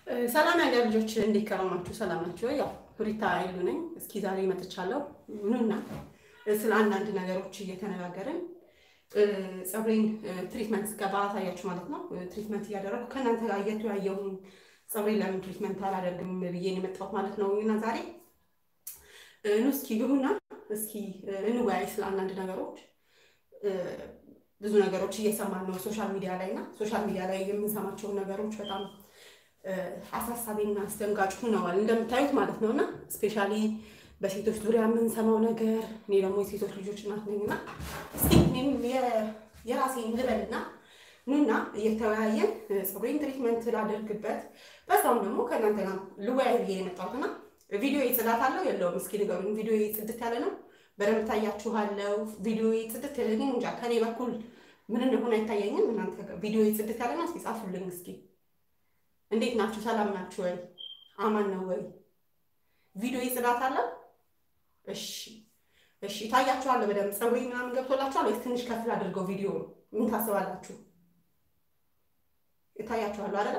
ሰላም ያገር ልጆች እንዴት ከረማችሁ? ሰላም ናችሁ? ያው ሪታ አይሉ ነኝ። እስኪ ዛሬ መጥቻለሁ። ኑና ስለ አንዳንድ ነገሮች እየተነጋገርን ፀጉሬን ትሪትመንት ስገባ አሳያችሁ ማለት ነው። ትሪትመንት እያደረግኩ ከእናንተ ጋር እየተወያየሁኝ ፀጉሬን ለምን ትሪትመንት አላደርግም ብዬ ነው የመጣሁት ማለት ነው። እና ዛሬ ኑ እስኪ ግቡና እስኪ እንወያይ ስለ አንዳንድ ነገሮች። ብዙ ነገሮች እየሰማን ነው ሶሻል ሚዲያ ላይ እና ሶሻል ሚዲያ ላይ የምንሰማቸውን ነገሮች በጣም አሳሳቢና አስደንጋጭ ሆነዋል እንደምታዩት ማለት ነው። እና ስፔሻሊ በሴቶች ዙሪያ የምንሰማው ነገር እኔ ደግሞ የሴቶች ልጆች እናት ነኝ እና እስኪ እኔም የራሴን ልበልና ኑና እየተወያየን ፀጉሬን ትሪትመንት ላደርግበት በዛውም ደግሞ ከእናንተ ጋር ልወያይ ብዬ የመጣሁት እና ቪዲዮ ጽዳት አለው የለውም? እስኪ ንገሩኝ። ቪዲዮ ጽድት ያለ ነው? በደንብ ታያችኋለው? ቪዲዮ ጽድት ያለ ግን እንጃ ከኔ በኩል ምን እንደሆነ አይታየኝም። እናንተ ቪዲዮ ጽድት ያለ ነው? እስኪ ጻፉልኝ እስኪ እንዴት ናችሁ? ሰላም ናችሁ ወይ? አማን ነው ወይ? ቪዲዮ ጽዳት አለ? እሺ፣ እሺ። ታያችኋል በደንብ ፀጉሬ ምናምን ገብቶላችኋል ወይስ ትንሽ ከፍል አድርገው ቪዲዮ ምን ታስባላችሁ? ይታያችኋል አይደለ?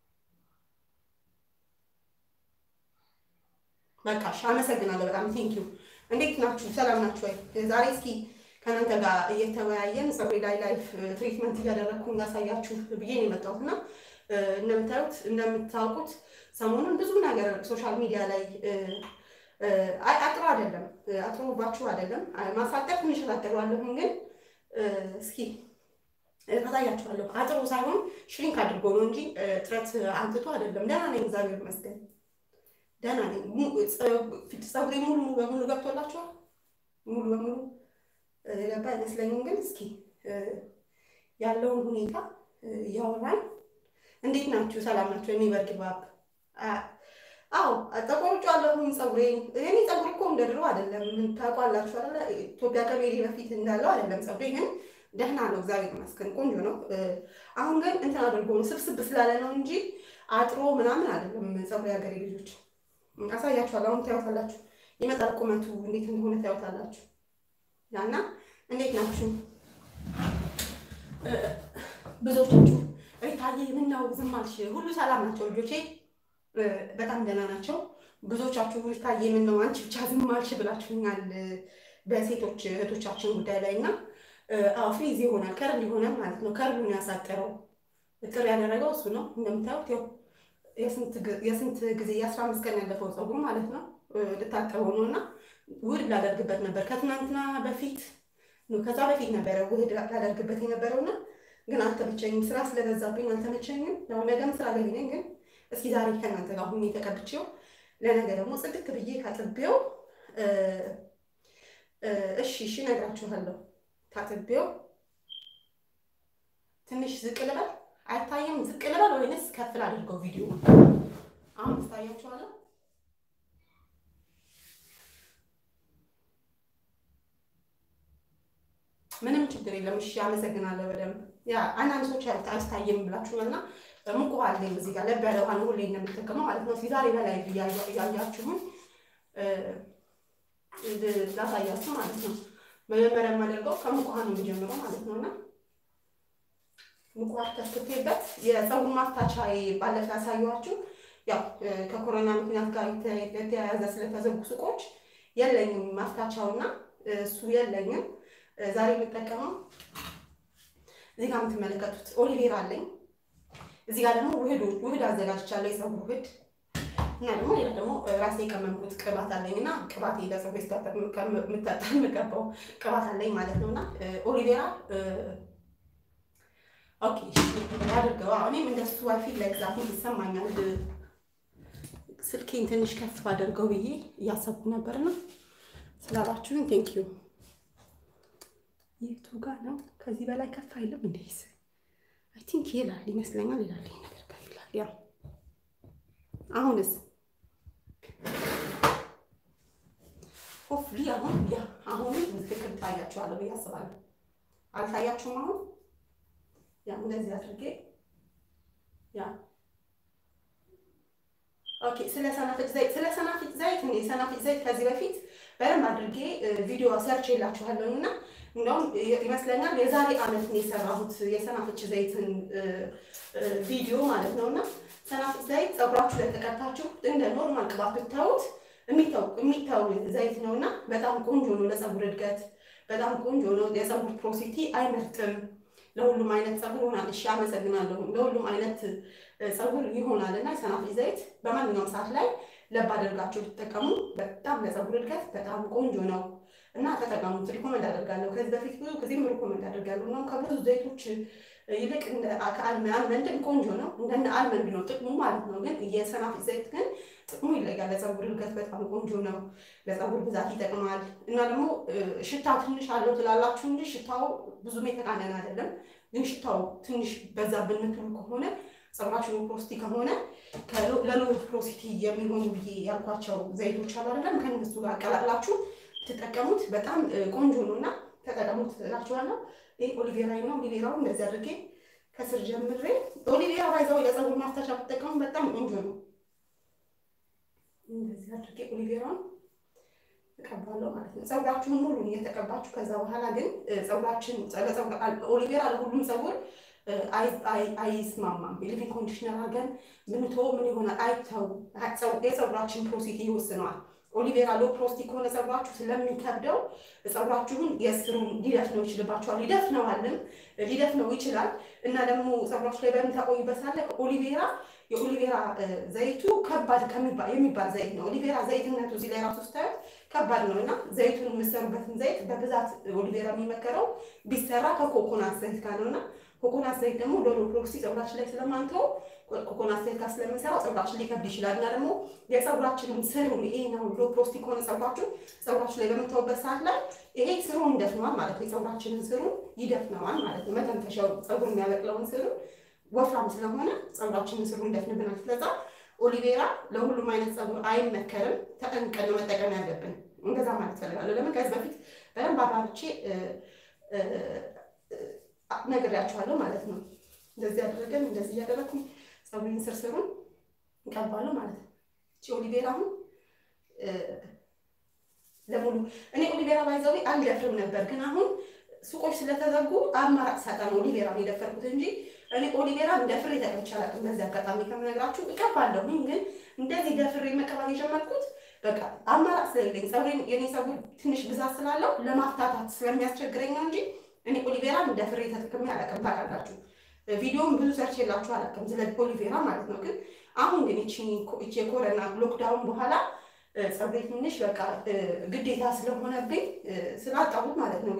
በቃ እሺ፣ አመሰግናለሁ በጣም ቴንኪዩ። እንዴት ናችሁ? ሰላም ናችሁ ወይ? ዛሬ እስኪ ከእናንተ ጋር እየተወያየን ፀጉሬ ላይ ላይፍ ትሪትመንት እያደረግኩ ያሳያችሁ ብዬ ነው የመጣሁት እና እንደምታዩት እንደምታውቁት ሰሞኑን ብዙ ነገር ሶሻል ሚዲያ ላይ አጥሮ አይደለም አጥሮባችሁ አይደለም ማሳጠር ትንሽ ታጠሯለሁኝ፣ ግን እስኪ ታሳያችኋለሁ። አጥሮ ሳይሆን ሽሪንክ አድርጎ ነው እንጂ ጥረት አንትቶ አይደለም። ደህና ነኝ፣ እግዚአብሔር ይመስገን ደህና ነኝ። ፀጉሬ ሙሉ በሙሉ ገብቶላችኋል። ሙሉ በሙሉ ገባ አይመስለኝም፣ ግን እስኪ ያለውን ሁኔታ እያወራን እንዴት ናችሁ? ሰላም ናችሁ? የሚበርድ ባብ አዎ፣ ተቆርጫለሁኝ ፀጉሬን። እኔ ፀጉሬ እኮ እንደ ድሮ አይደለም፣ ታውቃላችሁ አይደለ? ኢትዮጵያ ከቤሪ በፊት እንዳለው አይደለም። ፀጉሬ ግን ደህና ነው፣ እግዚአብሔር ይመስገን ቆንጆ ነው። አሁን ግን እንትን አድርጎ ነው ስብስብ ስላለ ነው እንጂ አጥሮ ምናምን አይደለም። ፀጉሬ ሀገሬ ልጆች አሳያችኋለሁ። አሁን ታዩታላችሁ፣ ይመጣል ቁመቱ እንዴት እንደሆነ ታዩታላችሁ። ያና እንዴት ናችሁ ብዙዎቻችሁ ሪታዬ ምነው ዝም አልሽ? ሁሉ ሰላም ናቸው ልጆቼ፣ በጣም ደህና ናቸው። ብዙዎቻችሁ ሪታዬ ምነው አንቺ ብቻ ዝም አልሽ ብላችሁኛል በሴቶች እህቶቻችን ጉዳይ ላይ እና አዎ ፍሪዝ ይሆናል ከርል ይሆናል ማለት ነው። ከርሉን ያሳጠረው እጥር ያደረገው እሱ ነው። እንደምታዩት ያው የስንት ጊዜ የአስራ አምስት ቀን ያለፈው ፀጉር ማለት ነው ልታጠበው ነው እና ውህድ ላደርግበት ነበር ከትናንትና በፊት ከዛ በፊት ነበረ ውህድ ላደርግበት የነበረውና ግን አልተመቸኝም። ስራ ስለበዛብኝ አልተመቸኝም። ያው ነገም ስራ ገቢ ነኝ። ግን እስኪ ዛሬ ከእናንተ ጋር ሁኜ ተቀብቼው ለነገ ደግሞ ጽድት ብዬ ካጥቤው እሺ፣ እሺ እነግራችኋለሁ። ታጥቤው ትንሽ ዝቅ ልበል፣ አይታየም? ዝቅ ልበል ወይንስ ከፍል አድርገው ቪዲዮ አሁን ትታያችኋለሁ። ምንም ችግር የለም። እሺ አመሰግናለሁ። በደንብ ያ አንዳንድ ሰዎች አያስታይም ብላችሁኛል እና ሙቅ ውሃ አለኝ እዚህ ጋር ለብ ያለ ውሃ ነው ሁሌ እንደምጠቀመው ማለት ነው። ዛሬ በላይ እያያችሁን ላሳያችሁ ማለት ነው። መጀመሪያ የማደርገው ከሙቅ ውሃ ነው የሚጀምረው ማለት ነው እና ሙቅ ውሃ ተስክቴበት የፀጉር ማፍታቻ ባለፈ ያሳየኋችሁ ያው ከኮሮና ምክንያት ጋር የተያያዘ ስለተዘጉ ሱቆች የለኝም ማፍታቻውና እሱ የለኝም። ዛሬ የምጠቀመው እዚህ ጋር የምትመለከቱት ኦሊቬራ አለኝ። እዚህ ጋር ደግሞ ውህድ ውህድ አዘጋጅቻለሁ፣ የፀጉር ውህድ እና ደግሞ ሌላ ደግሞ ራሴ የቀመምኩት ቅባት አለኝ እና ቅባት ለፀጉር የምቀባው ቅባት አለኝ ማለት ነው እና ኦሊቬራ ኦኬ አድርገው። እኔም እንደሱ ፊት ላይ ግዛት ይሰማኛል። ስልኬን ትንሽ ከፍ አድርገው ብዬ እያሰብኩ ነበርና ስላላችሁኝ ቴንኪዩ። የቱ ጋር ነው? ከዚህ በላይ ከፍ አይልም እንዴ? አይ ቲንክ ይላል ይመስለኛል። ይላል ይሄ ነገር ከፍ ይላል። ያው አሁንስ ሆፍሊ አሁን ያ አሁን ትክክል ታያችኋለሁ ብዬ አስባለሁ። አልታያችሁም? አሁን ያ እንደዚህ አድርጌ ያ ኦኬ። ስለ ሰናፍጭ ዘይት ስለ ሰናፍጭ ዘይት እኔ ሰናፍጭ ዘይት ከዚህ በፊት በደንብ አድርጌ ቪዲዮ ሰርች የላችኋለሁ እና እንደውም ይመስለኛል የዛሬ ዓመት ነው የሰራሁት የሰናፍጭ ዘይትን ቪዲዮ ማለት ነው። እና ሰናፍጭ ዘይት ፀጉራችሁ ላይ ተቀብታችሁ እንደ ኖርማል ቅባት ብታዩት የሚታው ዘይት ነው እና በጣም ቆንጆ ነው ለፀጉር እድገት በጣም ቆንጆ ነው። የፀጉር ፕሮሲቲ አይመርጥም። ለሁሉም አይነት ፀጉር ይሆናል። እሺ አመሰግናለሁ። ለሁሉም አይነት ፀጉር ይሆናል እና የሰናፍጭ ዘይት በማንኛውም ሰዓት ላይ ለብ አድርጋችሁ ብትጠቀሙ በጣም ለፀጉር እድገት በጣም ቆንጆ ነው እና ተጠቀሙት። ሪኮመንድ አደርጋለሁ። ከዚህ በፊት ብዙ ጊዜም ሪኮመንድ አደርጋለሁ እና ከብዙ ዘይቶች ይልቅ አልመንድም ቆንጆ ነው። እንደነ አልመንድ ነው ጥቅሙ ማለት ነው። ግን የሰናፍጭ ዘይት ግን ጥቅሙ ይለያል። ለፀጉር እድገት በጣም ቆንጆ ነው። ለፀጉር ብዛት ይጠቅማል እና ደግሞ ሽታው ትንሽ አለው ትላላችሁ እንጂ ሽታው ብዙም የተቃነነ አይደለም። ግን ሽታው ትንሽ በዛ ብንትሉ ከሆነ ፀጉራችሁ ፕሮሲቲ ከሆነ ለሎ ፕሮሲቲ የሚሆኑ ብዬ ያልኳቸው ዘይቶች አሉ አይደለም ከእነሱ ጋር አቀላቅላችሁ ትጠቀሙት በጣም ቆንጆ ነው እና ተጠቀሙት እላችኋለሁ። ይህ ኦሊቬራ ነው። ኦሊቬራውን እንደዚህ አድርጌ ከስር ጀምሬ ኦሊቬራ ባይዛው ለፀጉር ማፍታሻ ብትጠቀሙ በጣም ቆንጆ ነው። እንደዚህ አድርጌ ኦሊቬራውን እቀባለሁ ማለት ነው። ፀጉራችሁን ሙሉ እየተቀባችሁ ከዛ በኋላ ግን ፀጉራችን ኦሊቬራ ለሁሉም ፀጉር አይስማማም። የሊቪንግ ኮንዲሽነር አድርገን ብንተወው ምን ይሆናል? አይተው የፀጉራችን ፕሮሲቲ ይወስነዋል። ኦሊቬራ ሎ ፕሮስቲ ከሆነ ፀጉራችሁ ስለሚከብደው ፀጉራችሁን የስሩን ሊደፍነው ይችልባችኋል። ሊደፍነዋልም ሊደፍነው ይችላል እና ደግሞ ፀጉራችሁ ላይ በምታቆዩበት ሳለ ኦሊቬራ የኦሊቬራ ዘይቱ ከባድ የሚባል ዘይት ነው። ኦሊቬራ ዘይትነቱ እዚህ ላይ ራሱ ስታዩት ከባድ ነው እና ዘይቱን የምሰሩበትን ዘይት በብዛት ኦሊቬራ የሚመከረው ቢሰራ ከኮኮናት ዘይት ጋር ነው እና ኮኮናት ዘይት ደግሞ ሎሎ ፕሮክሲ ፀጉራችን ላይ ስለማንተው ኮኮናት ዘይት ጋር ስለምንሰራው ፀጉራችን ሊከብድ ይችላል እና ደግሞ የፀጉራችንን ስሩን ይሄ ነው ሎ ፕሮክሲ ከሆነ ፀጉራችሁ ፀጉራችሁ ላይ በምታውበት ሰዓት ላይ ይሄ ስሩን ይደፍነዋል ማለት ነው። የፀጉራችንን ስሩን ይደፍነዋል ማለት ነው። መተንፈሻው ፀጉር የሚያበቅለውን ስሩን ወፍራም ስለሆነ ፀጉራችንን ስሩን ይደፍንብናል። ስለዛ ኦሊቬራ ለሁሉም አይነት ፀጉር አይመከርም። ተጠንቀን ነው መጠቀም ያለብን። እንደዛ ማለት ፈልጋለሁ። ለምን ከዚህ በፊት በደንብ አባርቼ ነግሬያቸዋለሁ ማለት ነው። እንደዚህ አድርገን እንደዚህ እያደረግኩኝ ፀጉሬን ስር ስሩን እንቀባለሁ ማለት ነው። እቺ ኦሊቬራ አሁን ለሙሉ እኔ ኦሊቬራ ባይዘዊ አልደፍርም ነበር፣ ግን አሁን ሱቆች ስለተዘጉ አማራጭ ሳጣ ነው ኦሊቬራ የደፈርኩት እንጂ እኔ ኦሊቬራ ደፍሬ ተቀብቼ አላውቅም። በዚህ አጋጣሚ ከምነግራችሁ እቀባለሁኝ፣ ግን እንደዚህ ደፍሬ መቀባት የጀመርኩት በቃ አማራጭ ስለሌለኝ ፀጉሬን የኔ ፀጉር ትንሽ ብዛት ስላለው ለማፍታታት ስለሚያስቸግረኝ ነው እንጂ እኔ ኦሊቬራን እንደ ፍሬ ተጠቅሜ አላውቅም። ታውቃላችሁ ቪዲዮም ብዙ ሰርች የላችሁ አላውቅም ስለ ኦሊቬራ ማለት ነው። ግን አሁን ግን እቺ የኮረና ሎክዳውን በኋላ ፀጉሬ ትንሽ በቃ ግዴታ ስለሆነብኝ ስላጣሁት ማለት ነው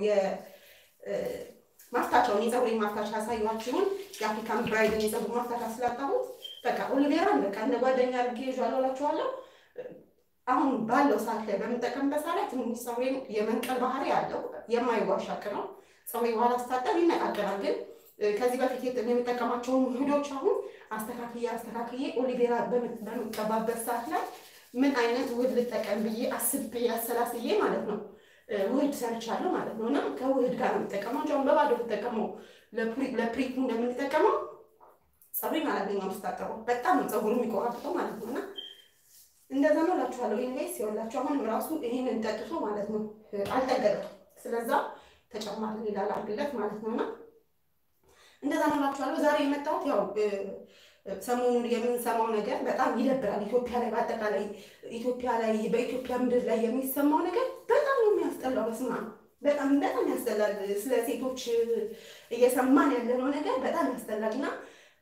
ማፍታቻውን የፀጉሬን ማፍታቻ ያሳዩችሁን የአፍሪካን ብራይድን የፀጉር ማፍታቻ ስላጣሁት በቃ ኦሊቬራን በቃ እንደ ጓደኛ አድርጌ ይዤዋለሁ እላችኋለሁ። አሁን ባለው ሰዓት ላይ በምጠቀምበት ሰዓት ላይ ትንሽ ፀጉሬን የመንቀል ባህሪ አለው። የማይዋሽ ሀቅ ነው። ፀጉሬ በኋላ ስታጠብ ይነቃቀላል። ግን ከዚህ በፊት የምጠቀማቸውን ውህዶች አሁን አስተካክዬ አስተካክዬ ኦሊቬራ በምቀባበት ሰዓት ላይ ምን አይነት ውህድ ልጠቀም ብዬ አስቤ አሰላስዬ ማለት ነው ውህድ ሰርቻለሁ ማለት ነው። እና ከውህድ ጋር ነው የምጠቀመው። አሁን በባዶ ተጠቀመው ለፕሪቱ እንደምንጠቀመው ፀጉሬን አላገኘውም ስታጠበው በጣም ነው ፀጉር የሚቆራርጠው ማለት ነው እና እንደዛ ነው እላችኋለሁ። ኢንቬስት ይኸውላችሁ አሁንም ራሱ ይሄንን ጠጥቶ ማለት ነው አልጠገበም። ስለዛ ተጨማሪ ሌላ ላድርግለት ማለት ነውና እንደዛ ነው እላችኋለሁ። ዛሬ የመጣሁት ያው ሰሞኑን የምንሰማው ነገር በጣም ይደብራል። ኢትዮጵያ ላይ በአጠቃላይ ኢትዮጵያ ላይ በኢትዮጵያ ምድር ላይ የሚሰማው ነገር በጣም ነው የሚያስጠላው። በስማ በጣም በጣም ያስጠላል። ስለ ሴቶች እየሰማን ያለነው ነገር በጣም ያስጠላል እና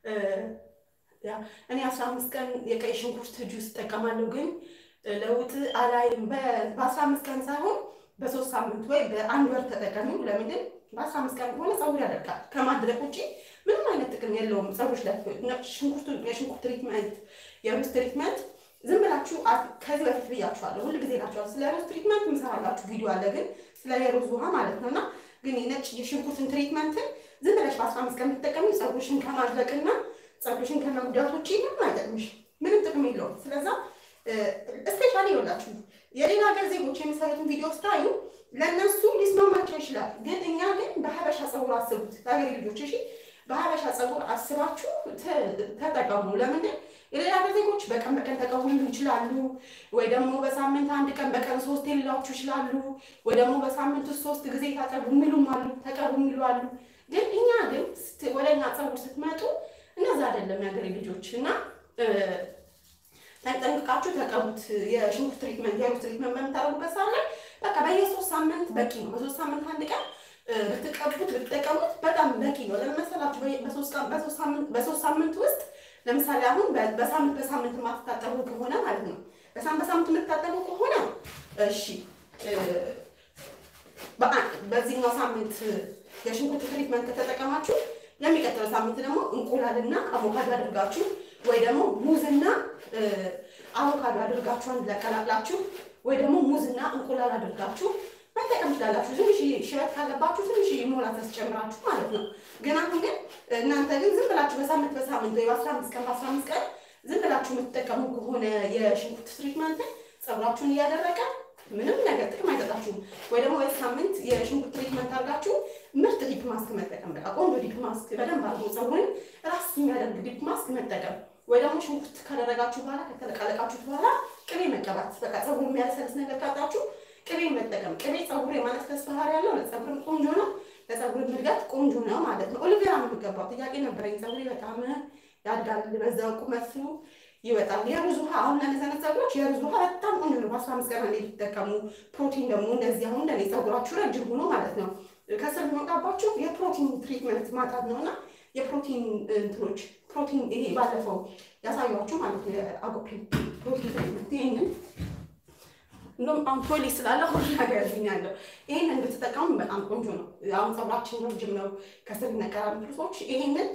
እኔ አስራ አምስት ቀን የቀይ ሽንኩርት ጁስ እጠቀማለሁ፣ ግን ለውጥ አላይም። በአስራ አምስት ቀን ሳይሆን በሶስት ሳምንት ወይ በአንድ ወር ተጠቀሚው። ለምንድን በአስራ አምስት ቀን ከሆነ ፀጉር ያደርጋል። ከማድረቅ ውጭ ምንም አይነት ጥቅም የለውም። ፀጉሮች ላይ ሽንኩርቱ የሽንኩርት ትሪትመንት፣ የሩዝ ትሪትመንት ዝም ብላችሁ ከዚህ በፊት ብያችኋለሁ፣ ሁል ጊዜ ናቸዋል። ስለ ሩዝ ትሪትመንት ምሰራላችሁ ቪዲዮ አለ፣ ግን ስለ የሩዝ ውሃ ማለት ነው እና ግን የነጭ የሽንኩርትን ትሪትመንትን ዝም ብለሽ በአስራ አምስት ቀን የምትጠቀሚ ፀጉርሽን ከማድረቅና ፀጉርሽን ከመጉዳት ውጭ ምንም አይጠቅምሽ፣ ምንም ጥቅም የለውም። ስለዛ እስፔሻሊ ይኸውላችሁ የሌላ ሀገር ዜጎች የሚሰሩትን ቪዲዮ ስታዩ ለእነሱ ሊስማማቸው ይችላል። ግን እኛ ግን በሀበሻ ፀጉር አስቡት፣ ለሀገሬ ልጆች እሺ፣ በሀበሻ ፀጉር አስባችሁ ተጠቀሙ። ለምን የሌላ ዜጎች በቀን በቀን ተቀቡ ሊሉ ይችላሉ፣ ወይ ደግሞ በሳምንት አንድ ቀን በቀን ሶስት ሊሏችሁ ይችላሉ፣ ወይ ደግሞ በሳምንት ውስጥ ሶስት ጊዜ ታጠቡ የሚሉም አሉ፣ ተቀቡ የሚሉ አሉ። ግን እኛ ግን ወደ እኛ ፀጉር ስትመጡ እነዛ አይደለም የሀገሬ ልጆች እና ጠንቅቃችሁ ተቀቡት። የሽንኩርት ትሪትመንት የሩዝ ትሪትመንት በምታደርጉበት ሰዓት ላይ በቃ በየሶስት ሳምንት በቂ ነው። በሶስት ሳምንት አንድ ቀን ብትቀቡት ብትጠቀሙት በጣም በቂ ነው። ለምን መሰላችሁ? በሶስት ሳምንት ውስጥ ለምሳሌ አሁን በሳምንት በሳምንት የማትታጠቡ ከሆነ ማለት ነው። በሳምንት በሳምንት የምትታጠቡ ከሆነ እሺ፣ በዚህኛው ሳምንት የሽንኩርት ትሪትመንት ከተጠቀማችሁ የሚቀጥለው ሳምንት ደግሞ እንቁላልና አቮካዶ አድርጋችሁ ወይ ደግሞ ሙዝና አቮካዶ አድርጋችሁ አንድ ላይ ቀላቅላችሁ ወይ ደግሞ ሙዝና እንቁላል አድርጋችሁ መጠቀም ትችላላችሁ። ትንሽ ሽበት ካለባችሁ ትንሽ ሞላ ታስጨምራችሁ ማለት ነው። ግን አሁን ግን እናንተ ግን ዝም ብላችሁ በሳምንት በሳምንት ወይ በአስራ አምስት ቀን በአስራ አምስት ቀን ዝም ብላችሁ የምትጠቀሙ ከሆነ የሽንኩርት ትሪትመንትን ፀጉራችሁን እያደረቀ ምንም ነገር ጥቅም አይሰጣችሁም። ወይ ደግሞ ወይ ሳምንት የሽንኩርት ትሪትመንት አድርጋችሁ ምርጥ ዲፕ ማስክ መጠቀም፣ በቃ ቆንጆ ዲፕ ማስክ በደንብ አድርጎ ፀጉርን ራስ የሚያደርግ ዲፕ ማስክ መጠቀም ወይ ደግሞ ሽንኩርት ካደረጋችሁ በኋላ ከተለቃለቃችሁት በኋላ ቅቤ መቀባት። በቃ ፀጉር የሚያለሰልስ ነገር ካጣችሁ ቅቤ መጠቀም። ቅቤ ፀጉር የማለስለስ ባህሪ ያለው ለፀጉርም ቆንጆ ነው፣ ለፀጉር እድገት ቆንጆ ነው ማለት ነው። ኦሊቬራ ነው የሚገባው። ጥያቄ ነበረኝ። ፀጉሬ በጣም ያድጋል፣ በዛው ቁመቱ ይወጣል። የሩዝ ውሃ አሁን ለነዘነት ፀጉሮች የሩዝ ውሃ በጣም ቆንጆ ነው። በአስራ አምስት ቀን እንዴት ይጠቀሙ። ፕሮቲን ደግሞ እንደዚህ አሁን እንደኔ ፀጉራችሁ ረጅም ሆኖ ማለት ነው ከስር የሚወጣባችሁ የፕሮቲን ትሪትመንት ማጣት ነው እና የፕሮቲን እንትኖች ፕሮቲን ይሄ ባለፈው ያሳያችሁ ማለት ነው የአጎፔ ፕሮቲን ትሪትመንት ይሄንን እንደውም አሁን ፖሊስ ስላለ ሁሉ ነገር ያገኛለሁ። ይሄንን ብትጠቀሙ በጣም ቆንጆ ነው። አሁን ፀጉራችን ረጅም ነው፣ ከስር ይነቀላል። ሰዎች ይሄንን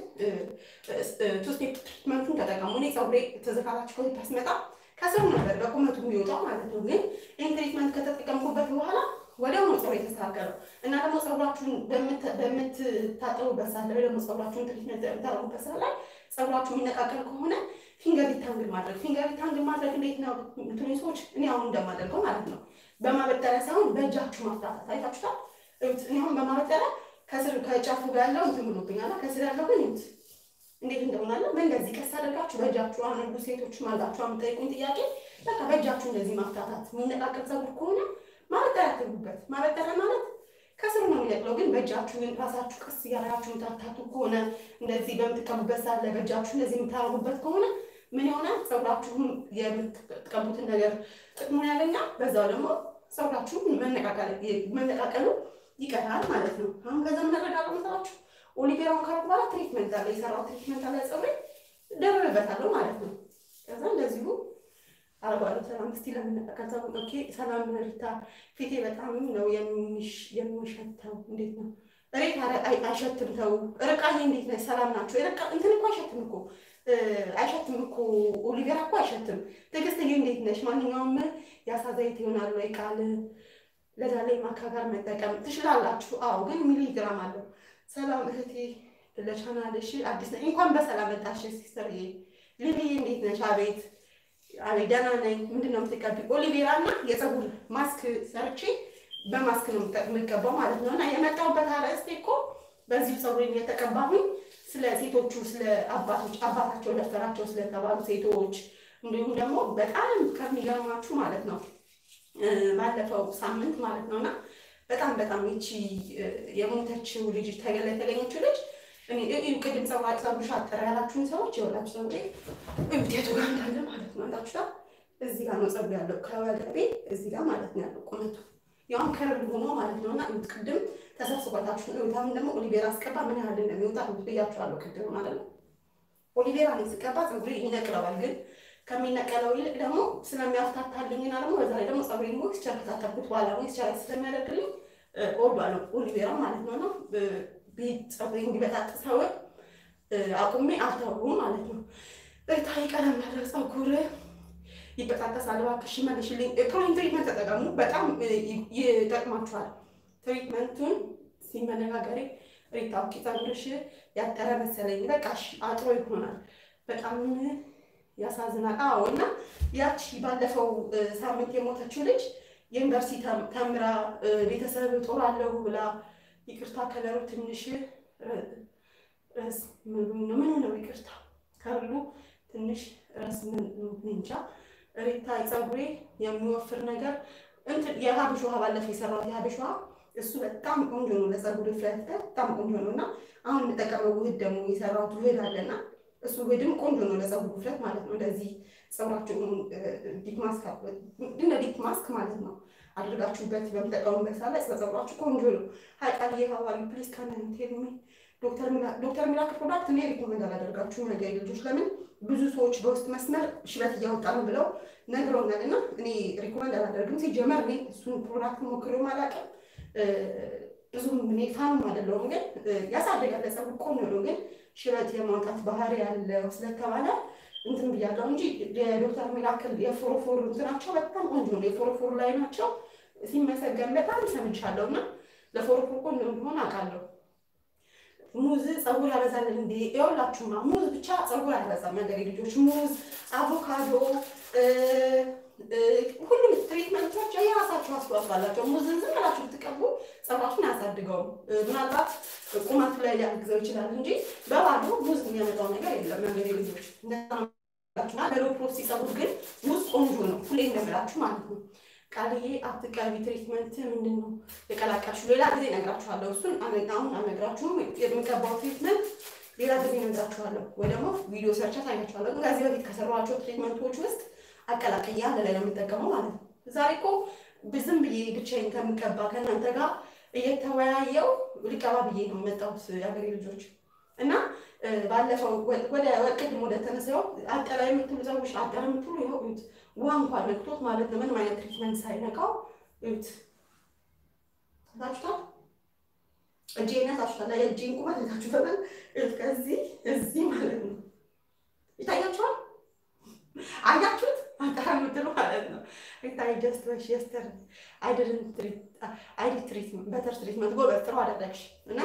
ቱ ስቴፕ ትሪትመንቱን ተጠቀሙ። እኔ ፀጉሬ ተዘካራችሁ ከዚህ ስመጣ ከስር ነበር በቁመቱ የሚወጣው ማለት ነው። ግን ይህን ትሪትመንት ከተጠቀምኩበት በኋላ ወዲያው ነው ፀጉሬ የተስተካከለው እና ደግሞ ፀጉራችሁን በምትታጠቡበት ሰዓት ላይ ደግሞ ፀጉራችሁን ትሪትመንት በምታደርጉበት ሰዓት ላይ ፀጉራችሁ የሚነቃቀል ከሆነ ፊንገር ሪታንግል ማድረግ ፊንገር ሪታንግል ማድረግ እንዴት ነው? እንትኑ ሰዎች እኔ አሁን እንደማደርገው ማለት ነው በማበጠሪያ ሳይሆን በእጃችሁ ማፍታታት አይታችሁታል። እኔ አሁን በማበጠሪያ ከስር ከጫፉ ጋር ያለው እንትን ብሎብኛል፣ ከስር ያለው ግን ይሁት እንዴት እንደሆናለ በእንደዚህ ቀስ አድርጋችሁ በእጃችሁ አሁን እርጉዝ ሴቶች ማላችሁ የምጠይቁኝ ጥያቄ በቃ በእጃችሁ እንደዚህ ማፍታታት። የሚነቃቀል ፀጉር ከሆነ ማበጠሪያ አትግቡበት። ማበጠሪያ ማለት ከስር ነው የሚነቅለው፣ ግን በእጃችሁ ግን ራሳችሁ ቀስ እያደረጋችሁ የምታታቱ ከሆነ እንደዚህ በምትቀቡበት ሰዓት ላይ በእጃችሁ እንደዚህ የምታደርጉበት ከሆነ ምን ይሆናል? ፀጉራችሁን የምትቀቡትን ነገር ጥቅሙን ያገኛል። በዛው ደግሞ ፀጉራችሁን መነቃቀሉ ይቀራል ማለት ነው። አሁን ከዛ ምናደርጋለሁ መሰላችሁ? ኦሊቬራውን ካረኩ በኋላ ትሪትመንት አለ የሰራው ትሪትመንት አለ ፀጉሬ ደርብበታለሁ ማለት ነው። ከዛ እንደዚሁ አረጓለሁ። ሰላም እስቲ ለምንጠቀዛ ኦኬ። ሰላም ሪታ፣ ፊቴ በጣም ነው የሚሸተው። እንዴት ነው ሬት አይሸትም። ተው ርቃዬ፣ እንዴት ነሽ? ሰላም ናቸው። ርቃ እንትን እኮ አይሸትም እኮ አይሸትም እኮ ኦሊቬራ እኮ አይሸትም። ትዕግስትዬ፣ እንዴት ነሽ? ማንኛውም የአሳ ዘይት ይሆናል ወይ ቃል ለዛ ላይ ማካ ጋር መጠቀም ትችላላችሁ። አዎ፣ ግን ሚሊግራም አለው። ሰላም እህቴ፣ ለቻናልሽ አዲስ ነኝ። እንኳን በሰላም መጣሽ ሲስተርዬ። ሊሊዬ፣ እንዴት ነሽ? አቤት አቤት ደህና ነኝ። ምንድን ነው የምትቀቢው? ኦሊቬራ እና የፀጉር ማስክ ሰርቼ በማስክ ነው የምቀባው ማለት ነው። እና የመጣሁበት አርዕስቴ እኮ በዚሁ ፀጉሬን የተቀባሁኝ ስለ ሴቶቹ ስለ አባቶች አባታቸው ደፈራቸው ስለተባሉ ሴቶች እንዲሁም ደግሞ በጣም ከሚገርማችሁ ማለት ነው ባለፈው ሳምንት ማለት ነው እና በጣም በጣም ይቺ የሞተችው ልጅ ተገላ የተገኘችው ልጅ ቅድም ፀጉርሽ አጠረ ያላችሁን ሰዎች የወላችሁ ፀጉሬ እብቴቱ ጋር እንዳለ ማለት ነው። አንዳችሁታ እዚህ ጋር ነው ፀጉር ያለው ከወገቤ እዚህ ጋር ማለት ነው ያለው ቁመቱ ያውም ከርብ ሆኖ ማለት ነው እና ቅድም ተሰብስባታችሁ ነው። አሁን ደግሞ ኦሊቬራ አስቀባ ምን ያህል እንደሚወጣ ብያችኋለሁ ቅድም ማለት ነው። ኦሊቬራ ነው ስቀባ ፀጉሬ ይነቅለዋል፣ ግን ከሚነቀለው ይልቅ ደግሞ ስለሚያፍታታልኝና ደግሞ በዛ ላይ ደግሞ ፀጉሬ ሞይስቸር ከታተብኩት በኋላ ሞይስቸር ስለሚያደርግልኝ እወዷለሁ ኦሊቬራ ማለት ነው ነው ፀጉሬ እንዲበጣጥሰው አቁሜ አልተውም ማለት ነው። ታይ ቀለም ያለው ፀጉር ይበጣጠሳል። እባክሽ መልሽልኝ። ፕሮቲን ትሪትመንት ተጠቀሙ፣ በጣም ይጠቅማችኋል። ትሪትመንቱን ሲመነጋገሬ ሪታ ኦኬ፣ ፀጉርሽ ያጠረ መሰለኝ፣ በቃሽ አጥሮ ይሆናል። በጣም ያሳዝናል። አዎ እና ያቺ ባለፈው ሳምንት የሞተችው ልጅ የዩኒቨርሲቲ ተምራ ቤተሰብ ጦራለሁ ብላ ይቅርታ ከለሩ ትንሽ ምን ነው ይቅርታ ካሉ ትንሽ ራስ ምን እንጃ ሪታ ፀጉሬ የሚወፍር ነገር እንትን የሀበሽ ውሃ ባለፈው የሰራሁት የሀበሽ ውሃ እሱ በጣም ቆንጆ ነው ለፀጉር ፍለት በጣም ቆንጆ ነው እና አሁን የምጠቀመው ውህድ ደግሞ የሰራሁት ውህድ አለና እሱ ውህድም ቆንጆ ነው ለፀጉር ፍለት ማለት ነው። እንደዚህ ፀጉራችሁን ዲፕ ማስክ እንደ ዲፕ ማስክ ማለት ነው አድርጋችሁበት በምጠቀሙበት ሳለ ፀጉራችሁ ቆንጆ ነው። ሀይቃል የሀዋሪ ፕሊስ ካናንቴልሚ ዶክተር ሚራክል ፕሮዳክት እኔ ሪኮመንድ አላደርጋችሁ ነገር ልጆች ለምን ብዙ ሰዎች በውስጥ መስመር ሽበት እያወጣ ነው ብለው ነግረውናል እና እኔ ሪኮመንድ አላደርግም። ሲጀመር እኔ እሱን ፕሮዳክት ሞክሬው አላውቅም። ብዙም እኔ ፋንም አይደለሁም፣ ግን ያሳድጋል ለፀጉር ቆንጆ ነው። ግን ሽበት የማውጣት ባህሪ ያለው ስለተባለ እንትን ብያለሁ እንጂ የዶክተር ሚራክል የፎሮፎር እንትናቸው በጣም ቆንጆ ነው። የፎሮፎር ላይ ናቸው ሲመሰገን በጣም ሰምቻለሁ እና ለፎሮፎር ቆንጆ እንደሆነ አውቃለሁ። ሙዝ ፀጉር ያበዛል እንዴ? ይኸውላችሁማ ሙዝ ብቻ ፀጉር አያበዛም። ነገር ልጆች ሙዝ፣ አቮካዶ፣ ሁሉም ትሪትመንቶች የራሳቸው አስተዋጽኦ አላቸው። ሙዝን ዝም ብላችሁ ብትቀቡ ፀጉራችሁን አያሳድገውም። ምናልባት ቁመቱ ላይ ሊያግዘው ይችላል እንጂ በባዶ ሙዝ የሚያመጣው ነገር የለም። ነገር ልጆች እንደናችሁና ለሎፕሮሲ ፀጉር ግን ሙዝ ቆንጆ ነው። ሁሌ እንደምላችሁ ማለት ነው። ቃልዬ አትቀቢ ትሪትመንት ምንድን ነው የቀላቀልሽው? ሌላ ጊዜ እነግራችኋለሁ። እሱን አሁን አልነግራችሁም። የምቀባው ትሪትመንት ሌላ ጊዜ እነግራችኋለሁ፣ ወይ ደግሞ ቪዲዮ ሰርቻ ታያችኋለሁ። ግን ከዚህ በፊት ከሰሯቸው ትሪትመንቶች ውስጥ አቀላቅያ አንድ ላይ ነው የምጠቀመው ማለት ነው። ዛሬ እኮ ዝም ብዬ ብቻዬን ከምቀባ ከእናንተ ጋር እየተወያየው ልቀባ ብዬ ነው የመጣሁት የሀገሬ ልጆች እና ባለፈው ወደ ቅድም ወደ ተነሳው አጠላ የምትሉ ሰዎች አጠላ የምትሉ ይኸው እዩት፣ ውሃ እንኳን ነክቶት ማለት ነው። ምንም አይነት ትሪትመንት ሳይነካው እዩት፣ ታችሁታል። እጄን ታችሁታል። የእጄን ቁመት ታችሁታል። እዩት፣ ከዚህ እዚህ ማለት ነው። ይታያችኋል። አያችሁት? አጠላ የምትሉ ማለት ነው። ይታይ ጀስት ወሽ የስተር አይደርን ትሪት አይዲ ትሪትመንት በተር ትሪትመንት ጎበዝ፣ ጥሩ አደረግሽ እና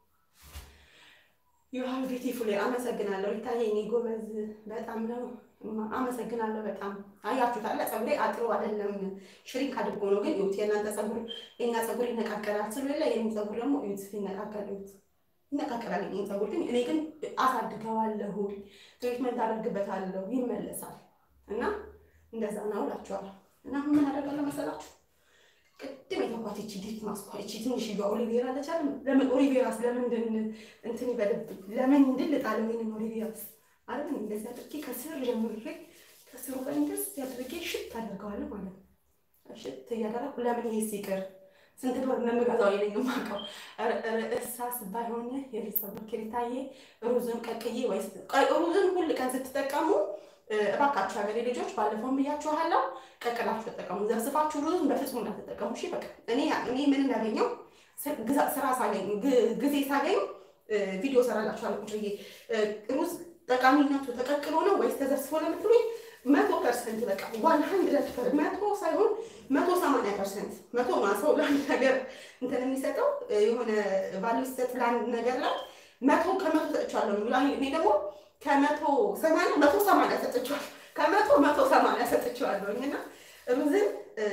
ዩሃን ቢዩቲፉል አመሰግናለሁ። ሪታዬ እኔ ጎበዝ በጣም ነው አመሰግናለሁ። በጣም አያችሁታል። ፀጉሬ አጥሮ አይደለም ሽሪንክ አድርጎ ነው። ግን እዩት፣ የእናንተ ፀጉር የኛ ፀጉር ይነቃቀላል ስለሌለ የኔ ፀጉር ደግሞ እዩት ሲነቃቀል እዩት ይነቃቀላል። የኔ ፀጉር ግን እኔ ግን አሳድገዋለሁ፣ ትሪትመንት አደርግበታለሁ፣ ይመለሳል እና እንደዛ ነው እላችኋለሁ። እና ምን አደርጋለሁ መሰላችሁ ቅድም የተኳት እቺ ዲፕ ማስኳ እቺ ትንሽ ኦሊቬራ አለቻለ። ለምን ኦሊቬራስ ለምንድን እንትን ይበልብኝ? ለምንድን ልጣለ ወይንም ኦሊቬራስ ማለት ነው። እንደዚህ አድርጌ ከስር ጀምሬ ከስሩ ላይ እንደዚህ አድርጌ ሽት አደርገዋለሁ ማለት ነው። ሽት እያደረኩ ለምን ይሄ ሲቅር ስንት ብር እንደምገዛው የለኝ የማውቀው እሳስ ባይሆን የቤተሰብ ኬሪታዬ ሩዝን ቀቅዬ ወይ ሩዝን ሁል ቀን ስትጠቀሙ እባካችሁ ሀገሬ ልጆች ባለፈውም ብያችኋለሁ፣ ቀቅላችሁ ተጠቀሙ። ዘብስፋችሁ ሩዝን በፍጹም እንዳትጠቀሙ። እሺ በቃ እኔ እኔ ምን እንዳገኘው ስራ ሳገኝ ጊዜ ሳገኝ ቪዲዮ ሰራላችኋለሁ። ቁጭ ብዬ ሩዝ ጠቃሚነቱ ተቀቅሎ ነው ወይስ ተዘብስፎ ለምትሉኝ መቶ ፐርሰንት በቃ ዋን ሀንድረድ መቶ ሳይሆን መቶ ሰማንያ ፐርሰንት መቶ ሰው ለአንድ ነገር እንትን የሚሰጠው የሆነ ቫሉ ሲሰጥ ለአንድ ነገር ላይ መቶ ከመቶ ሰጥቻለሁ የሚለው እኔ ደግሞ ከመቶ ሰማንያ መቶ ሰማንያ ሰጥቼዋለሁ። ከመቶ መቶ ሰማንያ ሰጥቼዋለሁ እና ሩዝን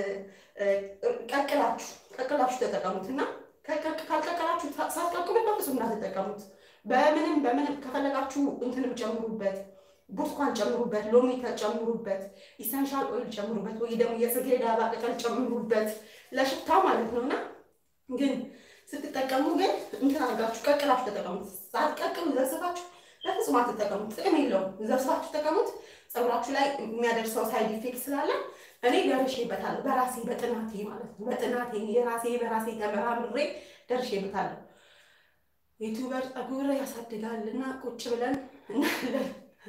ቀቅላችሁ ቀቅላችሁ ተጠቀሙት እና ካልቀቀላችሁ ሳትቀቅሉት በፍጹም እንዳትጠቀሙት። በምንም በምንም ከፈለጋችሁ እንትንም ጨምሩበት፣ ብርቱካን ጨምሩበት፣ ሎሚ ጨምሩበት፣ ኢሰንሻል ኦይል ጨምሩበት፣ ወይ ደግሞ የጽጌረዳ አበባ ቅጠል ጨምሩበት ለሽታ ማለት ነው እና ግን ስትጠቀሙ ግን እንትን አድርጋችሁ ቀቅላችሁ ተጠቀሙት። ሳትቀቅሉ ዘስፋችሁ በፍጹም አትጠቀሙት። ጥቅም የለውም። ዘብሳችሁ ተጠቀሙት። ፀጉራችሁ ላይ የሚያደርሰው ሳይድ ኢፌክት ስላለ እኔ ደርሼበታለሁ። በራሴ በጥናቴ ማለት ነው። በጥናቴ የራሴ በራሴ ተመራምሬ ደርሼበታለሁ። ዩቱበር ፀጉር ያሳድጋል እና ቁጭ ብለን እናለን።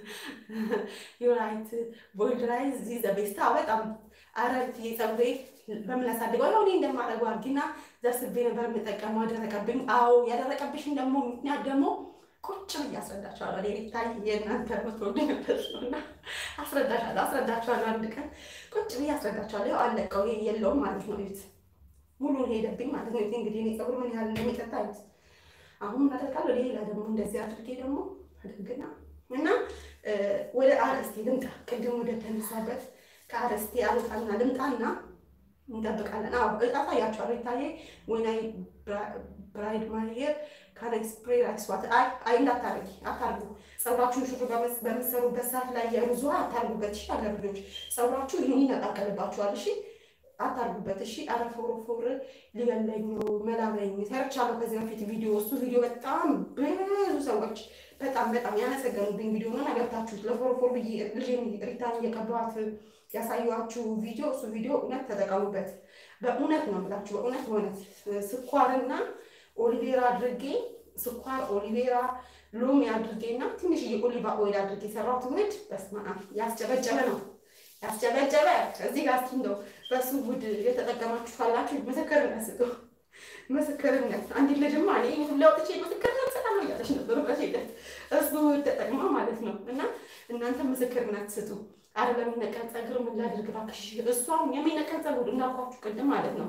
ዩራይት ቦልድራይዝ ዚ ቤስታ በጣም አረርቲ ፀጉሬ በምን ያሳድገው ያው እኔ እንደማደርገው አድርጊና ዘስቤ ነበር የምጠቀመው። አደረቀብኝ። አዎ ያደረቀብሽን ደግሞ ምክንያት ደግሞ ቁጭ ብዬ አስረዳችኋለሁ። እኔ ቤታይ የእናንተ ምትወደኝ ነበር እና አስረዳችኋለሁ አስረዳችኋለሁ። አንድ ቀን ቁጭ ብዬ አስረዳችኋለሁ። ያው አለቀው ይሄ የለውም ማለት ነው። ዩት ሙሉን ሄደብኝ ማለት ነው። እንግዲህ እኔ ፀጉር ምን ያህል እንደሚጠጣ ዩት አሁን ምን አደርጋለሁ? ሌላ ደግሞ እንደዚህ አድርጌ ደግሞ አድርግና እና ወደ አረስቴ ልምጣ። ቅድም ወደ ተነሳበት ከአረስቴ አልወጣና ልምጣና እንጠብቃለን። አዎ አሳያቸዋለሁ። ይታየ ወይናይ ብራይድ ማየር ካናይ ስፕሬ ራይስዋት አይ አይ እንዳታረጊ አታርጉ። ፀጉራችሁን ሹሩ በምትሰሩበት ሰዓት ላይ የሩዝ ውሃ አታርጉበት። እሺ አገር ልጆች ፀጉራችሁ ይህን ይነቃቀልባችኋል። እሺ አታርጉበት። እሺ አረ ፎሮፎር ሊበለኝ መላበኝ ሰርቻለሁ ከዚህ በፊት ቪዲዮ። እሱ ቪዲዮ በጣም ብዙ ሰዎች በጣም በጣም ያመሰገኑብኝ ቪዲዮ ነው። ገብታችሁት ለፎሮፎር ብዬ ልጄን ሪታን እየቀባኋት ያሳየኋችሁ ቪዲዮ እሱ ቪዲዮ እውነት ተጠቀሙበት። በእውነት ነው የምላችሁ፣ በእውነት በእውነት ስኳርና ኦሊቬራ አድርጌ ስኳር ኦሊቬራ ሎሚ አድርጌና ትንሽዬ ኦሊቫ ኦይል አድርጌ የሰራሁት ውህድ በስመ አብ ያስጨበጨበ ነው ያስጨበጨበ። እዚህ ጋር እስኪ እንደው በሱ ውህድ የተጠቀማችሁ ካላችሁ ምስክርነት ስጡ። ምስክርነት አንዲት ልጅማ እኔ ሁላ ወጥቼ ምስክርነት ሰጣለሁ እያለች ነበር በሴደት እሱ ውህድ ተጠቅማ ማለት ነው። እና እናንተ ምስክርነት ስጡ። አረ ለሚነቀል ፀጉር ምን ላድርግ እባክሽ? እሷም የሚነቀል ፀጉር እንዳልኳችሁ ቅድም ማለት ነው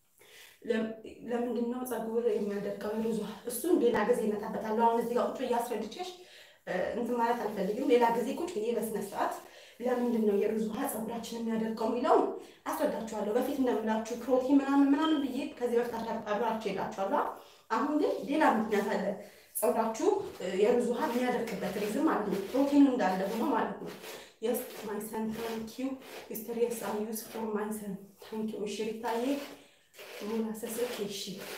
ለምንድን ነው ፀጉር የሚያደርገው ሩዟ? እሱን ሌላ ጊዜ እመጣበታለሁ። አሁን እዚህ ጋር ቁጭ እያስረድቼሽ እንትን ማለት አልፈልግም። ሌላ ጊዜ ቁጭ ብዬ በስነ ስርዓት ለምንድን ነው የሩዝ ውሃ ፀጉራችን የሚያደርገው የሚለውን አስረዳችኋለሁ። በፊት እንደምላችሁ ፕሮቲን ምናምን ምናምን ብዬ ከዚህ በፊት አብራችሁ ሄዳችኋለሁ። አሁን ግን ሌላ ምክንያት አለ ፀጉራችሁ የሩዝ ውሃ የሚያደርግበት ሪዝም ማለት ነው። ፕሮቲኑ እንዳለ ሆኖ ማለት ነው። የስ ማይ ሰን ታንክ ዩ ሚስተር የስ አይ ዩዝ ፎር ማይ ሰን ታንክ ዩ እሺ ሪታዬ ሙላሰስ እሺ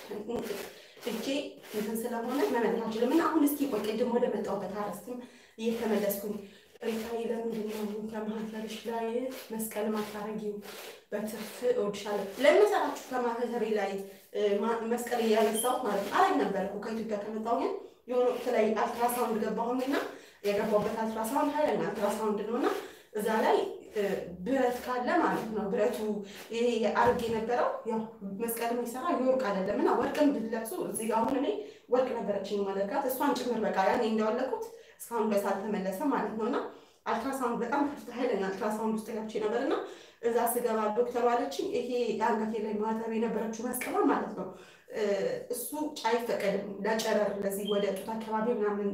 እጄ እንትን ስለሆነ መመለስ አልችልም። እና አሁን እስኪ ቆይ ቅድም ወደ መጣሁበት አረስትም እየተመለስኩኝ ሪታዬ ለምንድን ነው ከማህተርሽ ላይ መስቀል ማታረጊው? በትርፍ እወድሻለሁ ለመሰራችሁ ከማህተሬ ላይ መስቀል እያነሳሁት ማለት ነው። አረግ ነበር እኮ ከኢትዮጵያ ከመጣሁ ግን የሆነ ወቅት ላይ አልትራሳውንድ ገባሁኝና የገባሁበት አልትራሳውንድ ኃይለኛ አልትራሳውንድ ነው እና እዛ ላይ ብረት ካለ ማለት ነው ብረቱ ይሄ አርግ የነበረው ያው መስቀል የሚሰራ የወርቅ አይደለም እና ወርቅን ብትለብሱ እዚህ ጋር አሁን እኔ ወርቅ ነበረችኝ ማለትካት እሷን ጭምር በቃ ያኔ እንዳወለኩት እስካሁን ድረስ አልተመለሰም ማለት ነው እና አልትራሳውንድ በጣም ከፍተ ኃይለኛ አልትራሳውንድ ውስጥ ገብቼ ነበር እና እዛ ስገባ ዶክተሩ አለችኝ ይሄ አንገቴ ላይ ማተብ የነበረችው መስቀሏ ማለት ነው እሱ አይፈቀድም ለጨረር ለዚህ ወደ ጡት አካባቢ ምናምን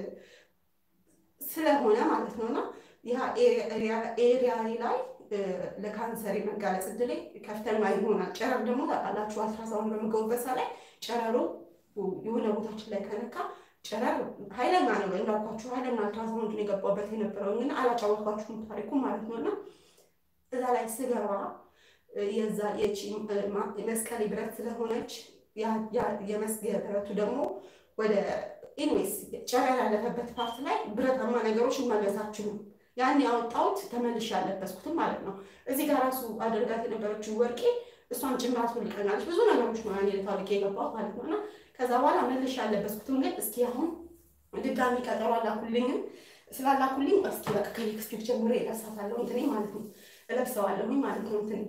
ስለሆነ ማለት ነው እና ያ ኤሪያ ላይ ለካንሰር የመጋለጽ እድሌ ከፍተኛ ይሆናል። ጨረር ደግሞ ታውቃላችሁ፣ አልትራሳውንድ በምገቡበት ሰዓት ላይ ጨረሩ የሆነ ቦታችን ላይ ከነካ ጨረር ኃይለኛ ነው እንዳልኳችሁ፣ ኃይለኛ አልትራሳውንድ የገባበት የነበረው ግን አላጫወትኳችሁም ታሪኩ ማለት ነው እና እዛ ላይ ስገባ የዛ የቺ መስቀሌ ብረት ስለሆነች የመስገ ብረቱ ደግሞ ወደ ኢንዌይስ ጨረር ያለፈበት ፓርት ላይ ብረታማ ነገሮች መለሳችሁም ያን ያወጣሁት ተመልሼ ያለበስኩትም ማለት ነው። እዚህ ጋር ራሱ አድርጋት የነበረችው ወርቄ እሷን ጭምራት ልቀናለች። ብዙ ነገሮች ነው ያኔ ታውቄ የገባሁት ማለት ነው እና ከዛ በኋላ መልሼ ያለበስኩትም ግን እስኪ አሁን ድጋሚ ቀጠሮ አላኩልኝም ስላላኩልኝ እስኪ በቃ ከኔክስት ዊክ ጀምሮ እለብሳታለሁ እንትኔ ማለት ነው እለብሰዋለሁኝ ማለት ነው እንትን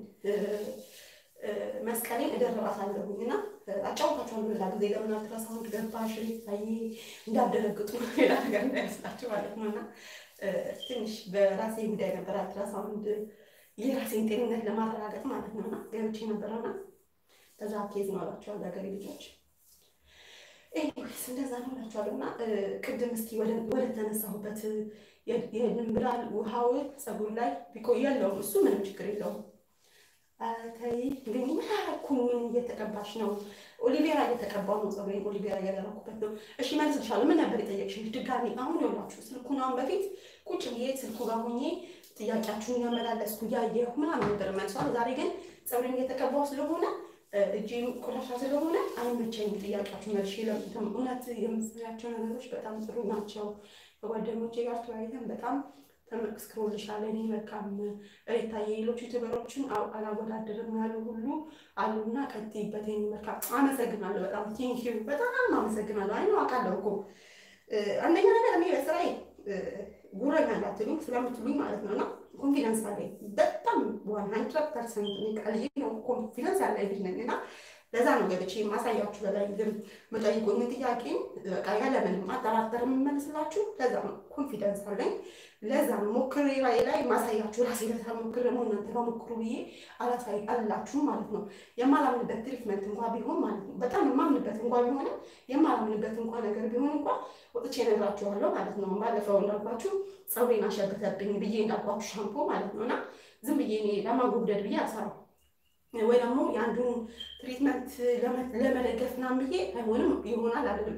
መስቀሌን እደርባታለሁኝ እና አጫውታችኋለሁ ሌላ ጊዜ ለምን አልትራሳውንድ ገባሽ ታይ እንዳደረግጡ ሌላ ነገር እንዳይመስላችሁ ማለት ነው እና ትንሽ በራሴ ጉዳይ ነበር አልትራሳውንድ የራሴን ጤንነት ለማረጋገጥ ማለት ነው እና ገብቼ ነበረና በዛ ኬዝ ነው እላችኋለሁ ሀገሬ ልጆች ኤኒዌይስ እንደዛ ነው እላችኋለሁ እና ቅድም እስኪ ወደ ተነሳሁበት የድንብላል ውሃው ፀጉር ላይ ቢቆይ የለውም እሱ ምንም ችግር የለውም ተይ ግን ምን አደረኩኝ? ምን እየተቀባሽ ነው? ኦሊቬራ እየተቀባው ነው ፀጉሬን ኦሊቬራ እያደረኩበት ነው። እሺ መልስልሻለሁ። ምን ነበር የጠየቅሽኝ? ድጋሚ አሁን ይኸውላችሁ ስልኩን አሁን በፊት ቁጭ ብዬ ስልኩ ጋር ሆኜ ጥያቄያችሁን እያመላለስኩ እያየሁ ምናምን ነበር መልሷል። ዛሬ ግን ፀጉሬን እየተቀባው ስለሆነ እጄም ቆሻሻ ስለሆነ አይመቸኝም። ጥያቄያችሁ መልሼ ለምትም እውነት የምትሰሪያቸው ነገሮች በጣም ጥሩ ናቸው። ከጓደኞቼ ጋር ተወያይተን በጣም ተመስክሮልሻል። እኔ በቃም ሬታዬ ሌሎች ዩቱበሮችን አላወዳደርም ያሉ ሁሉ አሉና ቀጥይበት። የኔ መልካም አመሰግናለሁ። በጣም ቴንኪዩ በጣም አመሰግናለሁ። አይ ነው አውቃለሁ እኮ አንደኛ ነገር እኔ በስራዬ ጉረኛ እንዳትሉኝ ስለምትሉኝ ማለት ነው እና ኮንፊደንስ አለኝ በጣም ዋን ሀንድረድ ፐርሰንት ቃልዬ ነው ኮንፊደንስ ያለ ልጅ ነኝ እና ለዛ ነው ገብቼ የማሳያችሁ በላይ ግን መጠይቁኝ ጥያቄን በቃ ያለምንም ማጠራጠር የምመልስላችሁ ለዛ ነው ኮንፊደንስ አለኝ። ለዛ ነው ሞክሬ ላይ ላይ ማሳያችሁ ራሴ ለታ ሞክር ደግሞ እናንተ ጋር ሞክሩ ብዬ አላሳይ አላችሁ ማለት ነው። የማላምንበት ትሪትመንት እንኳ ቢሆን ማለት ነው በጣም የማምንበት እንኳ ቢሆንም የማላምንበት እንኳ ነገር ቢሆን እንኳ ወጥቼ እነግራችኋለሁ ማለት ነው። ባለፈው እንዳልኳችሁ ፀጉሬን አሸበተብኝ ብዬ እንዳልኳችሁ ሻምፖ ማለት ነው እና ዝም ብዬ እኔ ለማጎብደድ ብዬ አልሰራም ወይ ደግሞ የአንዱን ትሪትመንት ለመደገፍ ምናምን ብዬ አይሆንም ይሆናል አይደለም።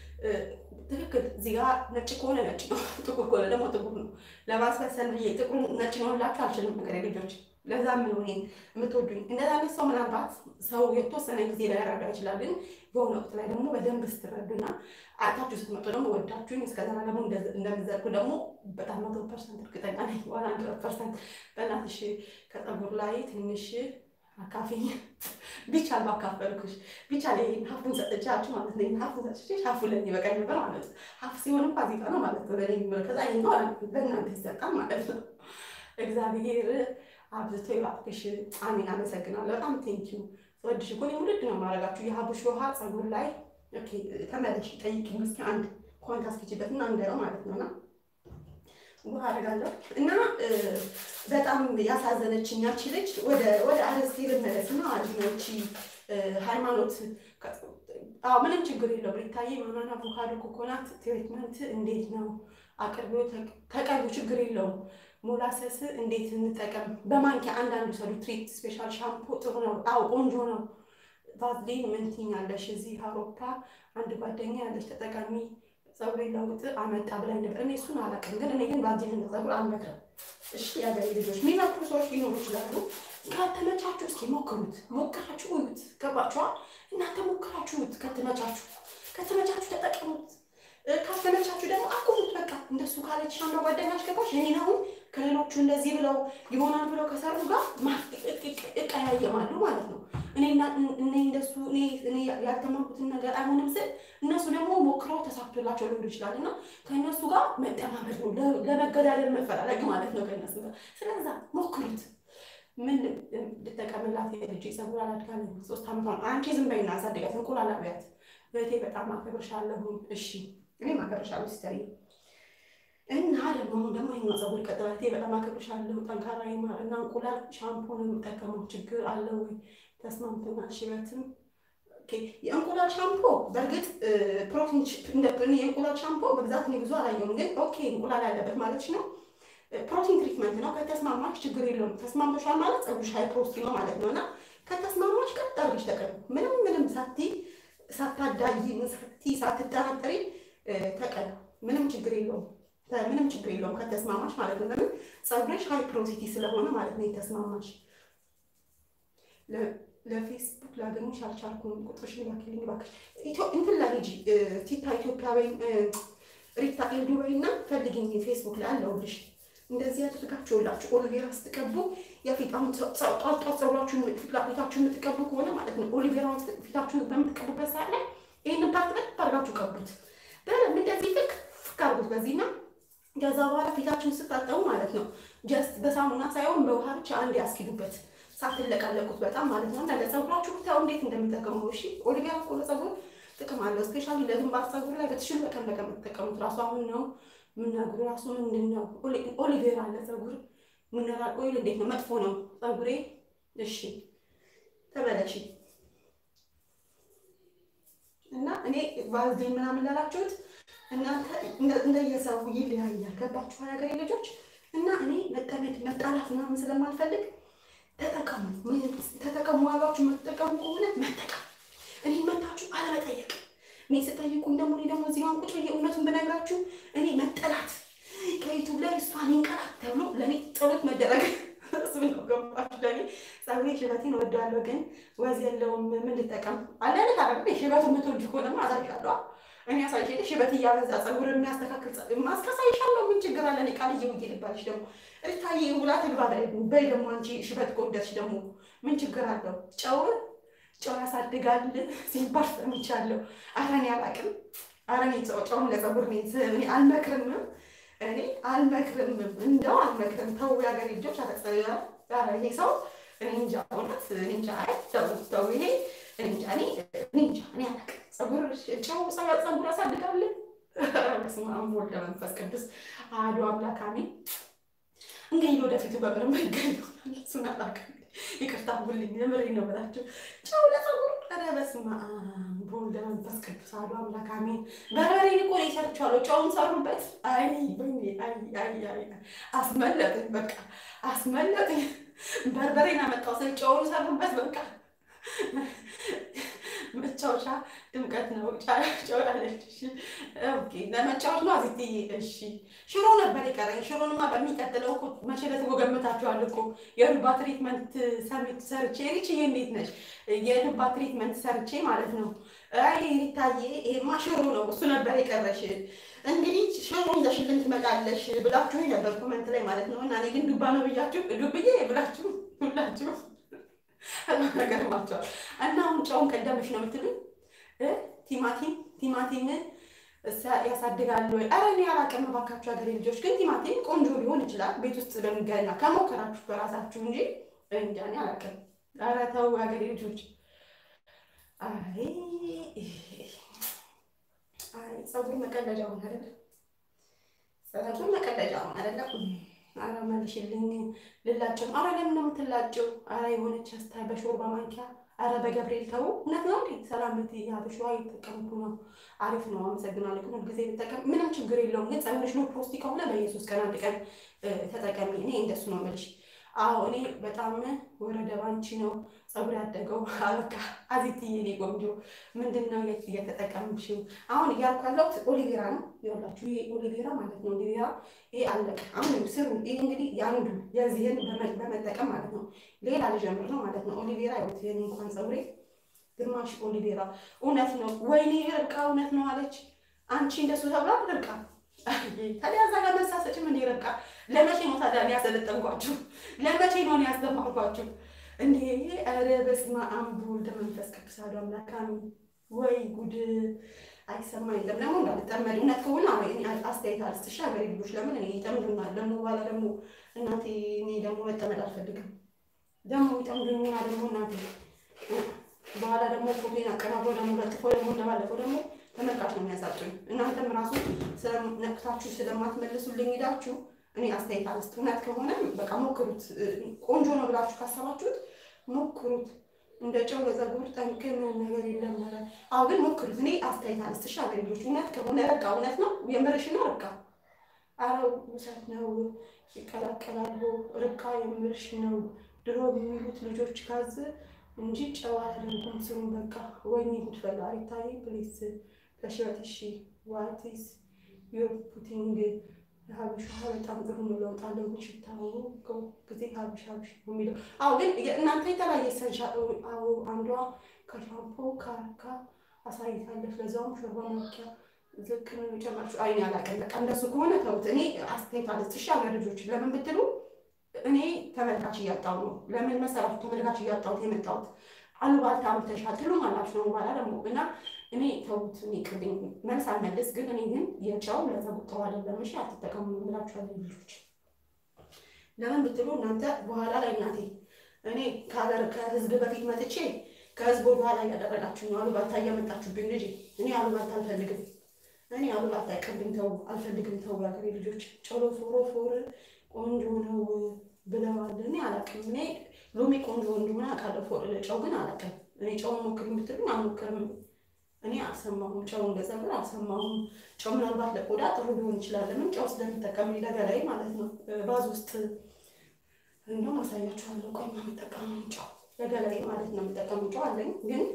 ትክክል እዚህ ጋር ነጭ ከሆነ ነጭ ነው፣ ጥቁር ከሆነ ደግሞ ጥቁር ነው። ለማስመሰል ብዬ ጥቁር ነጭ ነው ላችሁ አልችልም። ነገር ልጆች ለዛ ምን ሆኔ የምትወዱኝ እንደዛ አይነት ሰው ምናልባት ሰው የተወሰነ ጊዜ ላይ ያረዳ ይችላል። ግን የሆነ ወቅት ላይ ደግሞ በደንብ ስትረዱና አታችሁ ስትመጡ ደግሞ ወዳችሁኝ እስከዛ ደግሞ እንደምዘርጉ ደግሞ በጣም መቶ ፐርሰንት እርግጠኛ ነኝ። ዋን ሀንድረድ ፐርሰንት በእናትሽ ከፀጉር ላይ ትንሽ አካፊኝ ቢቻል ባካፈልኩሽ ቢቻል ይሄን ሀፉን ሰጥቻችሁ ማለት ነው። ሀፉን ሰጥቼ ሀፉ ለኔ በቃኝ ነበር ማለት ነው። ሀፍ ሲሆንም ፋሲካ ነው ማለት ነው። ለኔ ከዛ ይሄኛው ለእናንተ ይሰጣል ማለት ነው። እግዚአብሔር አብዝቶ ይባርክሽ። አሜን። አመሰግናለሁ በጣም ቴንኪዩ። ወድሽ እኮ እኔ ውድድ ነው የማደርጋችሁ የሀቡሽ ውሃ ፀጉር ላይ ተመለሽ ጠይቂኝ እስኪ አንድ ኮንት አስኪችበት እና እንደው ማለት ነውና ውሃ አደርጋለሁ እና በጣም ያሳዘነችኝ ያቺ ልጅ ወደ ወደ አረስቴ ልመለስ እና አድኖች ሃይማኖት ምንም ችግር የለው ብሪታዬ ማናና አቮካዶ ኮኮናት ትሪትመንት እንዴት ነው አቅርቦ ተቀሉ ችግር የለውም ሞላሰስ እንዴት እንጠቀም በማንኪያ አንዳንዱ ሰዱ ትሪት ስፔሻል ሻምፖ ጥሩ ነው አዎ ቆንጆ ነው ቫዝሊን ምን ትይኛለሽ እዚህ አውሮፓ አንድ ጓደኛ ያለች ተጠቃሚ ፀጉሬ ለውጥ አመጣ ብላኝ ነበር። እኔ እሱን አላውቅም፣ ግን እኔ ግን ቫዝሊን ፀጉር አልመክርም። እሺ የአገሬ ልጆች የሚመክሩ ሰዎች ሊኖሩ ይችላሉ። ከተመቻችሁ እስኪ ሞክሩት፣ ሞክራችሁ እዩት። ገባችኋ? እናንተ ሞክራችሁት፣ ከተመቻችሁ ከተመቻችሁ ተጠቀሙት፣ ካልተመቻችሁ ደግሞ አቁሙት። በቃ እንደሱ ካለች አንዷ ጓደኛች ገባች። እኔን አሁን ከሌሎቹ እንደዚህ ብለው ይሆናል ብለው ከሰሩ ጋር እቀያየማሉ ማለት ነው። እኔ እንደሱ እኔ ያልተማርኩትን ነገር አይሆንም ስል እነሱ ደግሞ ሞክረው ተሳክቶላቸው ሊሆን ይችላል እና ከእነሱ ጋር መጠማመድ ነው፣ ለመገዳደል መፈላለግ ማለት ነው ከእነሱ ጋር። ስለዛ ሞክሩት። ምን ልጠቀምላት? የልጅ ፀጉር አላድጋለኝ ሶስት ዓመቷ አንቺ ዝም በይና አሳድጋት፣ እንቁላል አብያት። እህቴ በጣም አከብርሻለሁ። እሺ እኔም አከብርሻለሁ ሲስተሪ እና ደግሞ ደግሞ ይሄኛው ፀጉር ቀጥላቴ በጣም አከብርሻለሁ። ጠንካራ ይማር እና እንቁላል ሻምፖ ነው የምጠቀመው። ችግር አለ ወይ? ተስማምተናል። ሽበትም የእንቁላል ሻምፖ በእርግጥ ፕሮቲን የእንቁላል ሻምፖ በብዛት እኔ ብዙ አላየሁም፣ ግን ኦኬ እንቁላል ያለበት ማለት ነው። ፕሮቲን ትሪትመንት ነው። ከተስማማች ችግር የለውም። ተስማምቶሻል ማለት ፀጉርሽ ሃይ ፕሮቲን ነው ማለት ነው እና ከተስማማች ቀጥ አድርገሽ ተቀቢ። ምንም ምንም ሳቲ ሳታዳይ ሳቲ ሳትጠራጠሪ ተቀቢ። ምንም ችግር የለውም። ምንም ችግር የለውም ከተስማማች ማለት ነው። ለምን ፀጉርሽ ሃይ ፕሮቲቲ ስለሆነ ማለት ነው የተስማማች ለፌስቡክ ላገኙሽ አልቻልኩም። ቁጥርሽን ላኪልኝ እባክሽ። እንትን ላይ ሂጂ ቲታ ኢትዮጵያ ወይ ሪታ ኤልዱ ወይ እና ፈልግኝ ፌስቡክ ላይ አለሁልሽ። እንደዚህ ያደርጋችሁላችሁ ኦሊቬራ ስትቀቡ የፊጣም ጧጧ ፀጉራችሁን ፊታችሁን የምትቀቡ ከሆነ ማለት ነው ኦሊቬራውን ፊታችሁን በምትቀቡበት ሰዓት ላይ ይህንን ፓርት በደንብ አድርጋችሁ ቀቡት። በደንብ እንደዚህ ፍቅ ፍቅ አድርጉት በዚህና ከዛ በኋላ ፊታችሁን ስታጠቡ ማለት ነው ጀስት በሳሙና ሳይሆን በውሃ ብቻ አንድ ያስኪዱበት ሳትለቀለቁት በጣም ማለት ነው። እና ለፀጉራችሁ ብታው እንዴት እንደምጠቀሙ እሺ። ኦሊቬራ እኮ ለፀጉር ጥቅም አለው። ስፔሻሊ ለግንባር ፀጉር ላይ በትሽሉ በቀን በቀን የምትጠቀሙት ራሱ አሁን ነው የምናግሩ ራሱ ምንድን ነው ኦሊቬራ ለፀጉር ሚነራል ኦይል እንዴት ነው መጥፎ ነው ፀጉሬ። እሺ ተመለሺ እና እኔ ቫዝሊን ምናምን ላላችሁት እናንተ እንደየሰው ይለያያል። ገባችሁ ሀገሬ ልጆች? እና እኔ መጠመድ መጣላት ምናምን ስለማልፈልግ ተጠቀሙ ተጠቀሙ። ዋጋችሁ የምትጠቀሙ ከሆነ መጠቀም እኔ መታችሁ አለመጠየቅ። እኔ ስጠይቁኝ ደግሞ እኔ ደግሞ እዚህ ቁጭ ብዬ እውነቱን ብነግራችሁ እኔ መጠላት ከዩቱብ ላይ እሷን ይንቀላት ተብሎ ለእኔ ጸሎት መደረግ እሱ ነው። ገባችሁ? ለእኔ ፀጉሬ ሽበቴን እወደዋለሁ፣ ግን ወዝ የለውም። ምን ልጠቀም? አንዳንድ ታረግ ሽበት የምትወድ ከሆነማ አሳይሻለሁ። እኔ አሳይሽ ሽበት እያበዛ ፀጉር የሚያስተካክል ማስከሳይሻለሁ። ምን ችግር አለ? እኔ ቃልዬ ውዬ ልባልሽ ደግሞ ሪታዬ ውላ ትግባ በይ ደግሞ አንቺ ሽበት ከወደድሽ ደግሞ ምን ችግር አለው? ጨው ጨው ያሳድጋል ሲባል ሰምቻለሁ። ኧረ እኔ አላውቅም። ኧረ እኔ ጨውም ለፀጉር እኔ አልመክርም፣ እኔ አልመክርም፣ እንደው አልመክርም። ተው የሀገሬ ልጆች አተጸያ ይሄ ሰው እኔ እንጃ እውነት እኔ እንጃ። አይ ተው ተው፣ ይሄ እኔ እንጃ እኔ እኔ እንጃ እኔ አላውቅም። ፀጉር ጨው ፀጉር ያሳድጋል። በስመ አብ ወወልድ ወመንፈስ ቅዱስ አሐዱ አምላክ አሜን። እንግዲህ ወደፊቱ በምር መንገድ እሱን አላውቅም። ይቅርታ ሁልኝ የምሬ ነው ብላችሁ ጨው ለፀጉር ኧረ በስመ አብ በወልድ መንፈስ ቅዱስ አሐዱ አምላክ አሜን። በርበሬን እኮ ነው ሰርቻለሁ። ጨውን ሰሩበት። አይ አይ አይ አይ አስመለጥኝ፣ በቃ አስመለጥኝ። በርበሬን አመጣው ስል ጨውን ሰሩበት። በቃ መጫወቻ ድምቀት ነው። ጨው ያለች ኦኬ፣ ለመጫወት ነው አዚትዬ። እሺ ሽሮ ነበር የቀረኝ። ሽሮንማ በሚቀጥለው እኮ መቼ ዕለት ጎገምታችኋል እኮ የዱባ ትሪትመንት ሰሚት ሰርቼ ሪችዬ፣ እንዴት ነሽ? የዱባ ትሪትመንት ሰርቼ ማለት ነው። አይ ሪታዬ፣ ይሄማ ሽሮ ነው፣ እሱ ነበር የቀረሽ። እንግዲህ ሽሮ ይዘሽልን ትመጣለሽ ብላችሁ ነበር ኮመንት ላይ ማለት ነው። እና እኔ ግን ዱባ ነው ብያችሁ ዱብዬ ብላችሁ ሁላችሁ ነገር ማቸዋል እና አሁን ጨውን ቀደምሽ ነው የምትሉኝ። ቲማቲም ቲማቲም ያሳድጋሉ ወይ? ኧረ እኔ አላውቅም እባካችሁ ሀገሬ ልጆች። ግን ቲማቲም ቆንጆ ሊሆን ይችላል ቤት ውስጥ በሚገና ከሞከራችሁ በራሳችሁ እንጂ እንጃ እኔ አላውቅም። ኧረ ተው ሀገሬ ልጆች። አይ አይ ፀጉር መቀለጃ ሆነ አይደለ? ፀጉር መቀለጃ ሆነ አይደለም? አረ መልሽልኝ ልላቸው። አረ ለምን ነው የምትላጨው? አረ የሆነች አስታይ በሾርባ ማንኪያ። አረ በገብርኤል ተው። እውነት ነው እንዴ? ሰላም ት ያበሸዋ የተጠቀምኩ ነው። አሪፍ ነው። አመሰግናለሁ። ግን ሁልጊዜ ብጠቀም ምንም ችግር የለውም። ግን ፀጉርሽ ነው ፕሮስቲ ከሆነ በየሶስት ቀን አንድ ቀን ተጠቀሚ። እኔ እንደሱ ነው የምልሽ። አዎ እኔ በጣም ወረደ ባንቺ ነው ፀጉር ያደገው። በቃ አዚትዬ እኔ ቆንጆ ምንድን ነው እየተጠቀምሽው? አሁን እያልኩ ያለሁት ኦሊቬራ ነው። ይኸውላችሁ ይሄ ኦሊቬራ ማለት ነው። ኦሊቬራ ይሄ አለቀ። አሁን ስሩ። ይሄ እንግዲህ የአንዱ የዚህን በመጠቀም ማለት ነው። ሌላ ልጀምር ነው ማለት ነው። ኦሊቬራ ይኸውት የኔ እንኳን ፀጉሬ ግማሽ ኦሊቬራ። እውነት ነው። ወይኔ ርብቃ እውነት ነው አለች። አንቺ እንደሱ ተብላ ርብቃ ታዲያ እዛ ጋር መሳሰጭም እንደ ርብቃ ለመቼ ነው ታዲያ እኔ ያሰለጠንኳችሁ? ለመቼ ነው እኔ ያስተማርኳችሁ? እንዴ ኧረ በስመ አብ ወወልድ ወመንፈስ ቅዱስ አሐዱ አምላክ አሜን። ወይ ጉድ አይሰማ የለም ደግሞ እንዳልጠመድ እውነት ከሆነ አስተያየት አልስጥሽ ሀገሬ ልጆች። ለምን እኔ ይጠምዱናል ደግሞ በኋላ ደግሞ እናቴ እኔ ደግሞ መጠመድ አልፈልግም። ደግሞ ይጠምዱኝና ደግሞ እናቴ በኋላ ደግሞ ፎቶን አቀናብሮ ደግሞ ለጥፎ ደግሞ እንደባለፈው ደግሞ ተመልካች ነው የሚያሳጡኝ። እናንተም ራሱ ነቅታችሁ ስለማትመልሱልኝ ሄዳችሁ እኔ አስተያየት አልስጥ። እውነት ከሆነ በቃ ሞክሩት። ቆንጆ ነው ብላችሁ ካሰባችሁት ሞክሩት። እንደ ጨው ለፀጉር ጠንቅ ነገር የለም። አዎ ግን ሞክሩት። እኔ አስተያየት አልስጥ። እሺ አገሬ ልጆች፣ እውነት ከሆነ በቃ እውነት ነው የምርሽ ነው ርብቃ። አረ ውሰት ነው ይቀላቀላሉ። ርብቃ የምርሽ ነው ድሮ የሚሉት ልጆች ካዝ እንጂ ጨው አላደረጉም። ስሩን በቃ ወይኔ ጉድፈላ ይታይ ፕሊስ ከሽበት እሺ ዋቲስ ዩር ፑቲንግ ሀበሻ በጣም ጥሩ ነው። ለውጥ አለው ግን ሽታው ጊዜ ሀበሻ ሀበሻ ነው የሚለው። አዎ ግን እናንተ የተለያየ ሰንሻ አዎ አንዷ ከሻምፖ ካርካ አሳይታለች። ለዛውም ሾርባ ማኪያ ዝክ ነው የጨመርሽው። አይኔ አላውቅም። በቃ እንደሱ ከሆነ ተውት። እኔ አስተያየት አልስጥሽ ሀገር ልጆች ለምን ብትሉ እኔ ተመልካች እያጣሁ ነው። ለምን መሰራችሁ ተመልካች እያጣሁት የመጣሁት አሉባልታ አምጥተሻል ትሉም አላችሁ ነው በኋላ ደግሞ እና እኔ ተውት። እኔ ቅድም መልስ አልመልስ ግን እኔ ግን የጨው ለፀጉር ጥሩ አይደለም እሺ አትጠቀሙ ብላችኋለሁ ልጆች። ለምን ብትሉ እናንተ በኋላ ላይ እናቴ እኔ ከሀገር ከህዝብ በፊት መጥቼ ከህዝብ በኋላ እያደረጋችሁ ነው አሉባልታ እያመጣችሁብኝ ልጅ። እኔ አሉባልታ አልፈልግም። እኔ አሉባልታ ቅድም ተው አልፈልግም። ተው የሀገሬ ልጆች ጨሎ ፎሮ ፎር ቆንጆ ነው ብለዋል። እኔ አላውቅም። እኔ ሎሚ ቆንጆ እንደሆነ አውቃለሁ። ጨው ግን አላውቅም። እኔ ጨውን ሞክር የምትሉኝ አልሞክርም። እኔ አልሰማሁም። ጨው እንደፀጉር አልሰማሁም። ጨው ምናልባት ለቆዳ ጥሩ ሊሆን ይችላል። ለምን ጨው ስለሚጠቀም ለገላይ ማለት ነው። ባዝ ውስጥ እንደውም አሳያችኋለሁ። ቆይ የምጠቀመው ጨው ለገላይ ማለት ነው የምጠቀመው ጨው አለኝ ግን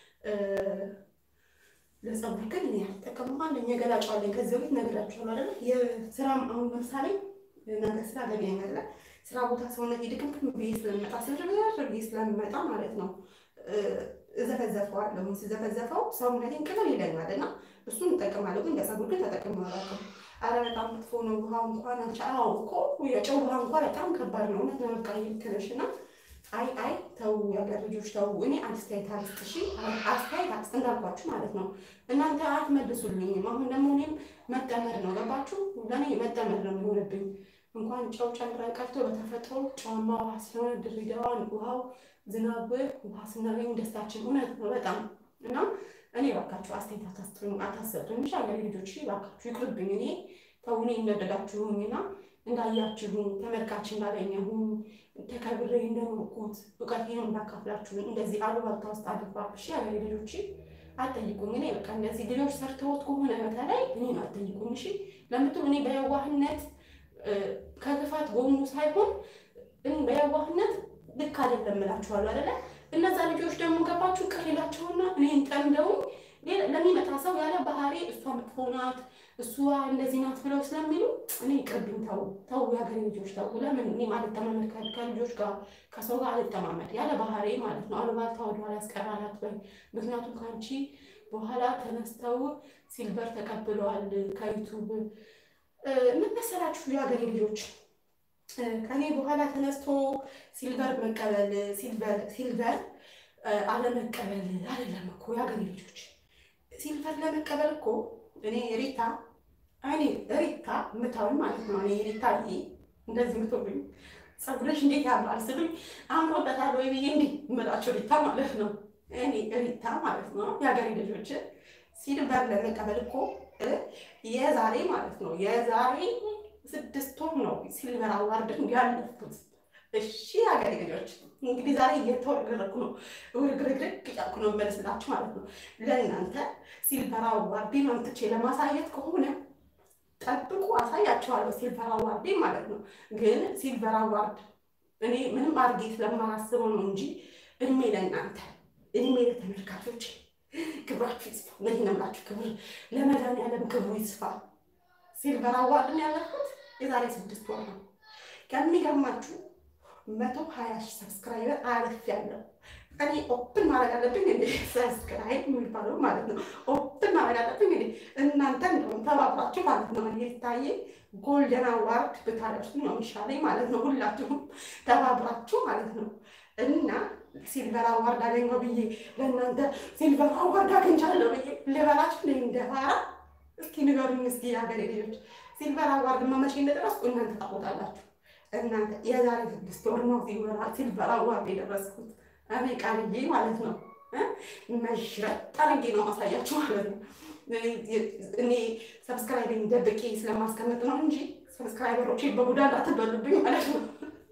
ለፀጉር ግን እኔ አልጠቀምም አለኝ። የገላ ጨው አለኝ። ከዚህ በፊት ነግራችኋለሁ አይደለ? የስራም አሁን ለምሳሌ ነገር ስራ ገቢያ ያለ ስራ ቦታ ሰውነት ይድክምክም ብዬ ስለሚመጣ ስለደረር ብዬ ስለሚመጣ ማለት ነው እዘፈዘፈዋለሁ። ስዘፈዘፈው ሰውነቴን ቅልል ይለኛል እና እሱን እጠቀማለሁ። ግን ለፀጉር ግን ተጠቅሜ አላውቅም። አረ በጣም መጥፎ ነው። ውሃ እንኳን አንቺ አዎ እኮ የጨው ውሃ እንኳን በጣም ከባድ ነው። እውነት ለበቃ ይልክነሽ እና አይ አይ ተው የሀገር ልጆች ተው። እኔ አስተያየት አልስጥ እሺ፣ አስተያየት አልስጥ እንዳልኳችሁ ማለት ነው። እናንተ አትመልሱልኝም። አሁን ደግሞ እኔም መጠመድ ነው ገባችሁ? ለእኔ መጠመድ ነው የሚሆንብኝ። እንኳን ጨው ጨምረን ቀርቶ በተፈጥሮ ጨዋማ ውሃ ስለሆነ ድሬዳዋን ውሃው ዝናብ ውሃ ስናገኝ ደስታችን እውነት ነው በጣም እና እኔ እባካችሁ አስተያየት አታስጡኝ አታሰጡኝ። እሺ ሀገሬ ልጆች እባካችሁ ይቅርብኝ። እኔ ተውኔ እንደወደዳችሁኝና እንዳያችሁኝ ተመልካች እንዳገኘሁኝ ተከብሬ እንደኖርኩት እውቀቴን እንዳካፍላችሁ እንደዚህ አሉባልታ ውስጥ አልገባ። እሺ ሀገሬ ልጆች አትጠይቁኝ። እኔ በቃ እንደዚህ ልጆች ሰርተውት ከሆነ በተለይ እኔን አትጠይቁኝ። እሺ ለምትሉ እኔ በየዋህነት ከክፋት ጎኑ ሳይሆን በየዋህነት ልክ አይደለም እላችኋለሁ አይደለ? እነዛ ልጆች ደግሞ ገባችሁ ቅር ይላቸውና እኔን ጠምደውኝ ለሚመጣ ሰው ያለ ባህሪ እሷ መጥፎ ናት፣ እሷ እንደዚህ ናት ብለው ስለሚሉ እኔ ቅርብኝ፣ ተው ተው፣ የሀገሬ ልጆች ተው። ለምን እኔ አልተማመድ ከልጆች ጋር ከሰው ጋር አልተማመድ ያለ ባህሪ ማለት ነው። አሉባልታ ወደኋላ ያስቀራላት ወይ ምክንያቱም ከአንቺ በኋላ ተነስተው ሲልቨር ተቀብለዋል ከዩቱብ ምን መሰላችሁ የሀገሬ ልጆች ከኔ በኋላ ተነስቶ ሲልቨር መቀበል ሲልቨር ሲልቨር አለመቀበል አይደለም እኮ የሀገሬ ልጆች ሲልቨር ለመቀበል እኮ እኔ ሪታ እኔ ሪታ ምታውን ማለት ነው። እኔ ሪታ ይሄ እንደዚህ ምትሉኝ ፀጉርሽ እንዴት ያምራል ስሉኝ አምሮበታል ወይ ብዬ እንዲህ እምላቸው ሪታ ማለት ነው። እኔ ሪታ ማለት ነው የሀገሬ ልጆች ሲልቨር ለመቀበል እኮ የዛሬ ማለት ነው የዛሬ ስድስት ወር ነው ሲልቨር አዋርድን ያለፉት። እሺ ሀገሬ ልጆች እንግዲህ ዛሬ እየተወረገረኩ ነው ውርግርግርግ እያልኩ ነው መለስላችሁ ማለት ነው። ለእናንተ ሲልቨር አዋርዴ መምጥቼ ለማሳየት ከሆነ ጠብቁ፣ አሳያቸዋለሁ ሲልቨር አዋርዴ ማለት ነው። ግን ሲልቨር አዋርድ እኔ ምንም አድርጌ ስለማላስበው ነው እንጂ እድሜ ለእናንተ እድሜ ለተመልካቾች ክብራችሁ ይስፋ። ምን ነምላችሁ ክብር ለመድኃኒዓለም ክብሩ ይስፋ። ሲልቨር አዋርድን ያለፉት የዛሬ ስድስት ወር ነው። ከሚገርማችሁ መቶ ሀያ ሺህ ሰብስክራይበር አለፍ ያለው እኔ ኦፕን ማድረግ አለብኝ እንዴ? ሰብስክራይብ የሚባለው ማለት ነው። ኦፕን ማድረግ አለብኝ እንዴ? እናንተ እንደውም ተባብራችሁ ማለት ነው። እኔ ታዬ ጎልደን አዋርድ ብታደርሱ ነው የሚሻለኝ ማለት ነው። ሁላችሁም ተባብራችሁ ማለት ነው እና ሲልቨር አዋርድ አገኘው ብዬ ለእናንተ ሲልቨር አዋርድ አግኝቻለሁ ብዬ ልበላችሁ ነ እንደፋራ እስኪ ንገሩኝ እስኪ የሀገሬ ልጆች ሲልቨር አዋርድ መቼ እንደደረስኩ እናንተ ታውቃላችሁ። እናንተ የዛሬ ስድስት ወር ነው ሲልቨር አዋርድ የደረስኩት እኔ ቃልዬ ማለት ነው። መሽረጥ አድርጌ ነው ማሳያችሁ ማለት ነው። እኔ ሰብስክራይቢንግ ደብቄ ስለማስቀመጥ ነው እንጂ ሰብስክራይበሮቼ በቡዳ እንዳትበሉብኝ ማለት ነው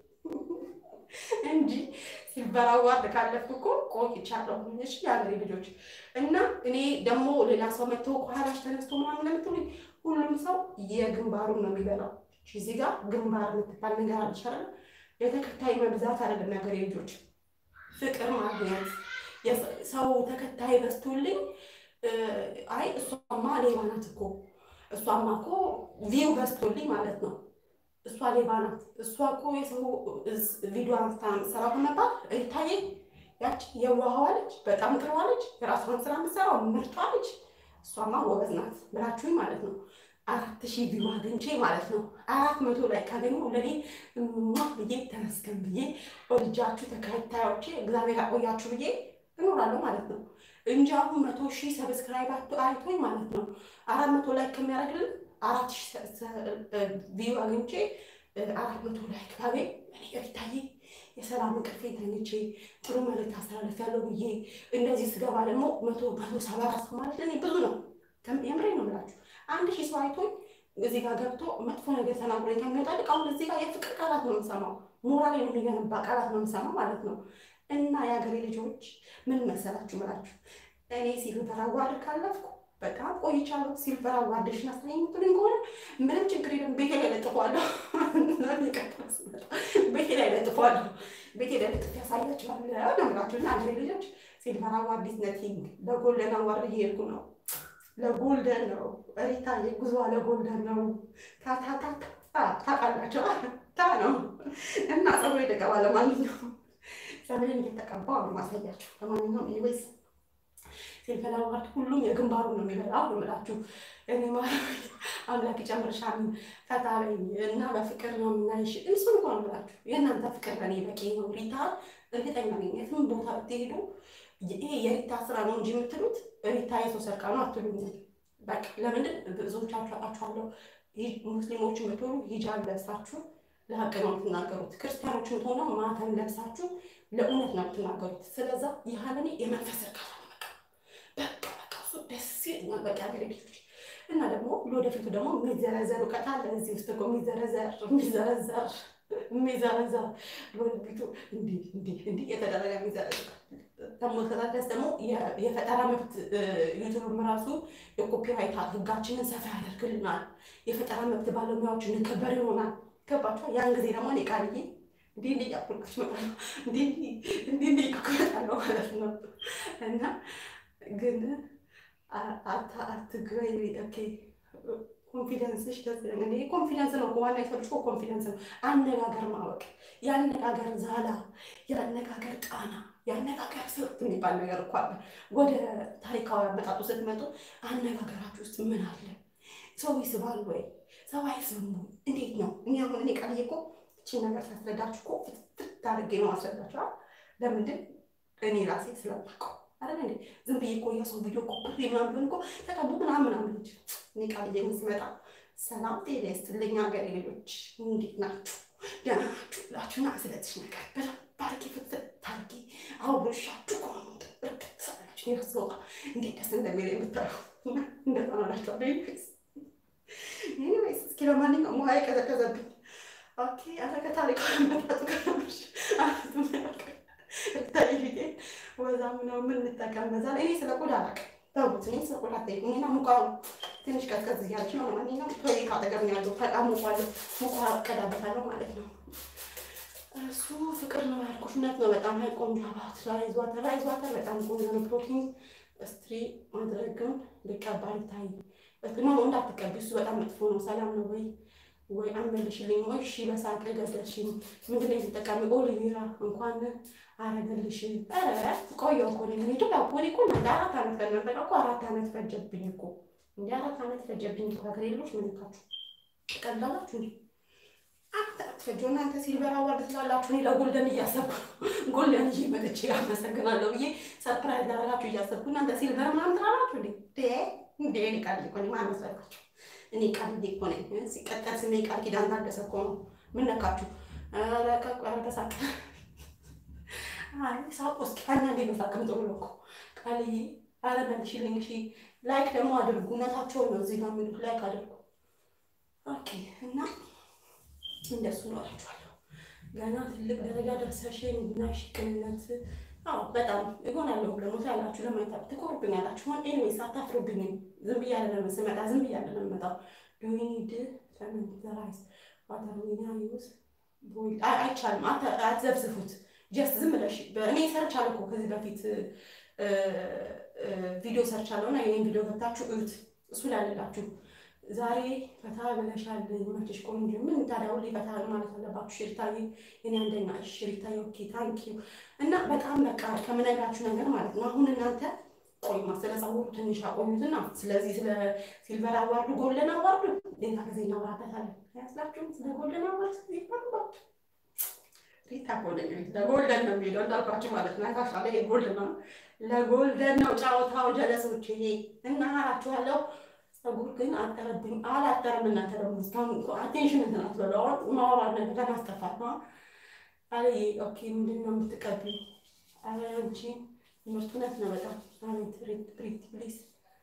እንጂ ሲልቨር አዋርድ ካለፍኩ እኮ ቆይቻለሁ። እሺ የሀገሬ ልጆች እና እኔ ደግሞ ሌላ ሰው መጥቶ ከኋላሽ ተነስቶ ምናምን ለምትሉኝ ሁሉም ሰው የግንባሩን ነው የሚበላው። እዚህ ጋር ግንባር የምትባል ነገር አልቻለም። የተከታይ መብዛት አይደለም የሀገሬ ልጆች፣ ፍቅር ማግኘት ሰው ተከታይ በዝቶልኝ አይ እሷማ ሌባ ናት እኮ እሷማ እኮ ቪው በዝቶልኝ ማለት ነው እሷ ሌባ ናት፣ እሷ እኮ የሰው ቪዲዮ አንስታ ምሰራ በመባል ይታየ ያች የዋህዋ ልጅ በጣም ቅርባ ልጅ የራሷን ስራ ምሰራው ምርጧ ልጅ እሷማ ጎበዝ ናት ብላችሁኝ ማለት ነው። አራት ሺህ ቪው አግኝቼ ማለት ነው አራት መቶ ላይ ካገኘሁ ለኔ ብዬ ተመስገን ብዬ ወልጃችሁ ተከታዮቼ እግዚአብሔር ያቆያችሁ ብዬ እኖራለሁ ማለት ነው እንጂ አሁን መቶ ሺህ ሰብስክራይብ አይቶኝ ማለት ነው አራት መቶ ላይ ከሚያደርግልን አራት ቪው አግኝቼ አራት መቶ ላይክ ባገኝ እኔ ሪታዬ የሰላም እንቅልፌ ተኝቼ ጥሩ መልዕክት አስተላልፊያለሁ ብዬ እንደዚህ ስገባ ደግሞ መቶ መቶ ሰባ አራት ማለት ለእኔ ብዙ ነው። የምሬ ነው የምላችሁ። አንድ ሺህ ሰው አይቶኝ እዚህ ጋር ገብቶ መጥፎ ነገር ተናግሮኝ ከሚወጣ ልቅ አሁን እዚህ ጋር የፍቅር ቃላት ነው የምሰማው፣ ሞራል የሚገነባ ቃላት ነው የምሰማው ማለት ነው። እና የሀገሬ ልጆች ምን መሰላችሁ ምላችሁ እኔ ሲልቨር አዋርድ ካለፍኩ በጣም ቆይቻለሁ። ሲልቨር አዋርድሽን አሳየኝ የምትሉኝ ከሆነ ምንም ችግር የለም። ቤቴ ላይ ለጥፏለሁ። ቤቴ ላይ ለጥፏለሁ። ቤቴ ላይ ለጥፍ ያሳያችኋለሁ ነው የምላችሁ። እና ሀገሬ ልጆች ሲልቨር አዋርድ ኢዝ ነቲንግ። ለጎልደን አዋርድ እየሄድኩ ነው። ለጎልደን ነው ሪታ፣ የጉዞ ለጎልደን ነው። ታታታታ ታውቃላችሁ፣ ታ ነው እና ጸጉሬ ተቀባ። ለማንኛውም ጸጉሬን እየተቀባሁ ነው ማሳያችሁ። ለማንኛውም ኢኒዌይስ ሲልቨር አዋርድ ሁሉም የግንባሩ ነው የሚበላው ነው የምላችሁ። እኔ አምላክ ይጨምርሻል፣ ፈታ በይ እና በፍቅር ነው የምናይሽ። እሱን እኮ ነው የምላችሁ። የእናንተ ፍቅር ለእኔ በቂ ነው። ሪታ እርግጠኛ ነኝ የትም ቦታ ብትሄዱ ይሄ የሪታ ስራ ነው እንጂ የምትሉት ሪታ የሰው ሰርቃ ነው አትሉኝ። በቃ ለምንድን ብዙዎቻችሁ አውቃችኋለሁ። ሙስሊሞች የምትሆኑ ሂጃብ ለብሳችሁ ለሀቅ ነው የምትናገሩት። ክርስቲያኖች የምትሆኑ ማተም ለብሳችሁ ለእውነት ነው የምትናገሩት። ስለዛ ይህንን የመንፈስ እርካታ ነው። በቃ በቃ በቃ እሱ ደስ ይለኛል። በቃ ያገሬ ልጆች እና ደግሞ ለወደፊቱ ደግሞ የሚዘረዘር እውቀት አለ እዚህ ውስጥ እኮ የሚዘረዘር የሚዘረዘር የሚዘረዘር ለወደፊቱ እንዲህ እንዲህ እንዲህ የተደረገ የሚዘረዘር ደግሞ ከዛስ ደግሞ የፈጠራ መብት ዩቱብም ራሱ የኮፒራይት ህጋችንን ሰፋ ያደርግልናል። የፈጠራ መብት ባለሙያዎች እንከበር ይሆናል። ገባችኋል? ያን ጊዜ ደግሞ እኔ ቃልዬ እንዲህ እንዲህ እያልኩልሽ እመጣለሁ እንዲህ እንዲህ እንዲህ እያልኩ እመጣለሁ ማለት ነው እና ግን አትግበይ ኦኬ ኮንፊደንስሽ እኔ ኮንፊደንስ ነው ዋና የሰልች ኮንፊደንስ ነው። አነጋገር ማወቅ፣ የአነጋገር ዛላ፣ የአነጋገር ቃና፣ የአነጋገር ስልት የሚባል ነገር እኮ አለ። ወደ ታሪካዊ አመጣጡ ስትመጡ አነጋገራችሁ ውስጥ ምን አለ? ሰው ይስባል ወይ ሰው አይስብም? እንዴት ነው? እኔ አሁን እኔ ቃልዬ እኮ እቺን ነገር ሳስረዳችሁ እኮ ፍትፍት አድርጌ ነው አስረዳችኋል። ለምንድን እኔ ራሴ ስለማውቀው አይደል እንዴ? ዝም ብዬ እኮ የሰው ቪዲዮ እኮ ምናምን ቢሆን እኮ ተቀቡ ምናምን ምናምን እንጂ እኔ ቃልዬ ስመጣ ሰላም ጤና ይስጥልኝ ሀገሬ ልጆች እንዴት ናችሁ? ደህና ናችሁ ብላችሁና ስለዚህ ነገር በደንብ አድርጌ ፍትፍት አድርጌ አውርሻችሁ ከሆኑ እርግጥ ሰላችሁ የረስወጣ እንዴት ደስ እንደሚል የምታዩ እንደዛ ነው እላችኋለሁ። ኤኒዌይስ እስኪ ለማንኛውም ውሃ የቀዘቀዘብኝ ኦኬ። ኧረ ከታሪካዊ አመጣጡ ከነበርሽ ታይ ፊቴ ወዛም ነው የምንጠቀም በዛ ላይ እኔ ስለ ቆዳ አላውቅም። ተውት፣ እኔ ስለ ቆዳ ጠይቁኝና ሙቃ ትንሽ ቀዝቀዝ እያለች ነው። ለማንኛውም ቶይ ካጠገብ ነው ያለው በጣም ሙቋለሁ። ሙቋ ቀዳበታለሁ ማለት ነው። እሱ ፍቅር ነው ያልኩሽ፣ እውነት ነው። በጣም ሀይ ቆንጆ አባት ራይዝ ዋተር ራይዝ ዋተር በጣም ቆንጆ ነው። ፕሮቲን ስትሪ ማድረግም ልቀባ ይታይ ነው እንዳትቀቢ፣ እሱ በጣም መጥፎ ነው። ሰላም ነው ወይ ወይ አመልሽልኝ ወይ እሺ፣ በሳቅ ገደልሽኝ። ምንድን ነው የተጠቃሚ ኦሊቬራ እንኳን አረገልሽ። ኧረ ቆየሁ እኮ እኔ ምን ያው እኔ እኮ እንደ አራት ዓመት ከነበረ እኮ አራት ዓመት ፈጀብኝ እኮ እንደ አራት ዓመት ፈጀብኝ እኮ ሀገሬ ልጆች ምንካችሁ ቀላላችሁ እንዴ? አትፈጆ እናንተ ሲልቨር አዋርድ ስላላችሁ እኔ ለጎልደን እያሰብኩ ጎልደን ይዤ መጥቼ አመሰግናለሁ ብዬ ሰርፕራይዝ ላደርጋችሁ እያሰብኩ እናንተ ሲልቨር ምናምን ትላላችሁ እንዴ? እንዴ እኔ ቃል እኮ ነኝ። ማን መስላችሁ? እኔ ቃል እኮ ነኝ። ሲቀጠል ስሜ ቃል ኪዳን ታደሰ እኮ ነው። ምን ነካችሁ? ኧረ ተሳቅ ሳቅ ውስጥ አንዳንዴ መሳቅም ጥሩ ነው እኮ ቃልዬ። ኧረ መልሽልኝ እሺ። ላይክ ደግሞ አድርጉ። እውነታቸውን ነው እዚህ ጋር የሚሉት ላይክ አድርጉ። ኦኬ እና እንደሱ ነው እላችኋለሁ። ገና ትልቅ ደረጃ ደርሰሽ ናሽ ቅንነት አዎ በጣም ይሆናለሁ ደግሞ ታያላችሁ። ለማይታ ትኮሩብኛላችሁ። ሆን ኤኒዌይስ አታፍሩብኝም። ዝም ብያለ ነው ስመጣ ዝም ብያለ ነው የምመጣው። ዱኒድ ተመንዘራይዝ ዋተርዊና ዩዝ አይቻልም። አትዘብዝፉት። ጀስት ዝም ብለሽ እኔ ሰርቻለሁ እኮ ከዚህ በፊት ቪዲዮ ሰርቻለሁ እና የኔን ቪዲዮ ገብታችሁ እዩት። እሱ ላለላችሁ ዛሬ ፈታ ብለሻል፣ መችሽ ቆንጆ። ምን ታዲያ ሁሌ ፈታ ማለት አለባችሁ? ሽሪታዬ የኔ አንደኛ ሽሪታዬ፣ ኦኬ ታንኪ ዩ። እና በጣም በቃ ከምነግራችሁ ነገር ማለት ነው። አሁን እናንተ ቆይማ ስለ ጸጉሩ ትንሽ አቆዩትና፣ ስለዚህ ስለ ሲልቨር አዋርዱ ጎልደን አዋርዱ ሌላ ጊዜ እናወራበታለን። ያስላችሁም ስለ ጎልደን አዋርድ ይባሉባት ሪታ ጎልደን ለጎልደን ነው የሚለው እንዳልኳችሁ ማለት ነው። ታሻ ላይ ጎልደን ነው ለጎልደን ነው ጨዋታው። ጀለሶች ይሄ እና አላችኋለሁ ጸጉር ግን አጠረብኝ አላጠረም። እናንተ ደግሞ እስካሁን አቴንሽን እንትን አትበለው ማውራት ነገር ለማስጠፋት ነው አለ። ኦኬ ምንድን ነው የምትቀቢው? አረ አንቺ ምርት እውነት ነው በጣም አቤት ሪት ፕሊስ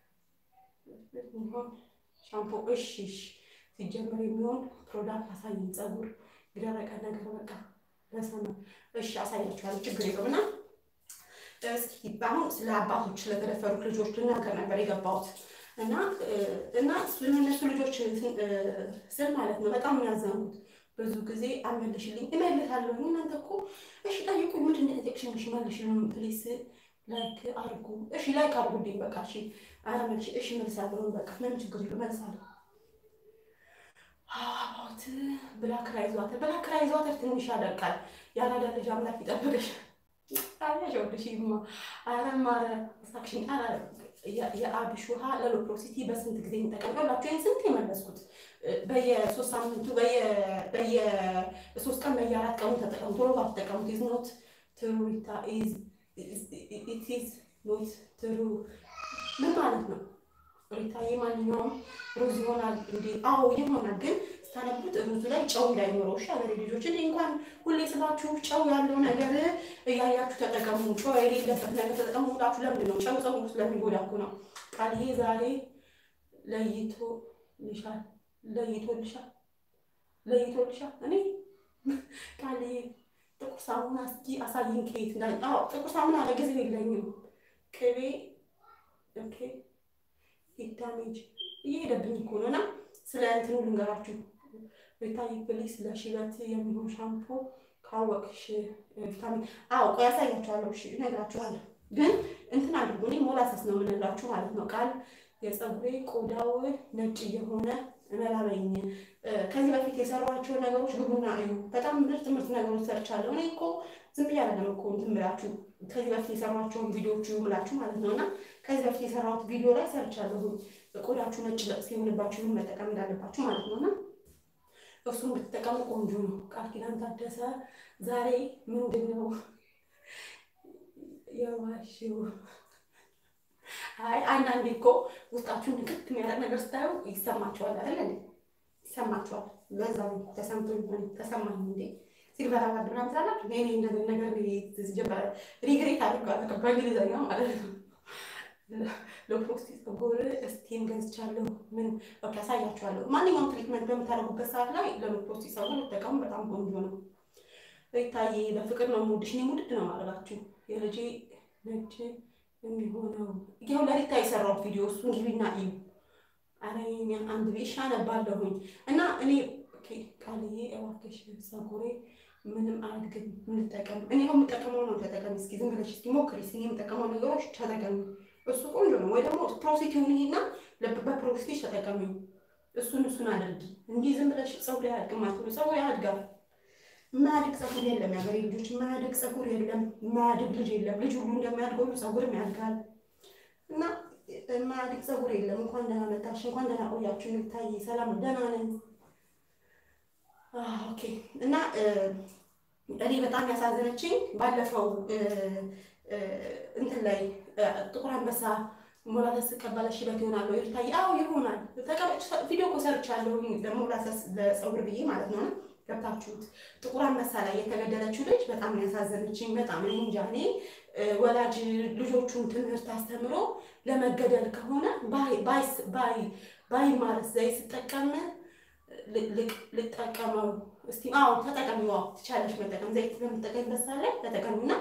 ሚሆን ሻምፖ እሺ፣ እሺ ሲጀመር የሚሆን ፕሮዳክት አሳይኝ። ጸጉር የደረቀ ነገር በቃ ለሰማ እሺ፣ አሳያችኋለሁ። ችግር የለውም እና እስኪ አሁን ስለ አባቶች ስለተደፈሩት ልጆች ልናገር ነበር የገባሁት እና እና ስለነሱ ልጆች ስል ማለት ነው በጣም የሚያዘኑት ብዙ ጊዜ አመልሽልኝ እመልሳለሁ። እናንተ እኮ እሺ ጠይቁኝ፣ ምንድን ነው የጠየቅሽኝ? እሺ መልሽልኝ ፕሊስ፣ ላይክ አድርጉ። እሺ ላይክ አድርጉልኝ በቃ እሺ። ኧረ መልሽ፣ እሺ መልሳለሁ። በቃ ምንም ችግር የለም መልሳለሁ። አባት ብላክ ራይዝ ዋተር፣ ብላክ ራይዝ ዋተር ትንሽ ያደርቃል። ያራዳ ልጅ አምላክ ይጠብቅሽ። አያሸውልሽማ። ኧረ ማረ ሳክሽን ኧረ የአብሽ ውሃ ለሎፕሮሲቲ በስንት ጊዜ የሚጠቀም ላቸው ይህን ስንት የመለስኩት በየሶስት ሳምንቱ በየሶስት ቀን በየአራት ቀኑ ተጠቀሙ። ቶሎ ባትጠቀሙት ኢዝ ኖት ትሩ ኢዝ ኖት ትሩ ምን ማለት ነው? ሪታዬ ማንኛውም ሩዝ ይሆናል እንዴ? አዎ ይሆናል፣ ግን ስታነቡት ሩዙ ላይ ጨው እንዳይኖረው እሺ። አገሬ ልጆች እኔ እንኳን ሁሌ ስላችሁ ጨው ያለው ነገር እያያችሁ ተጠቀሙ፣ ጨው የሌለበት ነገር ተጠቀሙ ሁላችሁ። ለምንድን ነው ጨው ጸጉር ስለሚጎዳ እኮ ነው። ቃልዬ ዛሬ ለይቶ ልሻል ለይቶልሻል ለይቶልሻል። እኔ ቃልዬ ጥቁር ሳሙና እስኪ አሳይኝ ከየት እንዳ ጥቁር ሳሙና ለጊዜው የለኝም። ቅቤ ኦኬ ዳሜጅ እየሄደብኝ እኮ ነው እና ስለ እንትኑ ልንገራችሁ። ቤታዬ ፕሊስ ለሽበት የሚሆን ሻምፖ ካወቅሽ ቪታሚን አዎ፣ ቆይ ያሳያችኋለሁ። እሺ እነግራችኋለሁ። ግን እንትን አድርጉ። እኔ ሞላሰስ ነው የምነግራችሁ ማለት ነው። ቃል የፀጉሬ ቆዳው ነጭ እየሆነ መላበኝ ከዚህ በፊት የሰሯቸው ነገሮች ግቡና እዩ። በጣም ምርጥ ምርጥ ነገሮች ሰርቻለሁ። እኔ እኮ ዝም ብዬ አይደለም እኮ እንትን ብላችሁ ከዚህ በፊት የሰሯቸውን ቪዲዮዎች እዩ ብላችሁ ማለት ነው። እና ከዚህ በፊት የሰራሁት ቪዲዮ ላይ ሰርቻለሁ። ቆዳችሁ ነጭ ሲሆንባችሁ መጠቀም እንዳለባችሁ ማለት ነው እና እሱን ብትጠቀሙ ቆንጆ ነው። ቃል ኪዳን ታደሰ ዛሬ ምንድን ነው የዋሽው? አይ አንዳንዴ እኮ ውስጣችሁን ንክት የሚያደርግ ነገር ስታዩ ይሰማችኋል አይደል? ይሰማችኋል። ለዛ ተሰምቶ ሆን ተሰማኝ እንዴ ሲልቨር አዋርድ ምናምን ስላላችሁ እኔ እንደዚህ ነገር ሲጀመር ሪግሬት አድርጓል በእንግሊዝኛ ማለት ነው። ለፕሮስቲ ፀጉር እስቲም ገዝቻለሁ። ምን በቃ ያሳያችኋለሁ። ማንኛውም ትሪትመንት በምታደርጉበት ሰዓት ላይ ለፕሮስቲ ፀጉር ልጠቀሙ በጣም ቆንጆ ነው። ይታዬ በፍቅር ነው የምወድሽ። እኔ ሙድድ ነው ማለባችሁ የልጄ ነጭ የሚሆነው ይኸው ለሪታ የሰራው ቪዲዮ እሱን ግቢና እዩ። አረ አንድ ቤሻ ነባለሁኝ እና እኔ ቃልዬ እባክሽ ፀጉሬ ምንም አያድግም፣ ምንጠቀም እኔ ነው የምጠቀመው ነው ተጠቀሚ። እስኪ ዝም ብለሽ እስኪ ሞክሪ። እስኪ የምጠቀመው ነገሮች ተጠቀሚ። እሱ ቆንጆ ነው። ወይ ደግሞ ፕሮሲቲውን ይሄና በፕሮሲቲ ተጠቀሚ። እሱን እሱን አድርጊ እንጂ ዝም ብለሽ ፀጉር አያድግም አትሉ። ፀጉር ያድጋል። የማያድግ ፀጉር የለም። የሀገሬ ልጆች የማያድግ ፀጉር የለም። የማያድግ ልጅ የለም። ልጅ ሁሉ እንደሚያድገው ፀጉርም ያድጋል እና የማያድግ ፀጉር የለም። እንኳን ደህና መጣሽ፣ እንኳን ደህና ቆያችሁ። የሚታይ ሰላም፣ ደህና ነን። ኦኬ እና እኔ በጣም ያሳዘነችኝ ባለፈው እንትን ላይ ጥቁር አንበሳ ሞላሰስ ቀባለሽ ሽበት ይሆናል ወይ ይታይ? አዎ ይሆናል። ተቀበጭ ቪዲዮ እኮ ሰርቻለሁ ለሞላሰስ ለፀጉር ብዬ ማለት ነው። ገብታችሁት ጥቁር አንበሳ ላይ የተገደለችው ልጅ በጣም ያሳዘነችኝ። በጣም እኔ እንጃ እኔ ወላጅ ልጆቹን ትምህርት አስተምሮ ለመገደል ከሆነ ባይማርስ ዘይት ስጠቀም ልጠቀመው እስቲ አዎ ተጠቀሚ። ዋው ትቻለሽ መጠቀም ዘይት በምጠቀምበት ሰዓት ላይ ተጠቀሚና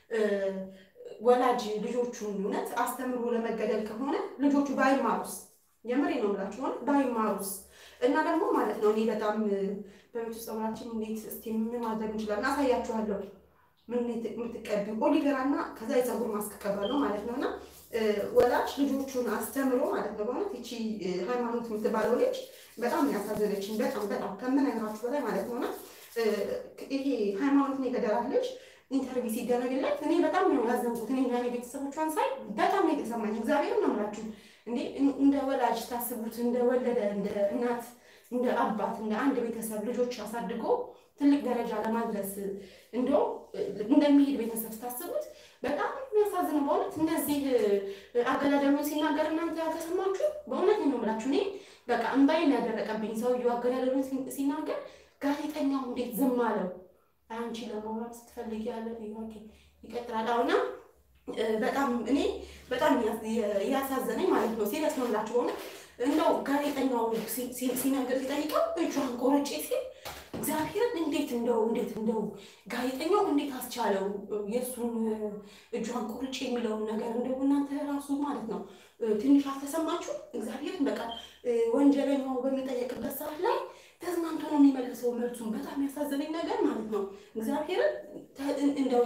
ወላጅ ልጆቹን እውነት አስተምሮ ለመገደል ከሆነ ልጆቹ ባይማሩስ፣ የምሬ ነው የምላችሁ ሆነ ባይማሩስ እና ደግሞ ማለት ነው እኔ በጣም በቤት ውስጥ ፀጉራችን እንዴት እስቲ ምን ማድረግ እንችላለን? አሳያችኋለሁ። ምን የምትቀቢው ኦሊቬራ እና ከዛ የፀጉር ማስክ ቀባለሁ ማለት ነው እና ወላጅ ልጆቹን አስተምሮ ማለት ነው በእውነት ይቺ ሃይማኖት የምትባለው ልጅ በጣም ያሳዘነችኝ በጣም በጣም ከምነግራችሁ በላይ ማለት ነውና ይሄ ሃይማኖትን የገደላት ልጅ ኢንተርቪው ሲደረግለት እኔ በጣም ነው ያዘንኩት። እኔ ዛሬ ቤተሰቦቿን ሳይ በጣም ነው የተሰማኝ። እግዚአብሔር ነው የምላችሁ። እንዴ እንደ ወላጅ ታስቡት፣ እንደ ወለደ እንደ እናት እንደ አባት እንደ አንድ ቤተሰብ ልጆች አሳድጎ ትልቅ ደረጃ ለማድረስ እንደው እንደሚሄድ ቤተሰብ ስታስቡት በጣም የሚያሳዝነው በእውነት እንደዚህ አገዳደሉን ሲናገር እናንተ ያልተሰማችሁ በእውነት ነው የምላችሁ። እኔ በቃ እምባይን ያደረቀብኝ ሰውዬው አገዳደሉን ሲናገር ጋዜጠኛው እንዴት ዝም አለው? አንቺ ለማውራት ስትፈልጊ ያለ ይቀጥላል። አሁና በጣም እኔ በጣም እያሳዘነኝ ማለት ነው። ሲሪየስ ነው የምላችሁ በእውነት እንደው ጋዜጠኛው ሲናገር ሲጠይቀው እጇን ቆርጬ ሲል እግዚአብሔርን እንዴት እንደው እንዴት እንደው ጋዜጠኛው እንዴት አስቻለው የእሱን እጇን ቁርጭ የሚለውን ነገር እንደው እናንተ ራሱ ማለት ነው ትንሽ አልተሰማችሁ? እግዚአብሔርን በቃ ወንጀለኛው በሚጠየቅበት ሰዓት ላይ ተዝናንቶ ነው የሚመልሰው መልሱን። በጣም ያሳዘነኝ ነገር ማለት ነው እግዚአብሔርን እንደው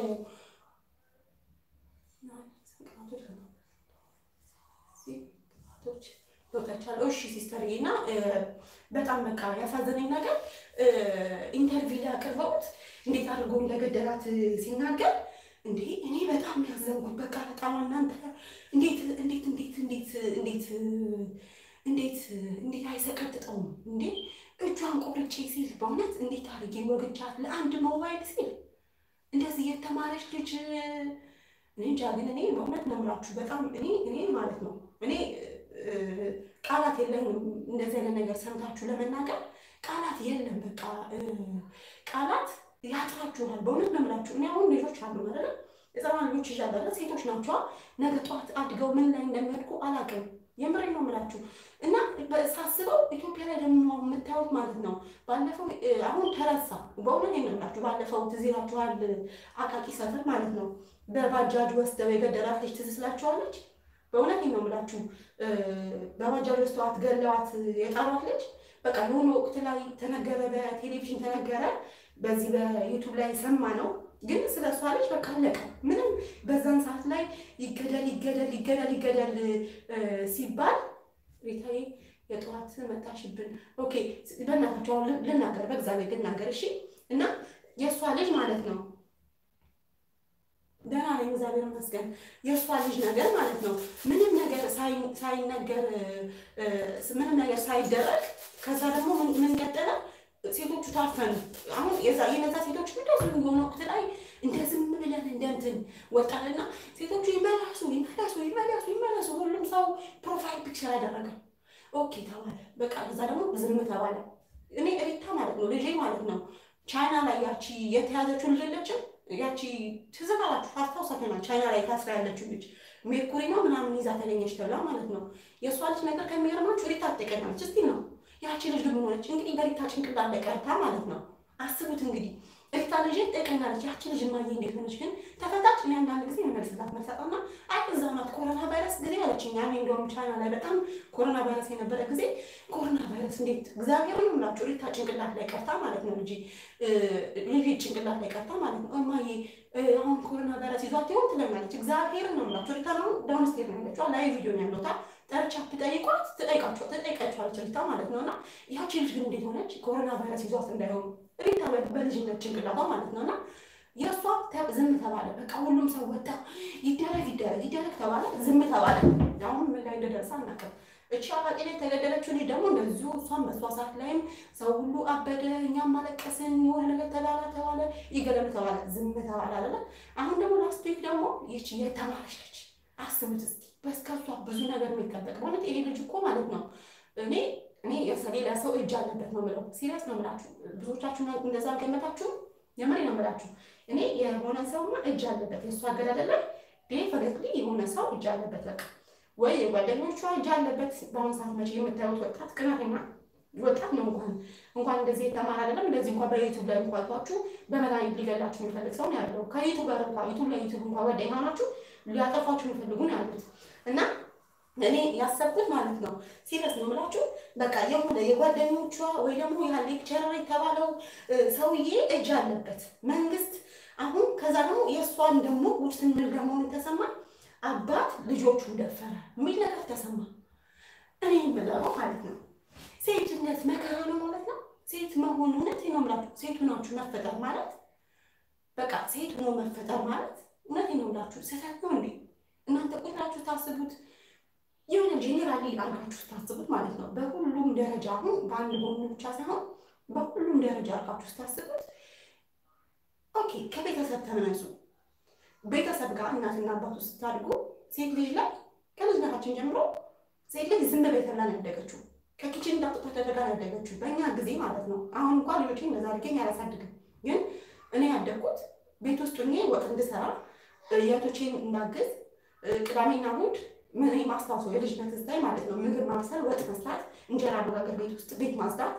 ወጣቻለሁ። እሺ ሲስተርዬ እና በጣም በቃ ያሳዘነኝ ነገር ኢንተርቪው ላይ አቅርበውት እንዴት አድርጎ እንደገደላት ሲናገር እንዴ እኔ በጣም ያዘንኩት በቃ በጣም እናንተ እንዴት እንዴት እንዴት እንዴት እንዴት እንዴት እንዴት አይሰቀጥጠውም እንዴ እጇን ቆርጬ ሲል በእውነት እንዴት አድርጌ ወግቻት ለአንድ ሞባይል ሲል እንደዚህ የተማረች ልጅ እኔ እንጃ ግን እኔ በእውነት ነው የምላችሁ በጣም እኔ እኔ ማለት ነው እኔ ቃላት የለኝም እንደዚህ አይነት ነገር ሰምታችሁ ለመናገር ቃላት የለም። በቃ ቃላት ያጥራችኋል። በእውነት ነው የምላችሁ። እኔ አሁን ልጆች አሉ አይደለ? የህፃናት ልጆች ይዣለሁ። ሴቶች ናቸዋ። ነገ ጠዋት አድገው ምን ላይ እንደሚወድቁ አላውቅም። የምሬ ነው የምላችሁ እና ሳስበው ኢትዮጵያ ላይ ደግሞ የምታዩት ማለት ነው ባለፈው አሁን ተረሳ። በእውነት ነው የምላችሁ ባለፈው ትዝ ይላችኋል። አቃቂ ሰፈር ማለት ነው በባጃጅ ወስደው የገደላት ልጅ ትዝ ስላችኋለች። በእውነት ነው የምላችሁ በባጃጅ ወስደዋት ገለዋት የጣሏት ልጅ በቃ የሆነ ወቅት ላይ ተነገረ፣ በቴሌቪዥን ተነገረ፣ በዚህ በዩቱብ ላይ ሰማ ነው። ግን ስለ እሷ ልጅ በቃ አለቀ። ምንም በዛን ሰዓት ላይ ይገደል ይገደል ይገደል ይገደል ሲባል ሪታዬ የጠዋት መጣሽብን። ኦኬ በእናታቸው አሁን ልናገር፣ በእግዚአብሔር ልናገር። እሺ እና የእሷ ልጅ ማለት ነው ደህና ነኝ እግዚአብሔር ይመስገን። የእሷ ልጅ ነገር ማለት ነው ምንም ነገር ሳይነገር ምንም ነገር ሳይደረግ ከዛ ደግሞ ምን ቀጠለ? ሴቶቹ ታፈኑ። አሁን የነዛ ሴቶች እንደዚህ የሆነ ወቅት ላይ እንደ ዝም ብለን እንደ እንትን ወጣልና ሴቶቹ ይመለሱ ይመለሱ ይመለሱ ይመለሱ። ሁሉም ሰው ፕሮፋይል ፒክቸር ያደረገ ኦኬ ተባለ። በቃ እዛ ደግሞ ዝም ተባለ። እኔ ሪታ ማለት ነው ልጄ ማለት ነው ቻይና ላይ ያቺ የተያዘችው ልጅ የለችም ያቺ ትዝ ካላችሁ ታስታውሳችኋል። ቻይና ላይ ታስራ ያለችው ልጅ ሜርኩሪ ነው ምናምን ይዛ ተገኘች ተብላ ማለት ነው። የእሷ ልጅ ነገር ከሚገርማችሁ ሪታ ትጠቀኛለች። እስቲ ነው ያቺ ልጅ ደግሞ ሆነች እንግዲህ በሪታ ጭንቅላት ላይ ቀርታ ማለት ነው። አስቡት እንግዲህ ሪታ ልጅ ትጠቀኛለች። ያቺ ልጅ ማየ እንዴት ሆነች ግን ተፈታች። እኔ አንዳንድ ጊዜ የመልስላት መርሳጣና አይ እዛ ናት ኮሮና ቫይረስ ጊዜ አለችኝ። ያኔ እንደውም ቻይና ላይ በጣም ኮሮና ቫይረስ የነበረ ጊዜ ኮሮና ቫይረስ እንዴት እግዚአብሔር ነው ምላችሁ ሪታ ጭንቅላት ላይ ቀርታ ማለት ነው ልጅ ልጅ ጭንቅላት ላይ ቀርታ ማለት ነው። እማዬ አሁን ኮሮና ቫይረስ ይዟት ይሆን ትለኛለች። እግዚአብሔር ነው ምላችሁ ሪታ ነው ዳውንስቴር ነው ያለችው ላይ ቪዲዮ ነው ያለውታ ጠርቻ ትጠይቋት ትጠይቃቸው ትጠይቃቸዋለች ሪታ ማለት ነው። እና ያቺ ልጅ ግን እንዴት ሆነች ኮሮና ቫይረስ ይዟት እንዳይሆኑ ሪታ በልጅነት ጭንቅላቷ ማለት ነው እና የእሷ ዝም ተባለ። በቃ ሁሉም ሰው ወጣ፣ ይደረግ ይደረግ ይደረግ ተባለ፣ ዝም ተባለ። አሁን ምን ላይ እንደደረሰ አናውቅም። እቺ አዋቂ ላይ የተገደለችው ልጅ ደግሞ እንደዚሁ እሷም በእሷ ሰዓት ላይም ሰው ሁሉ አበደ፣ እኛም ማለቀስን፣ የሆነ ነገር ተባለ ተባለ፣ ይገለሉ ተባለ፣ ዝም ተባለ አለ። አሁን ደግሞ ላስት ዊክ ደግሞ ይቺ የተማረች ልጅ አስቡት እስኪ በስከሷ ብዙ ነገር የሚጠበቅ ማለት ይሄ ልጅ እኮ ማለት ነው እኔ እኔ ሌላ ሰው እጅ አለበት ነው የምለው። ሲሪየስ ነው የምላችሁ። ብዙዎቻችሁ እንደዛ አልገመታችሁም። የምሬ ነው የምላችሁ። እኔ የሆነ ሰውማ እጅ አለበት የእሱ አገዳደል ላይ ዴፈነትሊ የሆነ ሰው እጅ አለበት። በቃ ወይ የጓደኞቿ እጅ አለበት። በአሁኑ ሰዓት መቼ የምታዩት ወጣት ቅናተኛ ወጣት ነው። እንኳን እንኳን እንደዚህ የተማረ አይደለም እንደዚህ እንኳን በዩቱብ ላይ እንኳን ቷችሁ በመድኃኒት ሊገላችሁ የሚፈልግ ሰው ነው ያለው። ከዩቱበር እንኳ ዩቱብ ላይ ዩቱብ እንኳ ጓደኛ ናችሁ ሊያጠፋችሁ የሚፈልጉ ነው ያሉት እና እኔ ያሰብኩት ማለት ነው ሲሪየስ ነው የምላችሁ። በቃ የሆነ የጓደኞቿ ወይ ደግሞ ያ ሌክቸረር የተባለው ሰውዬ እጅ አለበት መንግስት። አሁን ከዛ ደግሞ የእሷን ደግሞ ውጭ ስንል ደግሞ ተሰማ አባት ልጆቹን ደፈረ የሚል ነገር ተሰማ። እኔ የምለው ማለት ነው ሴትነት መከራ ነው ማለት ነው። ሴት መሆን እውነት ነው የምላችሁ። ሴት ሆናችሁ መፈጠር ማለት በቃ ሴት ሆኖ መፈጠር ማለት እውነት ነው የምላችሁ ስህተት ነው እንዴ? እናንተ ቁጥራችሁ ታስቡት የሆነ ጄኔራሊ አርጋችሁ ስታስቡት ማለት ነው። በሁሉም ደረጃ አሁን በአንድ ጎኑ ብቻ ሳይሆን በሁሉም ደረጃ አርጋችሁ ስታስቡት፣ ኦኬ ከቤተሰብ ተመነሱ። ቤተሰብ ጋር እናትና አባቱ ስታድጉ ሴት ልጅ ላይ ከልጅነታችን ጀምሮ ሴት ልጅ ዝም ቤት ላይ ነው ያደገችው። ከኪችን እንዳጥቶ ተደጋ ነው ያደገችው በእኛ ጊዜ ማለት ነው። አሁን እንኳን ልጆች እንደዛ አድርገኝ አላሳድግም፣ ግን እኔ ያደግኩት ቤት ውስጥ ሆኜ ወጥ እንድሰራ የቶቼን እንዳግዝ ቅዳሜና እሑድ ምን ማስታወሰው የልጅነት ስታይ ማለት ነው። ምግብ ማብሰል፣ ወጥ መስራት፣ እንጀራ መጋገር፣ ቤት ውስጥ ቤት ማጽዳት፣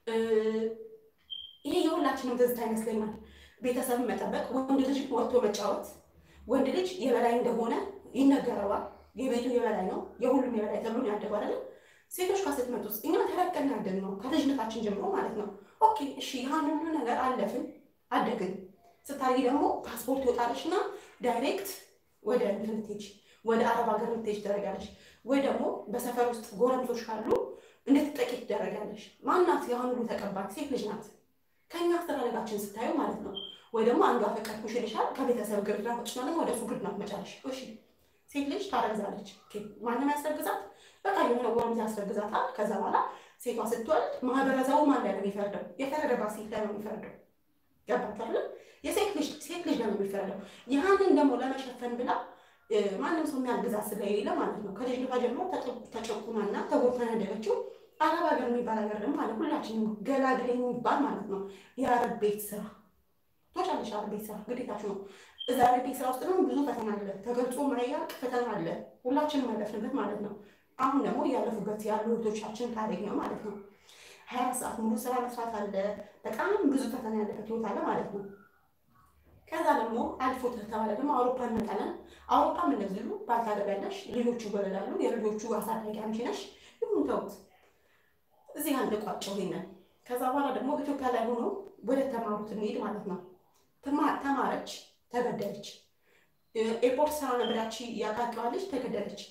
ይሄ የሁላችንም ትዝታ ይመስለኛል። ቤተሰብን መጠበቅ፣ ወንድ ልጅ ወጥቶ መጫወት። ወንድ ልጅ የበላይ እንደሆነ ይነገረዋል። የቤቱ የበላይ ነው፣ የሁሉም የበላይ ተብሎ ያደጉ አይደለም። ሴቶች ጋር ስትመጡ እኛ ተረቀን ያደግ ነው ከልጅነታችን ጀምሮ ማለት ነው። ኦኬ እሺ፣ ያን ሁሉ ነገር አለፍን አደግን። ስታርጊ ደግሞ ፓስፖርት ይወጣልሽ እና ዳይሬክት ወደ እንትን ልትሄጂ ወደ አረብ ሀገር ልትሄጂ ትደረጋለሽ። ወይ ደግሞ በሰፈር ውስጥ ጎረምሶች ካሉ እንድትጠቂ ትደረጋለሽ። ማናት ያን ሁሉ ተቀባች ሴት ልጅ ናት። ከእኛ አስተዳደጋችን ስታዩ ማለት ነው። ወይ ደግሞ አንዱ አፈቀርኩሽ ይልሻል። ከቤተሰብ ግርድና ወጥሽና ደግሞ ወደ እሱ ግርድና ትመጫለሽ። እሺ ሴት ልጅ ታረግዛለች። ማንም ያስረግዛት በቃ የሆነ ጎረምሳ ያስረግዛታል። ከዛ በኋላ ሴቷ ስትወልድ ማህበረሰቡ ማን ላይ ነው የሚፈርደው? የፈረደባት ሴት ላይ ነው የሚፈርደው። ገባችኋል? የሴት ልጅ ሴት ልጅ ነው የሚፈርደው። ያንን ደግሞ ለመሸፈን ብላ ማንም ሰው የሚያግዛት ስለሌለ ማለት ነው ከልጅነቷ ጀምሮ ተጨቁናና ተጎድታ ያደገችው አረብ ሀገር የሚባል ሀገር ደግሞ ማለት ሁላችንም ገላግሌ የሚባል ማለት ነው የአረብ ቤት ስራ ቶቻለሽ። አረብ ቤት ስራ ግዴታችሁ ነው። እዛ አረብ ቤት ስራ ውስጥ ደግሞ ብዙ ፈተና አለ፣ ተገልጾ ማያልቅ ፈተና አለ። ሁላችንም ያለፍንበት ማለት ነው። አሁን ደግሞ እያለፉበት ያሉ እህቶቻችን ታሪክ ነው ማለት ነው። ሀያ ሰዓት ሙሉ ስራ መስራት አለ። በጣም ብዙ ፈተና ያለበት ህይወት አለ ማለት ነው። ከዛ ደግሞ አልፎ ተተባለ ደግሞ አውሮፓ እንመጣለን። አውሮፓም እንደዚሁ ባልታገቢያለሽ ልጆቹ ይወለዳሉ። የልጆቹ አሳዳጊ አንቺ ነሽ። ይሁን ተውት። እዚህ አንድ ቋጨው ይሄንን። ከዛ በኋላ ደግሞ ኢትዮጵያ ላይ ሆኖ ወደ ተማሩት እንሄድ ማለት ነው። ተማረች፣ ተገደለች። ኤርፖርት ስራ ነበራች፣ ያቃቂዋለች፣ ተገደለች።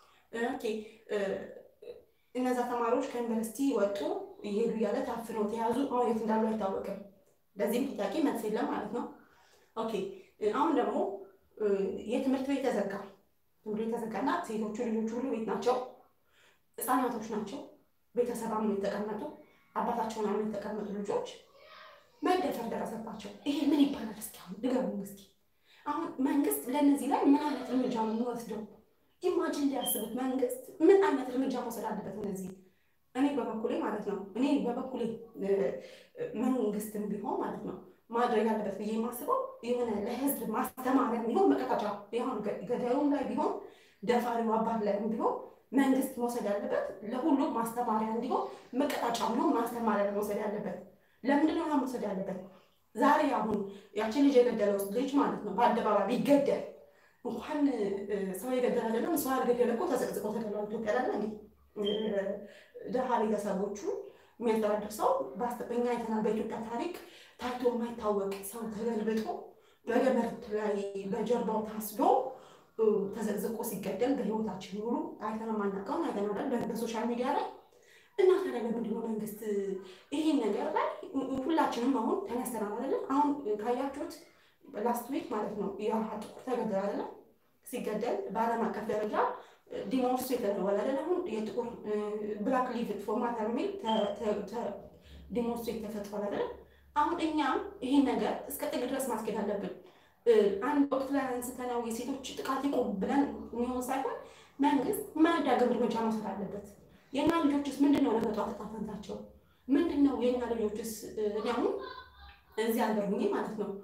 እነዛ ተማሪዎች ከዩኒቨርሲቲ ወጡ፣ እየሄዱ እያለ ታፍነው ተያዙ። አሁን የት እንዳሉ አይታወቅም። ለዚህም ጥያቄ መልስ የለም ማለት ነው። ኦኬ አሁን ደግሞ የትምህርት ቤት ተዘጋ። ትምህርት ቤት ተዘጋና ሴቶቹ ልጆቹ ሁሉ ቤት ናቸው፣ ህፃናቶች ናቸው። ቤተሰብ አምነው የተቀመጡ አባታቸውን አምነው የተቀመጡ ልጆች መደፈር ደረሰባቸው። ይሄ ምን ይባላል? እስኪ አሁን ንገሩኝ እስኪ። አሁን መንግስት ለእነዚህ ላይ ምን አይነት እርምጃ ነው የሚወስደው? ኢማጂን ሊያስቡት መንግስት ምን አይነት እርምጃ መውሰድ አለበት? እነዚህ እኔ በበኩሌ ማለት ነው እኔ በበኩሌ መንግስትም ቢሆን ማለት ነው ማድረግ ያለበት ብዬ የማስበው የሆነ ለህዝብ ማስተማሪያ ቢሆን መቀጣጫ ቢሆን ገዳዩም ላይ ቢሆን ደፋሪው አባት ላይ ቢሆን መንግስት መውሰድ ያለበት ለሁሉም ማስተማሪያ እንዲሆን መቀጣጫ ቢሆን ማስተማሪያ መውሰድ ያለበት። ለምንድን ነው መውሰድ ያለበት? ዛሬ አሁን ያችን ልጅ የገደለው ልጅ ማለት ነው በአደባባይ ቢገደል እንኳን ሰው የገደለ አይደለም ሰው ያልገደለ እኮ ተዘቅዝቆ ተገሏል። ኢትዮጵያ ላይ እንዲ ደሃ ቤተሰቦቹ የሚያስተዳድር ሰው በኛ አይተናል። በኢትዮጵያ ታሪክ ታይቶ የማይታወቅ ሰው ተገልብጦ በገመድ ላይ በጀርባው ታስዶ ተዘቅዝቆ ሲገደል በህይወታችን ሙሉ አይተን የማናውቀውን አይተናል በሶሻል ሚዲያ ላይ እና ታዲያ ለምንድን ነው መንግስት ይህን ነገር ላይ ሁላችንም አሁን ተነስተናል አይደለም? አሁን ካያችሁት ላስት ዊክ ማለት ነው ያ ጥቁር ተገደል አይደለም? ሲገደል በዓለም አቀፍ ደረጃ ዲሞንስትሬት ተደርጓል አይደል? አሁን የጥቁር ብላክ ሊቭ ፎር ማተር የሚል ዲሞንስትሬት ተፈጥሯል አይደለም? አሁን እኛም ይህን ነገር እስከ ጥግ ድረስ ማስኬድ አለብን። አንድ ወቅት ላይ አንስተነው የሴቶች ጥቃት ይቆም ብለን የሚሆን ሳይሆን መንግስት ማያዳግም እርምጃ መውሰድ አለበት። የእኛ ልጆችስ ምንድን ነው ነገ ጧት ዕጣ ፈንታቸው ምንድን ነው? የእኛ ልጆችስ እኔ አሁን እዚህ ሀገር ሁኜ ማለት ነው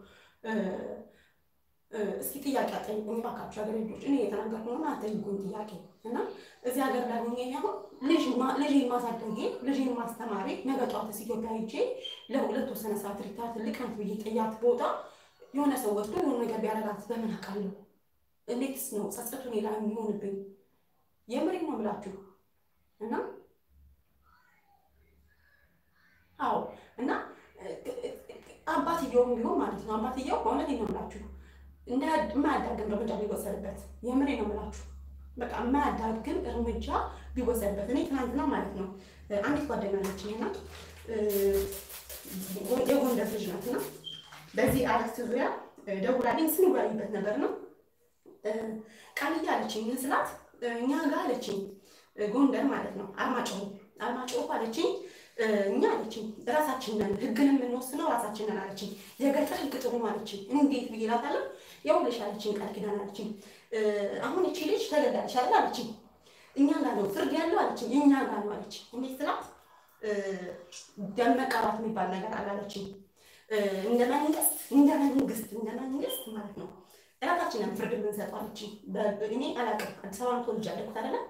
እስኪ ጥያቄ አጠይቁኝ እባካችሁ ሀገር ልጆች፣ እኔ የተናገርኩ ሆነ አጠይቁኝ ጥያቄ እና እዚህ ሀገር ላይ ሆኜ አሁን ልጅ ማሳደጌ ልጅን ማስተማሪ ነገ ጧትስ ኢትዮጵያ ሄጄ ለሁለት ወሰነ ሰዓት ሪታ ትልቅ ናት ብዬ ጥያት ቦታ የሆነ ሰው ወስዶ የሆነ ነገር ቢያደርጋት በምን አውቃለሁ? እንዴትስ ነው ጸጸቱ እኔ ላይ የሚሆንብኝ? የምሬን ነው የምላችሁ እና አዎ እና አባትየውም ቢሆን ማለት ነው አባትየው በእውነት ነው የምላችሁ የማያዳግም እርምጃ ቢወሰድበት የምሬ ነው የምላችሁ በቃ የማያዳግም እርምጃ ቢወሰድበት እኔ ትናንትና ማለት ነው አንዲት ጓደኛ ናችን እና የጎንደር ልጅ ናት እና በዚህ አረፍት ዙሪያ ደውላልኝ ስንወያይበት ነበር ነው ቃልዬ አለችኝ ስላት እኛ ጋር አለችኝ ጎንደር ማለት ነው አርማጭሆ አርማጭሆ አለችኝ እኛ አለችኝ ራሳችንን ህግን የምንወስነው ራሳችንን አለችኝ። የገጠር ህግ ጥሩ ነው አለችኝ። እንዴት ብዬ እላታለሁ። ይኸውልሽ አለችኝ ቃል ኪዳን አለችኝ። አሁን እቺ ልጅ ተገዳለች አይደል አለችኝ። እኛ ጋር ነው ፍርድ ያለው አለችኝ። እኛ ጋር ነው አለችኝ። እንዴት ስላት ደም መቃባት የሚባል ነገር አለ አለችኝ። እንደ መንግስት እንደ መንግስት እንደ መንግስት ማለት ነው ራሳችንን ፍርድ የምንሰጠው አለችኝ። እኔ አላውቅም አዲስ አበባ ነው ተወልጄ ያደግኩት አይደለም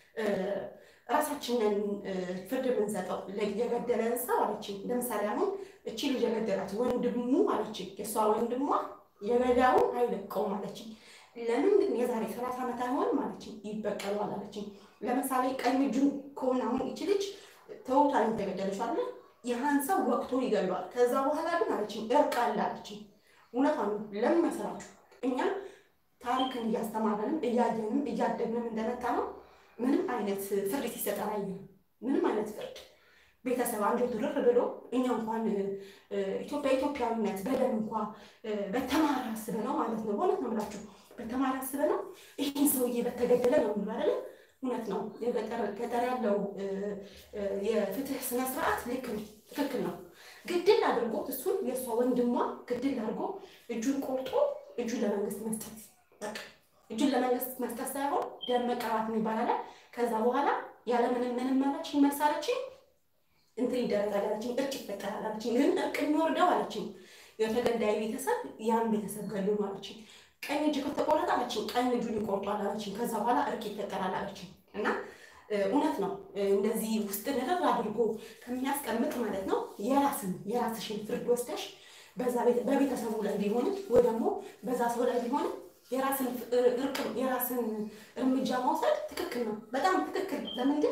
ራሳችንን ፍርድ የምንሰጠው የገደለን ሰው አለችኝ። ለምሳሌ አሁን እቺ ልጅ የገደላት ወንድሙ አለችኝ፣ የእሷ ወንድሟ የገዳውን አይለቀውም አለችኝ። ለምን ግን የዛሬ ሰላሳ ዓመት አይሆንም አለችኝ፣ ይበቀለዋል አለችኝ። ለምሳሌ ቀኝ እጁን ከሆነ አሁን እቺ ልጅ ተውታ የተገደለች አለ ይህን ሰው ወቅቶ ይገለዋል። ከዛ በኋላ ግን አለችኝ እርቅ አለ አለችኝ። እውነቷን ለምን መሰላችሁ? እኛም ታሪክን እያስተማረንም እያየንም እያደግንም እንደመጣ ነው ምንም አይነት ፍርድ ሲሰጥ አላየንም። ምንም አይነት ፍርድ ቤተሰብ አንጀቱ ርር ብሎ እኛ እንኳን ኢትዮጵያ ኢትዮጵያዊነት በደም እንኳ በተማረ አስበነው ማለት ነው። በእውነት ነው የምላችሁ በተማረ አስበነው ይህን ሰውዬ በተገደለ ነው የሚሉ አይደለ? እውነት ነው። ገጠር ያለው የፍትህ ስነስርዓት ልክ ነው፣ ትክክል ነው። ግድል አድርጎት እሱን የእሷ ወንድሟ ግድል አድርጎ እጁን ቆርጦ እጁን ለመንግስት መስጠት በቃ እጁን ለመንግስት መስጠት ሳይሆን ደም መቀባት የሚባል አለ። ከዛ በኋላ ያለምንም ምንም አለችኝ መልስ አለችኝ እንትን ይደረጋል አለችኝ፣ እርቅ ይፈጠራል አለችኝ። ግን እርቅ የሚወርደው አለችኝ የተገዳይ ቤተሰብ ያን ቤተሰብ ገሉ ነው አለችኝ። ቀኝ እጅ ከተቆረጠ አለችኝ ቀኝ እጁን ይቆርጧል አለችኝ። ከዛ በኋላ እርቅ ይፈጠራል አለችኝ። እና እውነት ነው እንደዚህ ውስጥ ንርር አድርጎ ከሚያስቀምጥ ማለት ነው የራስን የራስሽን ፍርድ ወስደሽ በቤተሰቡ ላይ ቢሆንም ወይ ደግሞ በዛ ሰው ላይ ቢሆንም የራስን እርቅ የራስን እርምጃ መውሰድ ትክክል ነው፣ በጣም ትክክል። ለምንድን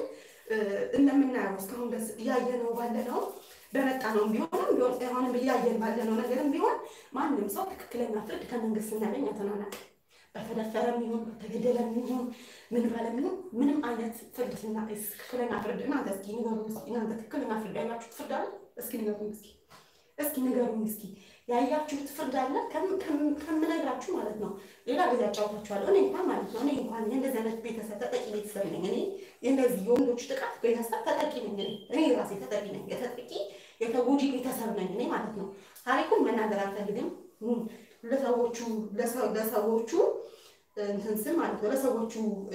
እንደምናየው እስካሁን ድረስ እያየነው ባለነው በመጣ ነው ቢሆንም ቢሆን አሁንም እያየን ባለነው ነገርም ቢሆን ማንም ሰው ትክክለኛ ፍርድ ከመንግስት ስናገኝ አተናናቅ በተደፈረም ይሁን በተገደለም ይሁን ምን ባለም ይሁን ምንም አይነት ፍርድ ስና ትክክለኛ ፍርድ እናንተ እስኪ ንገሩኝ እስኪ እናንተ ትክክለኛ ፍርድ ያያችሁት ፍርድ አለ? እስኪ ንገሩኝ እስኪ እስኪ ንገሩኝ እስኪ ያያችሁት ፍርድ አለ? ከምነግራችሁ ማለት ነው። ሌላ ጊዜ አጫውታችኋለሁ። እኔ እንኳን ማለት ነው እኔ እንኳን የእንደዚህ አይነት ቤተሰብ ተጠቂ ቤተሰብ ነኝ። እኔ የእነዚህ የወንዶች ጥቃት ቤተሰብ ተጠቂ ነኝ። እኔ እኔ ራሴ ተጠቂ ነኝ። የተጠቂ የተጎጂ ቤተሰብ ነኝ እኔ ማለት ነው። ታሪኩን መናገር አልፈልግም። ለሰዎቹ ለሰዎቹ እንትን ስል ማለት ነው ለሰዎቹ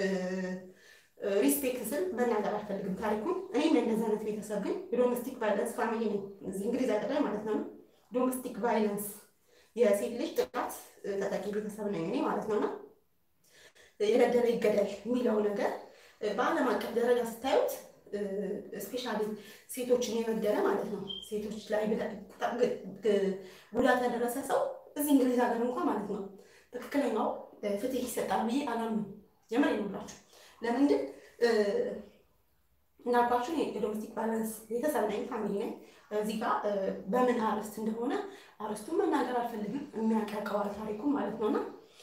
ሪስፔክት ስል መናገር አልፈልግም ታሪኩን። እኔም የእንደዚህ አይነት ቤተሰብ ግን የዶሜስቲክ ቫይለንስ ፋሚሊ ነኝ እዚህ እንግሊዝ ሀገር ላይ ማለት ነው። ዶሜስቲክ ቫይለንስ የሴት ልጅ ጥቃት ተጠቂ ቤተሰብ ነኝ እኔ ማለት ነውና የገደለ ይገደል የሚለው ነገር በዓለም አቀፍ ደረጃ ስታዩት ስፔሻሊ ሴቶችን የበደለ ማለት ነው ሴቶች ላይ ጉዳት ያደረሰ ሰው እዚህ እንግሊዝ ሀገር እንኳን ማለት ነው ትክክለኛው ፍትህ ይሰጣል ብዬ አላምንም። የምሬን ነው የምላችሁ። ለምንድን እንዳልኳችሁ የዶሜስቲክ ቫይለንስ ቤተሰብ ነኝ፣ ፋሚሊ ነኝ። እዚህ ጋር በምን አርዕስት እንደሆነ አርዕስቱን መናገር አልፈልግም። የሚያቀቀዋል ታሪኩን ማለት ነውና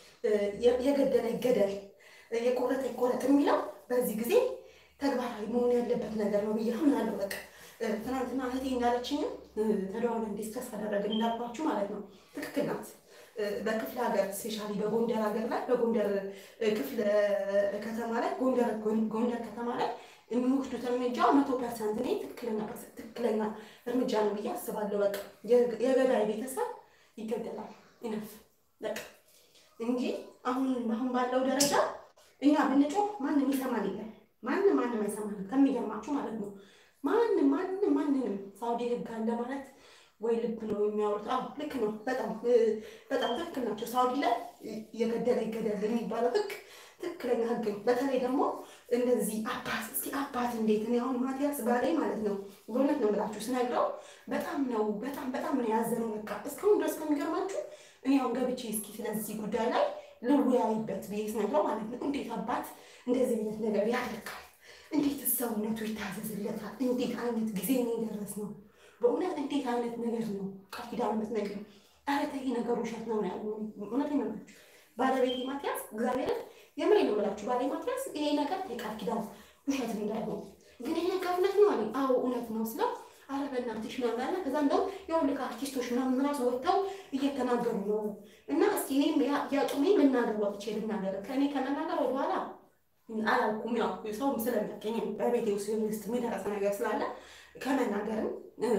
የገደለ ይገደል፣ የቆረጠ ይቆረጥ የሚለው በዚህ ጊዜ ተግባራዊ መሆን ያለበት ነገር ነው ብዬ አምናለሁ። በቃ ትናንትና እህቴ እንዳለችኝም ተደዋውለን ዲስከስ አደረግን እንዳልኳችሁ ማለት ነው። ትክክል ናት። በክፍለ ሀገር ስፔሻሊ በጎንደር ሀገር ላይ በጎንደር ክፍለ ከተማ ላይ ጎንደር ጎንደር ከተማ ላይ የሚወስዱት እርምጃ መቶ ፐርሰንት እኔ ትክክለኛ እርምጃ ነው ብዬ አስባለሁ። በቃ የገዳይ ቤተሰብ ይገደላል። ይነፍ በቃ እንጂ አሁን አሁን ባለው ደረጃ እኛ ብንጮህ ማንም ይሰማን የለም። ማንም ማንም አይሰማንም። ከሚገርማችሁ ማለት ነው ማንም ማንም ማንንም ሳውዲ ህግ አለ ማለት ወይ ልብ ነው የሚያወሩት። አዎ ልክ ነው። በጣም በጣም ትክክል ናቸው። ሳውዲ ላይ የገደለ ይገደል የሚባለው ህግ ትክክለኛ ህግ ነው። በተለይ ደግሞ እንደዚህ አባት እስኪ አባት እንዴት እኔ አሁን ማቲያስ ባሌ ማለት ነው በእውነት ነው የምላችሁ ስነግረው በጣም ነው በጣም በጣም ነው ያዘነው። በቃ እስካሁን ድረስ ከሚገርማችሁ እኔ አሁን ገብቼ እስኪ ስለዚህ ጉዳይ ላይ ልወያይበት ብዬ ስነግረው ማለት ነው እንዴት አባት እንደዚህ አይነት ነገር ያደርጋል? እንዴት ሰውነቱ ይታዘዝለታል? እንዴት አይነት ጊዜ ነው የደረስነው? በእውነት እንዴት አይነት ነገር ነው ቃል ኪዳን የምትነግሪው? ኧረ ተይ ነገሩ ውሸት ነው ነው ያለው። እውነት ነው የምላችሁ ባለቤቴ ማቲያስ እግዚአብሔርን የምሬ ነው የምላችሁ ባሌ ማቲያስ ይሄ ነገር የቃል ኪዳን ውሸት እንዳይሆን ግን ይሄ ነገር እውነት ነው አለኝ። አዎ እውነት ነው ስለው ኧረ በእናትሽ ምናምን አለ። ከዛ እንደውም የሁልክ አርቲስቶች ምናምን ራሱ ወጥተው እየተናገሩ ነው እና እስኪ እኔም ያጡሜ ልናገር ወጥቼ ልናገር ከእኔ ከመናገር ወደኋላ አላልኩም። ያው ሰውም ስለሚያቀኝ በቤቴ ውስጥ ውስጥ የሚደረሰ ነገር ስላለ ከመናገርም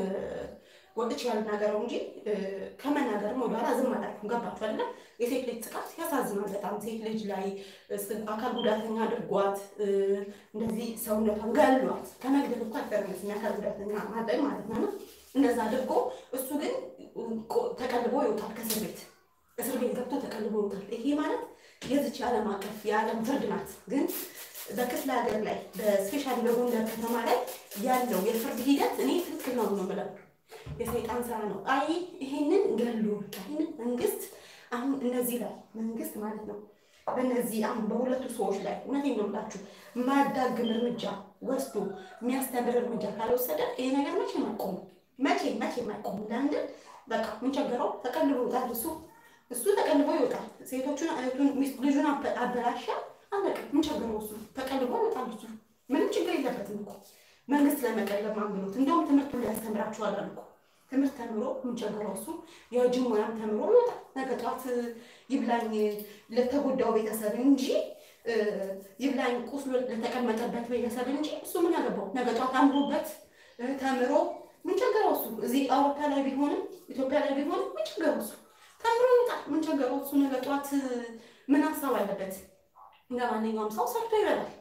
ወጥቼ ያልናገረው እንጂ ከመናገርም ወደኋላ ዝም አላልኩም። ገባችሁ አይደለ? የሴት ልጅ ጥቃት ያሳዝናል በጣም ሴት ልጅ ላይ አካል ጉዳተኛ አድርጓት እንደዚህ ሰውነቷን ገሏት። ከመግደል እኮ አይፈርምስ አካል ጉዳተኛ ማድረግ ማለት ነው። እንደዛ አድርጎ እሱ ግን ተቀልቦ ይወጣል ከእስር ቤት እስር ቤት ገብቶ ተቀልቦ ይወጣል። ይሄ ማለት የዚች ዓለም አቀፍ የዓለም ፍርድ ናት። ግን በክፍለ ሀገር ላይ በስፔሻሊ በጎንደር ከተማ ላይ ያለው የፍርድ ሂደት እኔ ትክክል ነው ነው የምለው የሰይጣን ስራ ነው። አይ ይሄንን ገሎ ይሄንን መንግስት አሁን እነዚህ ላይ መንግስት ማለት ነው በእነዚህ አሁን በሁለቱ ሰዎች ላይ እውነቴን ነው የምላችሁ ማዳግም እርምጃ ወስዶ የሚያስተምር እርምጃ ካልወሰደ ይሄ ነገር መቼም አይቆምም። መቼ መቼም አይቆምም። ለምንድን በቃ ምን ቸገረው? ተቀልቦ ይወጣል እሱ እሱ ተቀልቦ ይወጣል። ሴቶቹን እህቱን ልጁን አበላሻ አለቀ። ምን ቸገረው? እሱ ተቀልቦ ይወጣል። እሱ ምንም ችግር የለበትም እኮ መንግስት ለመቀለብ ማንብሎት እንደውም ትምህርቱን ሊያስተምራችኋል እኮ ትምህርት ተምሮ ምን ቸገረው? እሱ የእጅ ሙያም ተምሮ ይወጣል። ነገ ጠዋት ይብላኝ ለተጎዳው ቤተሰብ እንጂ ይብላኝ ቁስሎ ለተቀመጠበት ቤተሰብ እንጂ እሱ ምን ያገባው? ነገ ጠዋት አምሮበት ተምሮ ምን ቸገረው? እሱ እዚህ አውሮፓ ላይ ቢሆንም ኢትዮጵያ ላይ ቢሆንም ምን ቸገረው? እሱ ተምሮ ይወጣል። ምን ቸገረው? እሱ ነገ ጠዋት ምን ሀሳብ አለበት? እንደ ማንኛውም ሰው ሰርቶ ይበላል።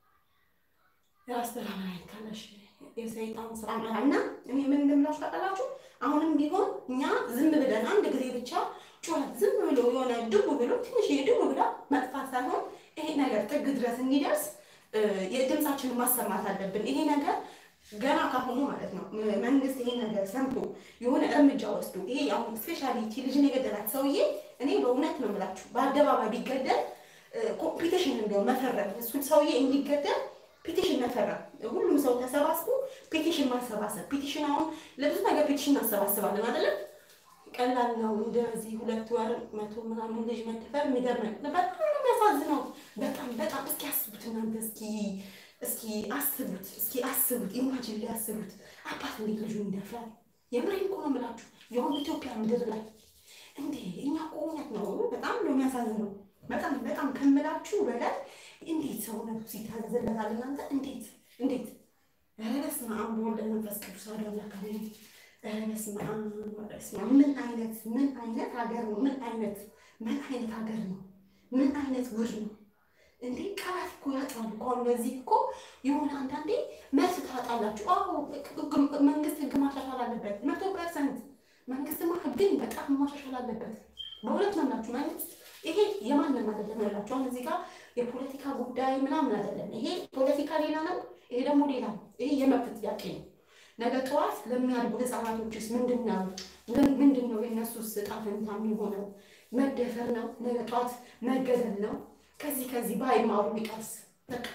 የራስ ብርሃን አይካለሽ የሰይጣን ስራ ነው እና እኔ ምን እንደምላችሁ ታውቃላችሁ? አሁንም ቢሆን እኛ ዝም ብለን አንድ ጊዜ ብቻ ጩኸት ዝም ብሎ የሆነ ድቡ ብሎ ትንሽ ድቡ ብላ መጥፋት ሳይሆን ይሄ ነገር ጥግ ድረስ እንዲደርስ የድምፃችንን ማሰማት አለብን። ይሄ ነገር ገና ካሁኑ ማለት ነው መንግስት ይሄን ነገር ሰምቶ የሆነ እርምጃ ወስዶ ይሄ አሁን ስፔሻሊቲ ልጅን የገደላት ሰውዬ እኔ በእውነት ነው የምላችሁ በአደባባይ ቢገደል ኮምፒቲሽን እንዲያው መፈረም እሱን ሰውዬ እንዲገደል ፔቲሽን መፈራ ሁሉም ሰው ተሰባስቦ ፔቲሽን ማሰባሰብ ፔቲሽን አሁን ለብዙ ነገር ፔቲሽን እናሰባስባለን አይደለም ቀላል ነው እንደዚህ ሁለት ወር መቶ ምናምን ልጅ መደፈር የሚገርም በጣም ነው የሚያሳዝነው በጣም በጣም እስኪ አስቡት እናንተ እስኪ እስኪ አስቡት እስኪ አስቡት ኢማጂን ላይ አስቡት አባት እንዴት ልጁ ይደፍራል የምሬን እኮ ነው የምላችሁ የሆነ ኢትዮጵያ ምድር ላይ እንዴ እኛ እኮ እውነት ነው በጣም ነው የሚያሳዝነው በጣም በጣም ከምላችሁ በላይ እንዴት ሰውነቱ ሲታዘዝለታል እናንተ እንዴት እንዴት ኧረ በስመ አብ ወወልድ ወመንፈስ ቅዱስ አሐዱ አምላክ አሜን ኧረ በስመ አብ በስመ አብ ምን አይነት ምን አይነት ሀገር ነው ምን አይነት ምን አይነት ሀገር ነው ምን አይነት ውር ነው እንዴ ቃላት እኮ ያጣሉ እኮ አሁን ለዚህ እኮ የሆነ አንዳንዴ መልስ ታጣላችሁ አዎ መንግስት ህግ ማሻሻል አለበት መቶ ፐርሰንት መንግስትማ ህግን በጣም ማሻሻል አለበት በእውነት ነው የምላችሁ መንግስት ይሄ የማንም አይደለም ያላችሁ አሁን እዚህ ጋር የፖለቲካ ጉዳይ ምናምን አይደለም ይሄ ፖለቲካ ሌላ ነው ይሄ ደግሞ ሌላ ነው ይሄ የመብት ጥያቄ ነው ነገ ጠዋት ለሚያድጉ ህፃናቶችስ ምንድን ነው ምንድን ነው የእነሱስ ዕጣ ፈንታ የሚሆነው መደፈር ነው ነገ ጠዋት መገደል ነው ከዚህ ከዚህ ባይማሩ ቢቀርስ በቃ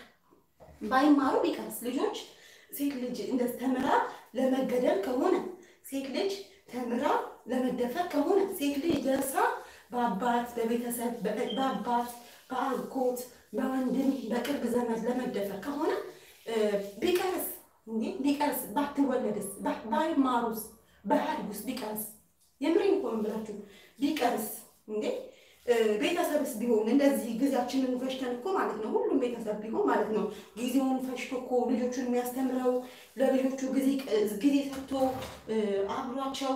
ባይማሩ ቢቀርስ ልጆች ሴት ልጅ እንደ ተምራ ለመገደል ከሆነ ሴት ልጅ ተምራ ለመደፈር ከሆነ ሴት ልጅ ደርሳ በአባት በቤተሰብ በአባት በአጎት በወንድም በቅርብ ዘመድ ለመደፈር ከሆነ ቢቀርስ እንዴ ቢቀርስ ባትወለድስ ባይማሩስ ባያድጉስ ቢቀርስ የምሬን እኮ ነው የምላችሁ ቢቀርስ እንዴ ቤተሰብስ ቢሆን እንደዚህ ጊዜያችንን ፈሽተን እኮ ማለት ነው ሁሉም ቤተሰብ ቢሆን ማለት ነው ጊዜውን ፈሽቶ እኮ ልጆቹን የሚያስተምረው ለልጆቹ ጊዜ ሰጥቶ አብሯቸው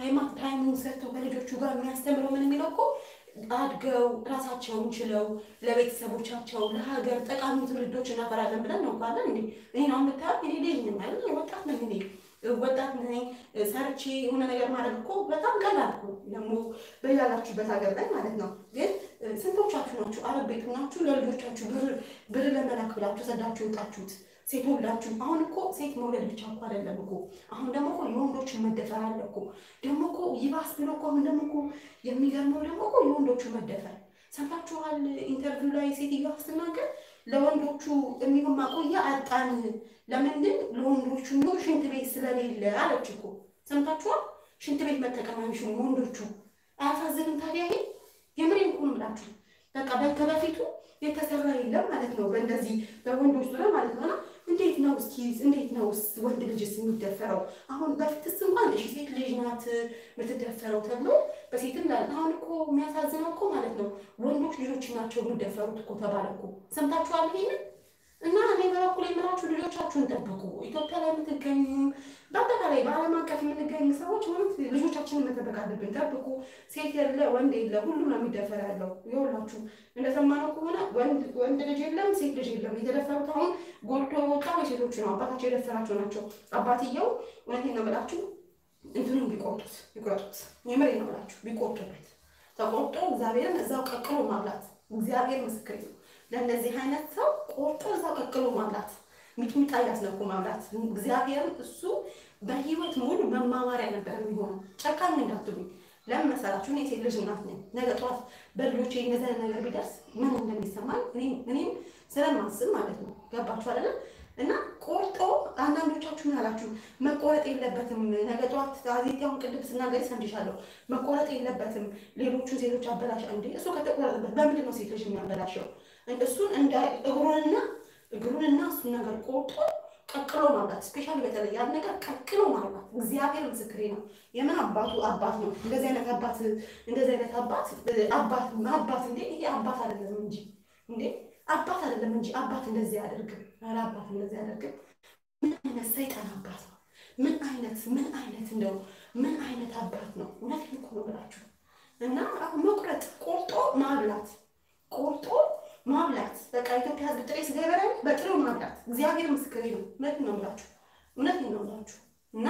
ታይሙን ሰጥቶ ከልጆቹ ጋር የሚያስተምረው ምን የሚለው እኮ አድገው ራሳቸውን ችለው ለቤተሰቦቻቸው ለሀገር ጠቃሚ ትውልዶች እናፈራለን ብለን ነው ካለን እንዴ እኔ ነው የምታየው እኔ ልጅ ነኝ አይደል ወጣት ነኝ እኔ ወጣት ነኝ ሰርቼ የሆነ ነገር ማድረግ እኮ በጣም ቀላል እኮ ደግሞ በያላችሁበት ሀገር ላይ ማለት ነው ግን ስንቶቻችሁ ናችሁ አረብ ቤት ናችሁ ለልጆቻችሁ ብር ብር ለመላክ ብላችሁ ሰዳችሁ ወጣችሁት ሴት ወልዳችሁ አሁን እኮ ሴት መውለድ ብቻ እኮ አይደለም እኮ አሁን ደግሞ እኮ የወንዶችን መደፈር አለ እኮ ደግሞ እኮ ይባስ ብሎ እኮ አሁን ደግሞ እኮ የሚገርመው ደግሞ እኮ የወንዶቹ መደፈር ሰምታችኋል ኢንተርቪው ላይ ሴትዮዋ ስትናገር ለወንዶቹ የሚሆን ማቆያ አጣን ለምንድን ለወንዶቹ የሚሆን ሽንት ቤት ስለሌለ አለች እኮ ሰምታችኋል ሽንት ቤት መጠቀም አይችሉም ወንዶቹ አያሳዝንም ታዲያ ይሄ የምሬን እኮ ነው የምላችሁ በቃ ከበፊቱ የተሰራ የለም ማለት ነው። በእንደዚህ በወንዶች ዙሪያ ማለት ነው። እና እንዴት ነው እስኪ እንዴት ነው ወንድ ልጅስ የሚደፈረው? አሁን በፊትስ እንኳን እሺ ሴት ልጅ ናት የምትደፈረው ተብሎ በሴትም ላይ አሁን እኮ የሚያሳዝነው እኮ ማለት ነው ወንዶች ልጆች ናቸው የሚደፈሩት እኮ ተባለ እኮ ሰምታችኋል ይሄንን እና እኔ በበኩል የምላችሁ ልጆቻችሁን ጠብቁ። ኢትዮጵያ ላይ የምትገኙ በአጠቃላይ በዓለም አቀፍ የምንገኝ ሰዎች ማለት ልጆቻችንን መጠበቅ አለብን። ጠብቁ። ሴት የለ ወንድ የለ ሁሉም ነው የሚደፈር ያለው። ይኸውላችሁ እንደሰማነው ከሆነ ወንድ ልጅ የለም ሴት ልጅ የለም። የተደፈሩት አሁን ጎልቶ የወጣው የሴቶቹ ነው። አባታቸው የደፈራቸው ናቸው። አባትየው እውነቴን ነው የምላችሁ እንትኑን ቢቆርጡት ቢቆርጡት የምሬን ነው የምላችሁ ቢቆርጡበት ተቆርጦ እግዚአብሔርን እዛው ቀቅሎ ማብላት እግዚአብሔር ምስክር ነው። ለእነዚህ አይነት ሰው ቆርጦ እዛው ቀቅሎ ማብላት ሚጥሚጣ እያስነኩ ማብላት እግዚአብሔርን እሱ በህይወት ሙሉ መማማሪያ ነበር የሚሆነው። ጨካኝ እንዳትሉኝ። ለምን መሰላችሁ? እኔ ሴት ልጅ እናት ነኝ። ነገ ጠዋት በልጆቼ እንደዚህ አይነት ነገር ቢደርስ ምን እንደሚሰማኝ እኔም ስለማስብ ማለት ነው። ገባችሁ አይደለም? እና ቆርጦ አንዳንዶቻችሁ ምን አላችሁ? መቆረጥ የለበትም ነገ ጠዋት አዜቲያውን ቅድም ስናገር ሰምቻለሁ። መቆረጥ የለበትም ሌሎቹን ሴቶች አበላሽ እንዴ! እሱ ከተቆረጠበት በምንድን ነው ሴት ልጅ የሚያበላሸው? እሱን እንደ እግሩንና እግሩንና እሱን ነገር ቆርጦ ቀቅሎ ማብላት ስፔሻሊ በተለይ ያን ነገር ቀቅሎ ማብላት እግዚአብሔር ምስክሬ ነው። የምን አባቱ አባት ነው። እንደዚህ አይነት አባት እንደዚህ አይነት አባት አባት አባት እንዴ! ይሄ አባት አይደለም እንጂ እንዴ አባት አይደለም እንጂ አባት እንደዚህ አያደርግም። ኧረ አባት እንደዚህ አያደርግም። ምን አይነት ሰይጣን አባት ነው? ምን አይነት ምን አይነት እንደው ምን አይነት አባት ነው? እውነቴን እኮ ነው ብላችሁ እና አሁን መቁረጥ ቆርጦ ማብላት ቆርጦ ማብላት በቃ ኢትዮጵያ ሕዝብ ጥሬ ስጋ ይበላል። በጥሬው ማብላት እግዚአብሔር ምስክሬ ነው። እውነት ነው ብላችሁ እውነት ነው ብላችሁ እና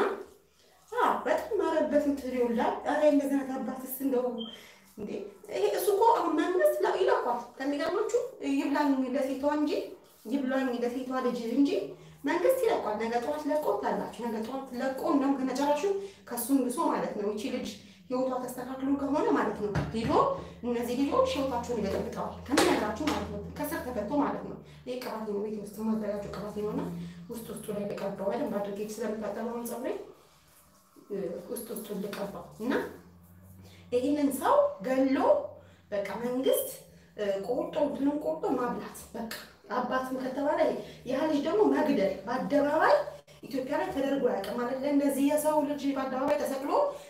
በጣም ማረበት ምትሪውላ ጣሪ እንደዚህ አይነት አባትስ እንደው እንዴ ይሄ እሱ እኮ አሁን መንግስት ላ ይለኳል። ከሚገርማችሁ ይብላኝ ለሴቷ እንጂ ይብላኝ ለሴቷ ልጅ እንጂ መንግስት ይለቋል። ነገ ጠዋት ለቆ ታላችሁ ነገ ጠዋት ለቆ እንደውም ከመጨረሹ ከሱም ብሶ ማለት ነው። ይቺ ልጅ ህይወቷ ተስተካክሎ ከሆነ ማለት ነው ሄዶ እነዚህ ልጆች ህይወታቸውን ይበጠብጠዋል ከምነግራችሁ ማለት ነው። ከስር ተፈቶ ማለት ነው። ይህ ቅባት ነው፣ ቤት ውስጥ ማዘጋጀው ቅባት ነው እና ውስጥ ውስጡ ላይ ልቀባው በደንብ አድርጌ ስለምታጠበውን ፀጉሬ ውስጥ ውስጡ ልቀባው እና ይህንን ሰው ገሎ በቃ መንግስት ቆርጦ እንትኑን ቆርጦ ማብላት በቃ አባትም ከተባለ ያ ልጅ ደግሞ መግደል በአደባባይ ኢትዮጵያ ላይ ተደርጎ ያውቅም ማለት እንደዚህ የሰው ልጅ በአደባባይ ተሰቅሎ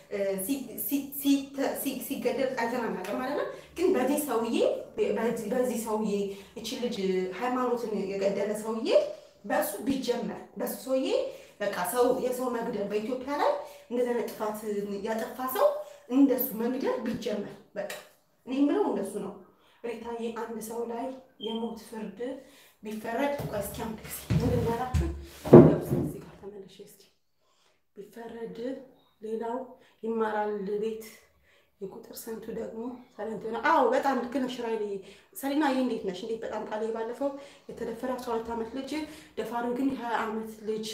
ሲገደል አይተናናቅም ማለት ነው። ግን በዚህ ሰውዬ በዚህ ሰውዬ እቺ ልጅ ሃይማኖትን የገደለ ሰውዬ በሱ ቢጀመር በሱ ሰውዬ በቃ ሰው የሰው መግደል በኢትዮጵያ ላይ እንደዚህ አይነት ጥፋት ያጠፋ ሰው እንደሱ መግደል ቢጀመር በቃ እኔ የምለው እንደሱ ነው። ሪታዬ አንድ ሰው ላይ የሞት ፍርድ ቢፈረድ እስኪ አንድ ጊዜ እንድናላችሁ እዚህ ጋር ተመለሽ እስኪ ቢፈረድ ሌላው ይማራል ቤት የቁጥር ስንቱ ደግሞ ሰለንት ሆነ። አዎ በጣም ልክ ነሽ ራይል ሰሊና፣ ይህ እንዴት ነሽ? እንዴት በጣም ቃል ባለፈው የተደፈረ አስራ ሁለት ዓመት ልጅ ደፋሪው ግን የሀያ ዓመት ልጅ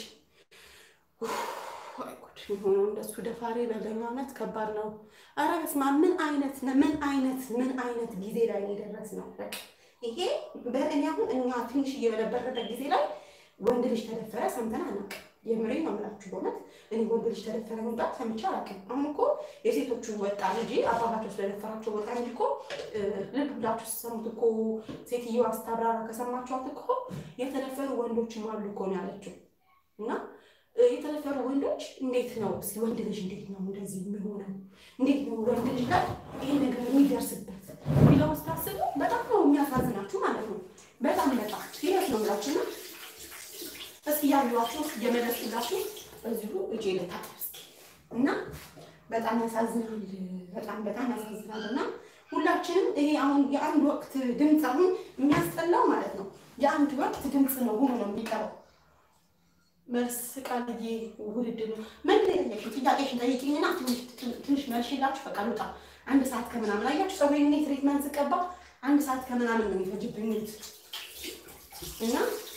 የሆነው እንደሱ ደፋሪ በለኛነት ከባድ ነው። ኧረ በስመ አብ ምን አይነት ምን አይነት ምን አይነት ጊዜ ላይ የደረስ ነው። በቃ ይሄ በእኔ አሁን እኛ ትንሽ እየበነበረበት ጊዜ ላይ ወንድ ልጅ ተደፈረ ሰምተን አናውቅም። የምሬ ነው የምላችሁ በእውነት እኔ ወንድ ልጅ ተደፈረ መምጣት ሰምቼ አላውቅም። አሁን እኮ የሴቶቹ ወጣ እንጂ አባታቸው ስለደፈራቸው ወጣ እንጂ እኮ ልብ ብላችሁ ስትሰሙት እኮ ሴትዮዋ ስታብራራ ከሰማችኋት እኮ የተደፈሩ ወንዶችም አሉ እኮ ነው ያለችው እና የተደፈሩ ወንዶች እንዴት ነው እስኪ ወንድ ልጅ እንዴት ነው እንደዚህ የሚሆነው? እንዴት ነው ወንድ ልጅ ላይ ይሄ ነገር የሚደርስበት ቢለው ስታስቡ በጣም ነው የሚያሳዝናችሁ ማለት ነው። በጣም በጣም ሲሪየስ ነው የምላችሁ እና እስኪ ያሏችሁ እየመለስኩላችሁ በዚሁ እጄ ልታጠብ እስኪ እና በጣም ያሳዝናል። በጣም በጣም ያሳዝናል እና ሁላችንም ይሄ አሁን የአንድ ወቅት ድምፅ አሁን የሚያስጠላው ማለት ነው የአንድ ወቅት ድምፅ ነው ሆኖ ነው የሚቀረው መልስ ቃልዬ ውድድ ነው። ምን ጠየቅሽ? ጥያቄሽን ጠይቂኝና ትንሽ መልሽ የላችሁ በቃ ልውጣ። አንድ ሰዓት ከምናምን አያችሁ፣ ፀጉሬን እኔ ትሪትመንት ስቀባ አንድ ሰዓት ከምናምን ነው የሚፈጅብኝ እና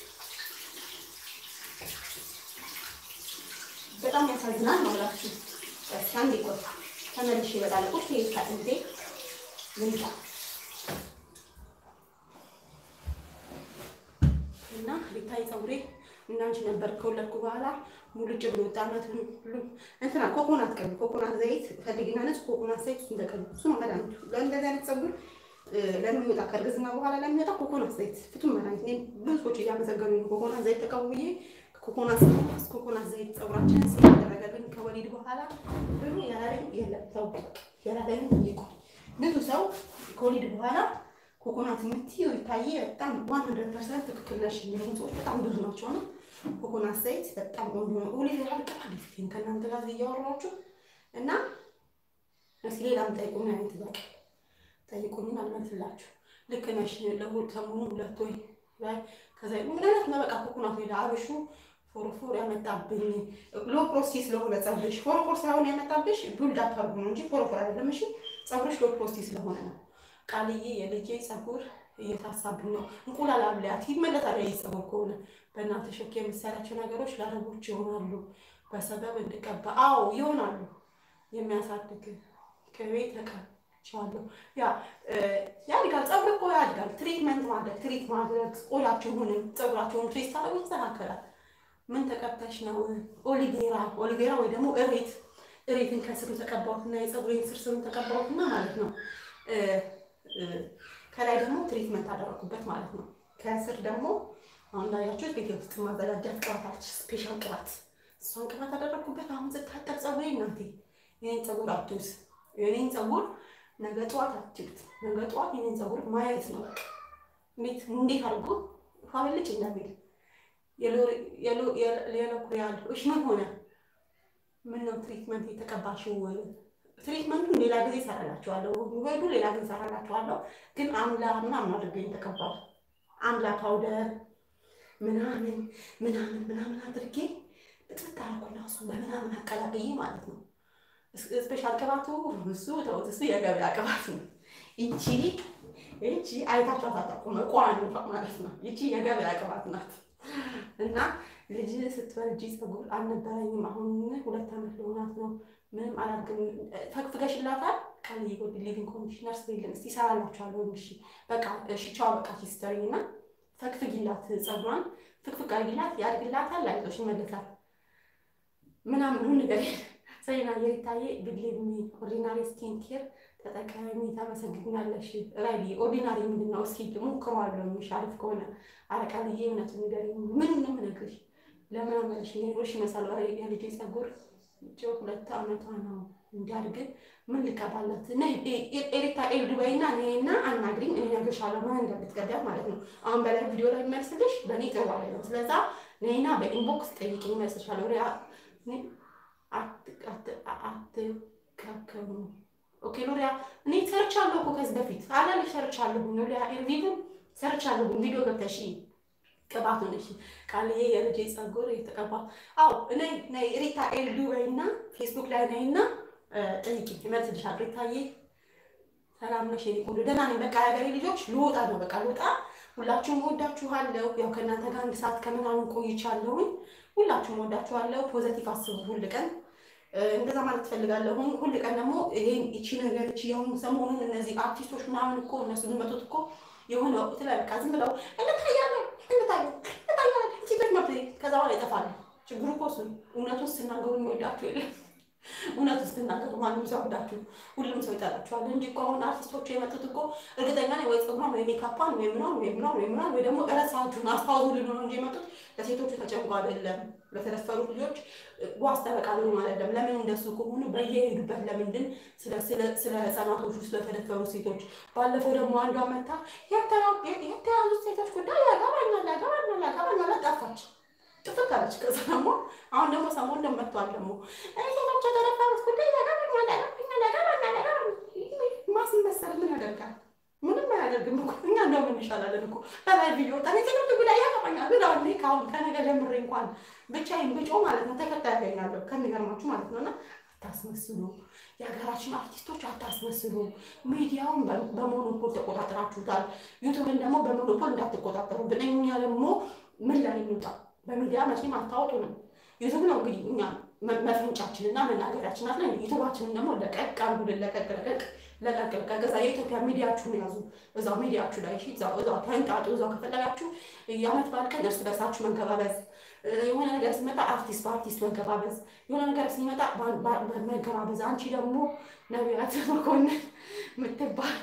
በጣም ያሳዝናል ነው እላችሁ። እስኪ አንዴ ቆይ ተመልሼ እመጣለሁ። ቁጭ ከእንዴ ልምጣ እና ሊታይ ፀጉሬ እናንቺ ነበር ከወለድኩ በኋላ ሙልጭ ብሎ ወጣ። ዓመቱን ሁሉ እንትና ኮኮናት ቀን ኮኮናት ዘይት ፈልጊና ነጭ ኮኮናት ዘይት እሱ እንደቀሉ እሱ ነው መድኃኒቱ። ለእንደዚህ አይነት ፀጉር ለሚወጣ ከእርግዝና በኋላ ለሚወጣ ኮኮናት ዘይት ፍቱን መድኃኒት። እኔ ብዙ ሰዎች እያመሰገኑ ኮኮናት ዘይት ተቀቡ ብዬ ኮኮናት ኮኮናት ዘይት ፀጉራችንን ስላደረገልን ከወሊድ በኋላ ብሩ ያላለኝ የለም ሰው ያላለኝ ይቆይ። ብዙ ሰው ከወሊድ በኋላ ኮኮናት የምትይው ይታየ በጣም ዋን ሀንድረድ ፐርሰንት ትክክል ነሽ የሚሉ ሰዎች በጣም ብዙ ናቸው። እና ኮኮናት ዘይት በጣም ቆንጆ ነው። ወሊድ ያልቀጣ ፊትን ከእናንተ ጋር እያወራችሁ እና እስኪ ሌላም ጠይቁኝ አይነት ጥያቄ ጠይቁኝን አልመልስላችሁ። ልክ ነሽ ለሁል ሰሞኑን ሁለት ወይ ላይ ከዛ ምን አይነት ነው በቃ ኮኮናት ወይ አብሹ ፎሮፎር ያመጣብኝ ሎ ፕሮስቲ ስለሆነ ፀጉርሽ ፎሮፎር ሳይሆን ያመጣብሽ ቡልድ አፕ አድርጎ ነው እንጂ ፎሮፎር አይደለም። እሺ ፀጉርሽ ሎ ፕሮስቲ ስለሆነ ነው። ቃልዬ የልጄ ፀጉር እየታሳብኝ ነው። እንቁላል አብላት ይመለሳል። ይህ ፀጉር ከሆነ በእናትሽ ሸክ የምትሰራቸው ነገሮች ለአረቦች ይሆናሉ። በሰበብ እንድቀባ አዎ ይሆናሉ። የሚያሳድግ ቅቤ ተቀብቻለሁ። ያ ያድጋል። ፀጉር እኮ ያድጋል። ትሪትመንት ማድረግ ትሪት ማድረግ ቆዳችሁንም ፀጉራችሁን ትሪት ታደረጉ ይስተካከላል። ምን ተቀብተሽ ነው? ኦሊቬራ ኦሊቬራ ወይ ደግሞ እሬት እሬትን ከስሩ ተቀባሁትና የፀጉሬን ስር ስሩን ተቀባሁትና ማለት ነው ከላይ ደግሞ ትሪትመንት አደረኩበት ማለት ነው። ከስር ደግሞ አሁን ላያችሁት ቤት ውስጥ ማዘጋጃት ቅባታች ስፔሻል ቅባት እሷን ቅባት አደረኩበት። አሁን ስታጠብ ፀጉሬ እናቴ የኔን ፀጉር አትዩት። የኔን ፀጉር ነገ ጠዋት አትዩት። ነገ ጠዋት የኔን ፀጉር ማየት ነው። እንዴት እንዴት አድርጎ ፋብልጭ እንደሚል የሎሪያል እሽ ምን ሆነ? ምን ነው ትሪትመንት የተቀባሽው? ትሪትመንቱን ሌላ ጊዜ እሰራላችኋለሁ። ውበዱ ሌላ ጊዜ እሰራላችኋለሁ። ግን አምላ ምናምን አድርገኝ የተቀባው አምላ ፓውደር ምናምን ምናምን ምናምን አድርጌ ብጥብጥ አደረኩና እሱ በምናምን አቀላቅዬ ማለት ነው። ስፔሻል ቅባቱ እሱ ተውት፣ እሱ የገበያ ቅባት ነው። ይቺ ይቺ አይታችሁ አታውቁም፣ ቋን ማለት ነው። ይቺ የገበያ ቅባት ናት። እና ልጅ ስትወልጂ ፀጉር አልነበረኝም። አሁን ሁለት ዓመት ለሆናት ነው። ምንም አላርግም። ፈግፍገሽላታል ቃልዬ ጎድ ሊቪንግ ኮንዲሽነር ስሪልን እስቲ ይሰራላችኋለሁ። እሺ በቃ እሺ ቻው በቃ ሂስተሪ እና ፈግፍጊላት፣ ፀጉሯን ፍቅፍቅ አድርጊላት፣ ያድግላታል፣ አይዞሽ ይመለሳል ምናምን ሁሉ ነገር ሰይና የሪታዬ ብሌሚ ኦርዲናሪ ስኪን ኬር ተጠቃሚ ታመሰግኛለሽ። ራይሊ ኦርዲናሪ ምንድን ነው? እስኪ ሞክረዋለሁ። የሚሽ አሪፍ ከሆነ አረቃልዬ እውነቱን ንገሪኝ። ምን ነው የምነግርሽ? ለምን አመልሽ ኔሮሽ ይመስላል የልጄ ፀጉር ጭ ሁለት ዓመቷ ነው እንዲያድግ ምን ልቀባለት? ኤሪታ ኤል ዱባይና እኔና አናግሪኝ፣ እኔ እነግርሻለሁ ምን እንደምትቀዳት ማለት ነው። አሁን በላይ ቪዲዮ ላይ የሚመልስልሽ በእኔ ጥሩ አይደለም። ስለዛ እኔና በኢንቦክስ ጠይቅኝ ይመልስሻለሁ። ሪያ አትካከሙ ኦኬ ሎሪያ እኔ ሰርቻለሁ እኮ ከዚህ በፊት አላለሽ ሰርቻለሁ። ሎሪያ ኤርቪቭን ሰርቻለሁ። ቪዲዮ ገብተሽ ቅባት ሆነሽ ቃልዬ የልጄ ፀጉር የተቀባ አዎ ነይ ነይ ሪታ ኤልዱ በይና ፌስቡክ ላይ ነይና ጠይቂ ይመልስልሻል። ሪታዬ ሰላም ነሽ? የኔ ቆንጆ ደህና ነኝ። በቃ የሀገሬ ልጆች ልወጣ ነው። በቃ ልወጣ። ሁላችሁም ወዳችኋለሁ። ያው ከእናንተ ጋር አንድ ሰዓት ከምናምን ቆይቻለሁኝ። ሁላችሁም ወዳችኋለሁ። ፖዘቲቭ አስቡ ሁል ቀን እንደዛ ማለት ትፈልጋለሁ። ሁል ቀን ደግሞ ይሄን እቺ ነገር እቺ ያሁን ሰሞኑን እነዚህ አርቲስቶች ምናምን እኮ እነሱ የሚመጡት እኮ የሆነ ወቅት ላይ በቃ ዝም ብለው እንታያለን እንታያለን እንታያለን ሲበት መብት ከዛ በኋላ ይጠፋሉ። ችግሩ እኮ እሱ እውነቱን ስትናገሩ የሚወዳችሁ የለም። እውነቱን ስትናገሩ ማንም ሰው ወዳችሁ ሁሉም ሰው ይጠላችኋል እንጂ እኮ አሁን አርቲስቶቹ የመጡት እኮ እርግጠኛ ነኝ ወይ ፀጉሯን ወይ ሜካፓን ወይ ምናምን ወይ ምናምን ወይ ምናምን ወይ ደግሞ እረሳችሁን አስታውሱ ልን ነው እንጂ የመጡት ለሴቶቹ ተጨንቆ አይደለም። ለተደፈሩ ልጆች ዋስ ጠበቃ ሊሆኑ አይደለም። ለምን እንደሱ ከሆኑ በየሄዱበት ለምንድን ስለ ህፃናቶቹ ስለተደፈሩ ሴቶች ባለፈው ደግሞ አንዷ መታ የተያዙት ሴቶች ጉዳይ ያገባኛል ያገባኛል ያገባኛል ጠፋች ጥፍት አለች። ከዛ ደግሞ አሁን ደግሞ ሰሞኑን ደግሞ መጥቷል ደግሞ ሴቶች የተደፈሩት ጉዳይ ያገባኛል ያገባኛል ያገባኛል ያገባኛል ማስመሰል ምን ያደርጋል? ምንም አያደርግም እኮ እኛ እንደውም እንሻላለን እኮ በላይ ቪዲዮ ጠኔ ሴቶች ጉዳይ ያገባኛል ግን አሁን ከአሁን ከነገ ጀምሬ እንኳን ብቻዬን ብጮ ማለት ነው ተከታይ ያገኛለሁ ከሚገርማችሁ ማለት ነው እና አታስመስሉ። የሀገራችን አርቲስቶች አታስመስሉ። ሚዲያውን በሞኖፖል ተቆጣጠራችሁታል። ዩቱብን ደግሞ በሞኖፖል እንዳትቆጣጠሩብን። እኛ ደግሞ ምን ላይ እንውጣ? በሚዲያ መቼም አታወጡንም። ዩቱብ ነው እንግዲህ እኛ መፈንጫችንና መናገሪያችን አለ። ዩቱባችንን ደግሞ ለቀቅ አርጉልን። ለቀቅ ለቀቅ ለቀቅ ለቀቅ። እዛ የኢትዮጵያ ሚዲያችሁን ያዙ። እዛው ሚዲያችሁ ላይ እሺ፣ እዛው እዛው ተንጣጡ። እዛው ከፈለጋችሁ የዓመት በዓል ቀን እርስ በርሳችሁ መንከባበዝ የሆነ ነገር ሲመጣ አርቲስት በአርቲስት መገባበዝ፣ የሆነ ነገር ሲመጣ መገባበዝ። አንቺ ደግሞ ነቢያት መኮንን የምትባል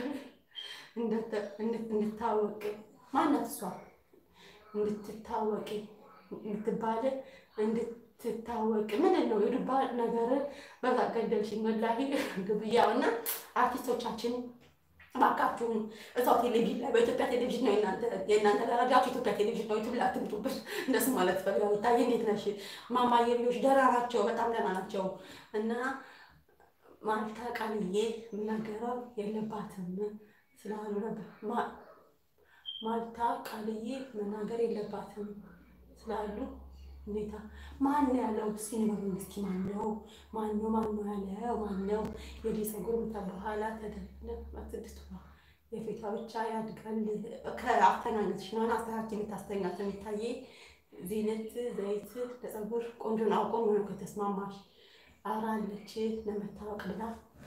እንድታወቅ ማናት እሷ እንድትታወቂ የምትባል እንድትታወቅ ምንድን ነው የዱባ ነገር በዛ ገደልሽኝ ወላሂ ግብያው እና አርቲስቶቻችን እባካችሁን እዛው ቴሌቪዥን ላይ በኢትዮጵያ ቴሌቪዥን ነው የእናንተ ደረጃችሁ ኢትዮጵያ ቴሌቪዥን ነው። ዩቱብ ላይ አትምጡብን። እንደሱ ማለት ፈልጋለሁ። ታዬ እንዴት ነሽ? ማማዬ ልጆች ደህና ናቸው፣ በጣም ደህና ናቸው። እና ማልታ ቃልዬ የምናገረው የለባትም ስላሉ ነበር። ማልታ ቃልዬ መናገር የለባትም ስላሉ ሁኔታ ማን ያለው እስኪ ንገሩኝ እስኪ ማን ነው ማን ነው ማን ነው ያለው ማን ነው የዲ ፀጉር ምታ በኋላ ተደለ ስድስት የፊቷ ብቻ ያድጋል ከአስተኛኘትሽ ነው አስተካክል የምታስተኛት የሚታየ ዜነት ዘይት ለፀጉር ቆንጆ ነው አውቆ ነው ከተስማማሽ አራለች ለመታወቅ ብላ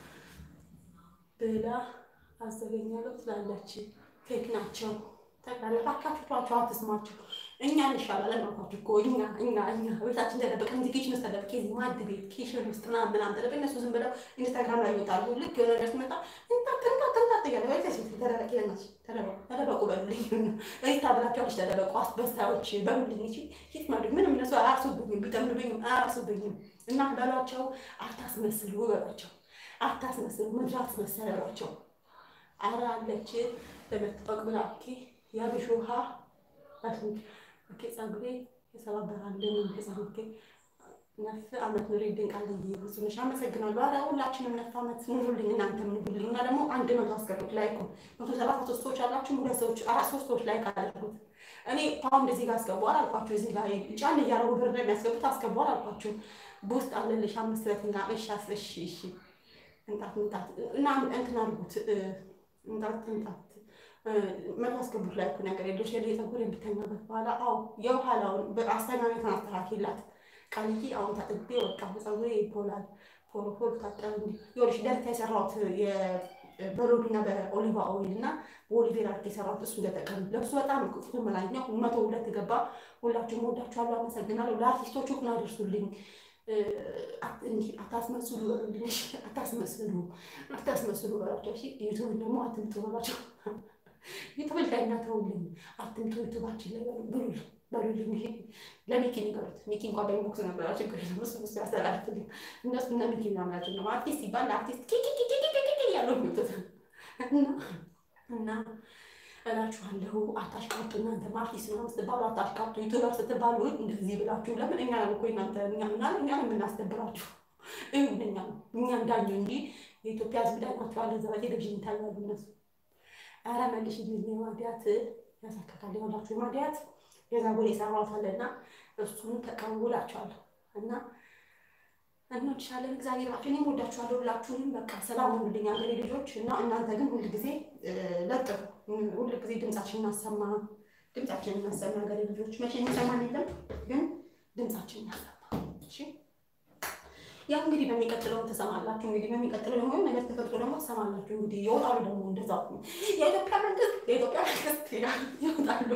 ብላ አዘገኛለሁ ትላለች ፌክ ናቸው ተቃለፋካችኋቸው አትስማቸው እኛ እንሻላለን አልኳችሁ እኮ እኛ እኛ እኛ ቤታችን ተደበቀን እዚህ ኪችን ውስጥ ተደብቄ እዚህ ማድ ቤት ኪችን ውስጥ ምናምን ምናምን ተደብቄ እነሱ ዝም ብለው ኢንስታግራም ላይ ይወጣሉ። ልክ የሆነ ነገር ሲመጣ እንታት እንታት እንታት እያለ ወይ ከሴት ተደበቂ ለናች ተደበቁ በሉልኝ ሪታ ብላችኋለች። ተደበቁ አስበሳዮች በሉልኝ። እቺ ሂት ማድረግ ምንም እነሱ አያርሱብኝም፣ ቢጠምዱብኝም አያርሱብኝም። እና በሏቸው፣ አታስመስሉ በሏቸው፣ አታስመስሉ፣ ምድር አትመሰለ በሏቸው። አረ አለች ለመታወቅ ብላ የአብሽ ውሃ ኦኬ ፀጉሬ የሰባበራልን ፀጉሬ ነፍ አመት ኑሪ ድንቃል ብዙ ነሽ። አመሰግናለሁ። ኧረ ሁላችንም ነፍ አመት ኑሩልኝ፣ እናንተም ኑሩልኝ። እና ደግሞ አንድ መቶ አስገቡት ላይክ መቶ ሰባት መቶ ሰዎች አላችሁ። ሁለት ሰዎች አራት ሶስት ሰዎች ላይክ አድርጉት። እኔ ፓውንድ እዚህ ጋር አስገቡ አላልኳችሁ። እዚህ ጋር ጫን እያደረጉ ብር የሚያስገቡት አስገቡ አላልኳችሁ። በውስጥ አለልሽ አምስት በትና እሺ እሺ እሺ እንጣት እንጣት እና እንትን አድርጉት እንጣት እንጣት መቶ አስገቡት ላይ እኮ ነገር የለሽ የለ ፀጉር የምተኛበት በኋላ አዎ የኋላውን አስተኛነትን አስተካክላት ቃልዬ አሁን ታጥቤ ወጣሁ ፀጉሬ ይፖላል ፎሎ ፎሎ ታጠብ ይኸውልሽ ደረታ የሰራሁት በሎድና በኦሊቫ ኦይል እና በኦሊቬራ የሰራሁት እሱ እንደጠቀሙ ለብሱ በጣም ቅጡ መላኛ መቶ ሁለት ገባ። ሁላችሁም ወዳችኋለሁ፣ አመሰግናለሁ። ለአርቲስቶቹ ግን አደርሱልኝ። አታስመስሉ በሉልኝ። አታስመስሉ አታስመስሉ በላቸው። እሺ ዩቱብን ደግሞ አትምጡ በላቸው። ዩቱብ ላይ እናተውልኝ አትምጡ ዩቱባችን ላይ ብሉልኝ በሉልኝ። ይሄ ለሚኪ ንገሩት። ሚኪ እንኳን በኢንቦክስ ነበረ ችግር የለም እሱ እሱ ያስተላልፍልኝ። እነሱ እነ ሚኪ ምናምናቸው ነው አርቲስት ሲባል አርቲስት ኪኪኪኪኪኪ ያለው ሚወጡት እና እላችኋለሁ አታሽቃጡ። እናንተ አርቲስት ነው ስትባሉ አታሽቃጡ። ዩቱበር ስትባሉ እንደዚህ ብላችሁ ለምን እኛ እኮ እናንተ እኛ ምናል እኛ የምናስደብራችሁ እኛ እኛ እንዳኘ እንጂ የኢትዮጵያ ሕዝብ ዳኛቸዋለ ዘ በቴሌቪዥን ይታያሉ እነሱ። ኧረ መልሽ ጊዜ ማዲያት ያሳከካል የሆናችሁ ማዲያት የዛጎል የሰራሁት አለና እሱን ተቀውላችኋለሁ እና እንወድሻለን። እግዚአብሔር ባችሁ እኔም ወዳችኋለሁ። ሁላችሁንም በቃ ሰላም ሁኑልኝ ሀገሬ ልጆች እና እናንተ ግን ሁል ጊዜ ለጥሩ ሁል ጊዜ ድምጻችን እናሰማ ድምጻችን እናሰማ ሀገሬ ልጆች። መቼ የሚሰማን የለም ግን ድምጻችን እናሰማ። እሺ ያው እንግዲህ በሚቀጥለው ትሰማላችሁ። እንግዲህ በሚቀጥለው ደግሞ ነገር ተፈጥሮ ደግሞ ትሰማላችሁ። እንግዲህ ይወጣሉ ደግሞ እንደዛ የኢትዮጵያ መንግስት የኢትዮጵያ መንግስት ይወጣሉ።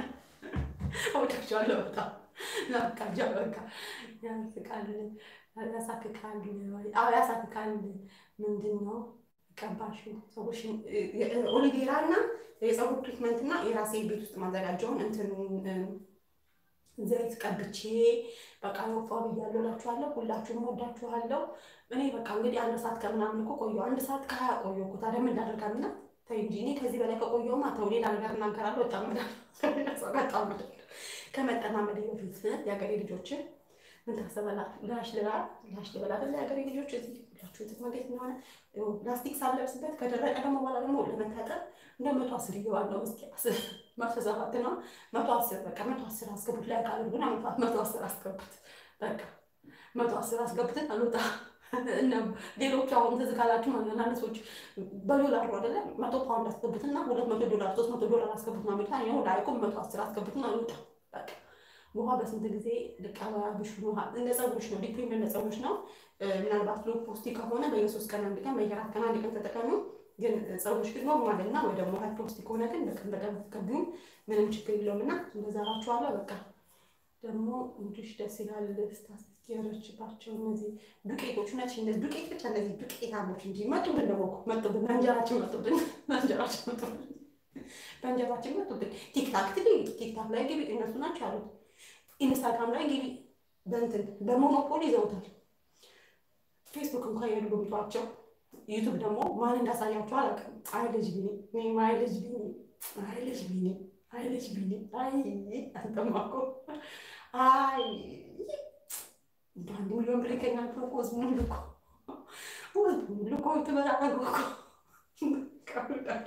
ወዳችኋለሁ በጣም በቃ በቃ ያስቃል ያሳክካል ያሳክካል። ምንድን ነው ቀባሹ ሰዎች ኦሊቬራ እና የፀጉር ትሪትመንት እና የራሴ ቤት ውስጥ ማዘጋጀውን እንትን ዘይት ቀብቼ በቃ ወፋ ብያለሁ እላችኋለሁ። ሁላችሁም ወዳችኋለሁ። እኔ በቃ እንግዲህ አንድ ሰዓት ከምናምን እኮ ቆየሁ። አንድ ሰዓት ከሀያ ቆየሁ እኮ ታዲያ ምን ላደርጋልና ተይ እንጂ እኔ ከዚህ በላይ ከቆየሁማ ተው ሌላ ነገር እናገራለሁ። በጣም በጣም ከመጠማመድ በፊት የሀገሬ ልጆችን ምን ታሰባላችሁ? ላሽ ልባ ላሽ ልበላ አይደለ? የሀገሬ ልጆች እዚህ ሁላችሁ ትመገት እንደሆነ ፕላስቲክ ሳለብስበት ከደረቀ ደግሞ በኋላ ደግሞ ለመታጠብ እንደ መቶ አስር ይገባል ነው እስኪ መቶ ሰባት ነው መቶ አስር በቃ መቶ አስር አስገቡት ላይ ቃል ግን መቶ አስር አስገቡት በቃ መቶ አስር አስገቡትን አልወጣ እና ሌሎቹ አሁን ትዝ ካላችሁ አንዳንድ ሰዎች በዶላር ነው አይደለ መቶ ፓውንድ አስገቡትና ሁለት መቶ ዶላር ሶስት መቶ ዶላር አስገቡት ነው ሚታ ይሁን ላይቁም መቶ አስር አስገቡትና አልወጣ በቃ ውሃ በስንት ጊዜ ልቀባብሽ ውሃ እንደ ፀጉሮች ነው ዲፔንድ እንደ ፀጉሮች ነው። ምናልባት ሎ ፖስቲ ከሆነ በየሶስት ቀን አንድ ቀን በየአራት ቀን አንድ ቀን ተጠቀሙ። ግን ፀጉሮች ግን ኖርማል እና ወይ ደግሞ ሀይ ፖስቲ ከሆነ ግን በቀን በቀን ተቀቢው ምንም ችግር የለውም እና እንደዛ እላችኋለሁ። በቃ ደግሞ እንዲሽ ደስ ይላል ስታስጌረችባቸው እነዚህ ዱቄቶች ነት እነዚህ ዱቄት ብቻ እነዚህ ዱቄታሞች እንጂ መጡብን ደግሞ መጡብን በእንጀራችን መጡብን በእንጀራችን መጡብን በእንጀራችን መጡብን። ቲክታክ ትግቢ ቲክታክ ላይ ግቢ እነሱ ናቸው ያሉት። ኢንስታግራም ላይ ግቢ በእንትን በሞኖፖል ይዘውታል። ፌስቡክ እንኳን የሉ ብቷቸው ዩቱብ ደግሞ ማን እንዳሳያቸው አላውቅም። አይ ልጅ ቢኒ እኔም አይ ልጅ ቢኒ አይ ልጅ ቢኒ አይ ልጅ ቢኒ አይ አንተማኮ አይ በአንድ ሚሊዮን ብር ይገኛል ፕሮፖዝ ሙሉ እኮ ሙሉ እኮ ትበላለህ እኮ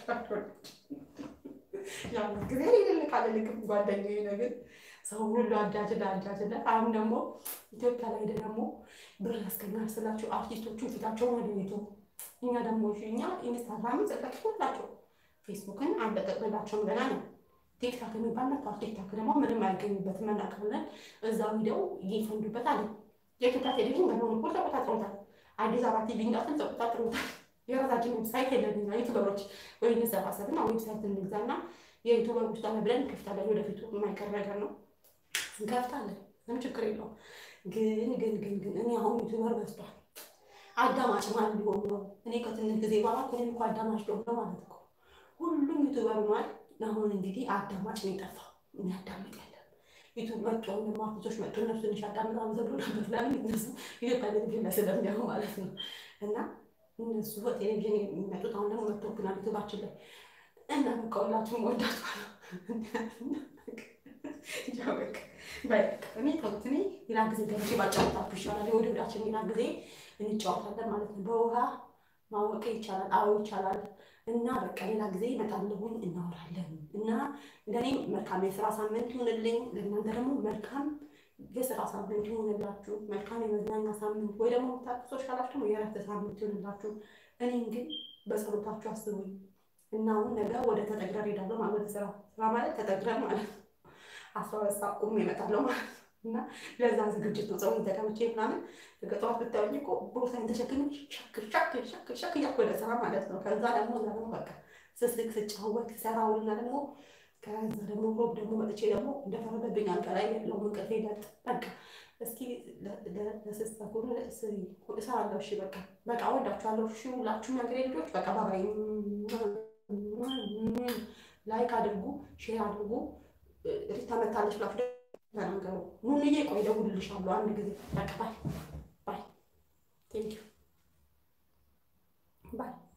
ያው ጊዜ ይልልቃል ልክም ጓደኛዬ ነገር ሰው ሁሉ አጃጅለ አጃጅለ። አሁን ደግሞ ኢትዮጵያ ላይ ደግሞ ብር ያስገኛል ስላቸው አርቲስቶቹ ፊታቸውን ወደ ቤቱ እኛ ደግሞ እኛ ኢንስታግራምን ዘጋችላቸው ፌስቡክን አንለቀቅላቸውም ገና ነው። ቲክታክ የሚባል መጥቷል። ቲክታክ ደግሞ ምንም አይገኙበትም እናውቃለን። እዛው ሂደው እየፈንዱበት አለ። የኢትዮጵያ ቴሌቪዥን በሞኖፖል ተቆጣጥሮታል። አዲስ አበባ ቲቪ እንዳትን ተቆጣጥሮታል። የራሳችን ዌብሳይት የለንኛ ዩቱበሮች ወይ እንሰባሰብና ዌብሳይት እንግዛና የዩቱበሮች ጣለ ብለን እንከፍታለን። ወደፊቱ የማይቀር ነገር ነው እንከፍታለን። ምንም ችግር የለውም። ግን ግን ግን ግን እኔ አሁን ዩቱበር በዝቷል። አዳማጭ ማን ሊሆን ነው? እኔ ከትንሽ ጊዜ በኋላ እኔም እኮ አዳማጭ ሊሆን ነው ማለት እኮ ሁሉም ዩቱበር ሆኗል። አሁን እንግዲህ አዳማጭ ነው የጠፋው። የሚያዳምጥ የለም። ዩቱብ መጡ ደግሞ አርቲስቶች መጡ። እነሱ ትንሽ ያዳምጣሉ ተብሎ ነበር። ለምን እነሱ ኢትዮጵያ ቴሌቪዥን ላይ ስለሚያዩ ማለት ነው። እና እነሱ በቴሌቪዥን የሚመጡት አሁን ደግሞ መጥቶብናል ዩቱባችን ላይ እና በቃ ሁላችሁም ወዳችኋለሁ። እኔ ተውት። እኔ ሌላ ጊዜ ገብቼ ባጫወታችሁ ይሻላል። የወደዳችን ሌላ ጊዜ እንጫወታለን ማለት ነው። በውሃ ማወቅ ይቻላል። አዎ ይቻላል። እና በቃ ሌላ ጊዜ እመጣለሁኝ እናወራለን። እና ለእኔ መልካም የስራ ሳምንት ይሁንልኝ፣ ለእናንተ ደግሞ መልካም የስራ ሳምንት ይሁንላችሁ። መልካም የመዝናኛ ሳምንት ወይ ደግሞ ታቅሶች ካላችሁ ደግሞ የእረፍት ሳምንት ይሁንላችሁ። እኔም ግን በጸሎታችሁ አስቡኝ እና አሁን ነገ ወደ ተጠግረር ሄዳለሁ ማለት ስራ ስራ ማለት ተጠግረር ማለት ነው። አስራ ሁለት ሰዓት ቁሜ እመጣለሁ ማለት ነው። እና ለዛ ዝግጅት ነው ፀጉሬን ተቀምጬ ምናምን ጠዋት ብታዩኝ እኮ ቦርሳዬን ተሸክሜ ሸክ ሸክ ሸክ ሸክ እያልኩ ወደ ስራ ማለት ነው። ከዛ ደግሞ እዛ ደግሞ በቃ ስስቅ ስጫወት ሰራውልና ደግሞ ከዛ ደግሞ ሮብ ደግሞ መጥቼ ደግሞ እንደፈረደብኝ አልጋ ላይ ያለውን እንቅልፌ ለጥ በቃ እስኪ ለስስት ፀጉር እሰራለሁ። እሺ በቃ በቃ ወዳችኋለሁ። እሺ ሁላችሁም የሀገሬ ልጆች በቃ ባባይ ላይክ አድርጉ፣ ሼር አድርጉ። ሪታ መታለች ብላችሁ ተናገሩ። ኑንዬ ቆይ እደውልልሻለሁ አንድ ጊዜ በቃ ባይ ባይ ቴንኪው ባይ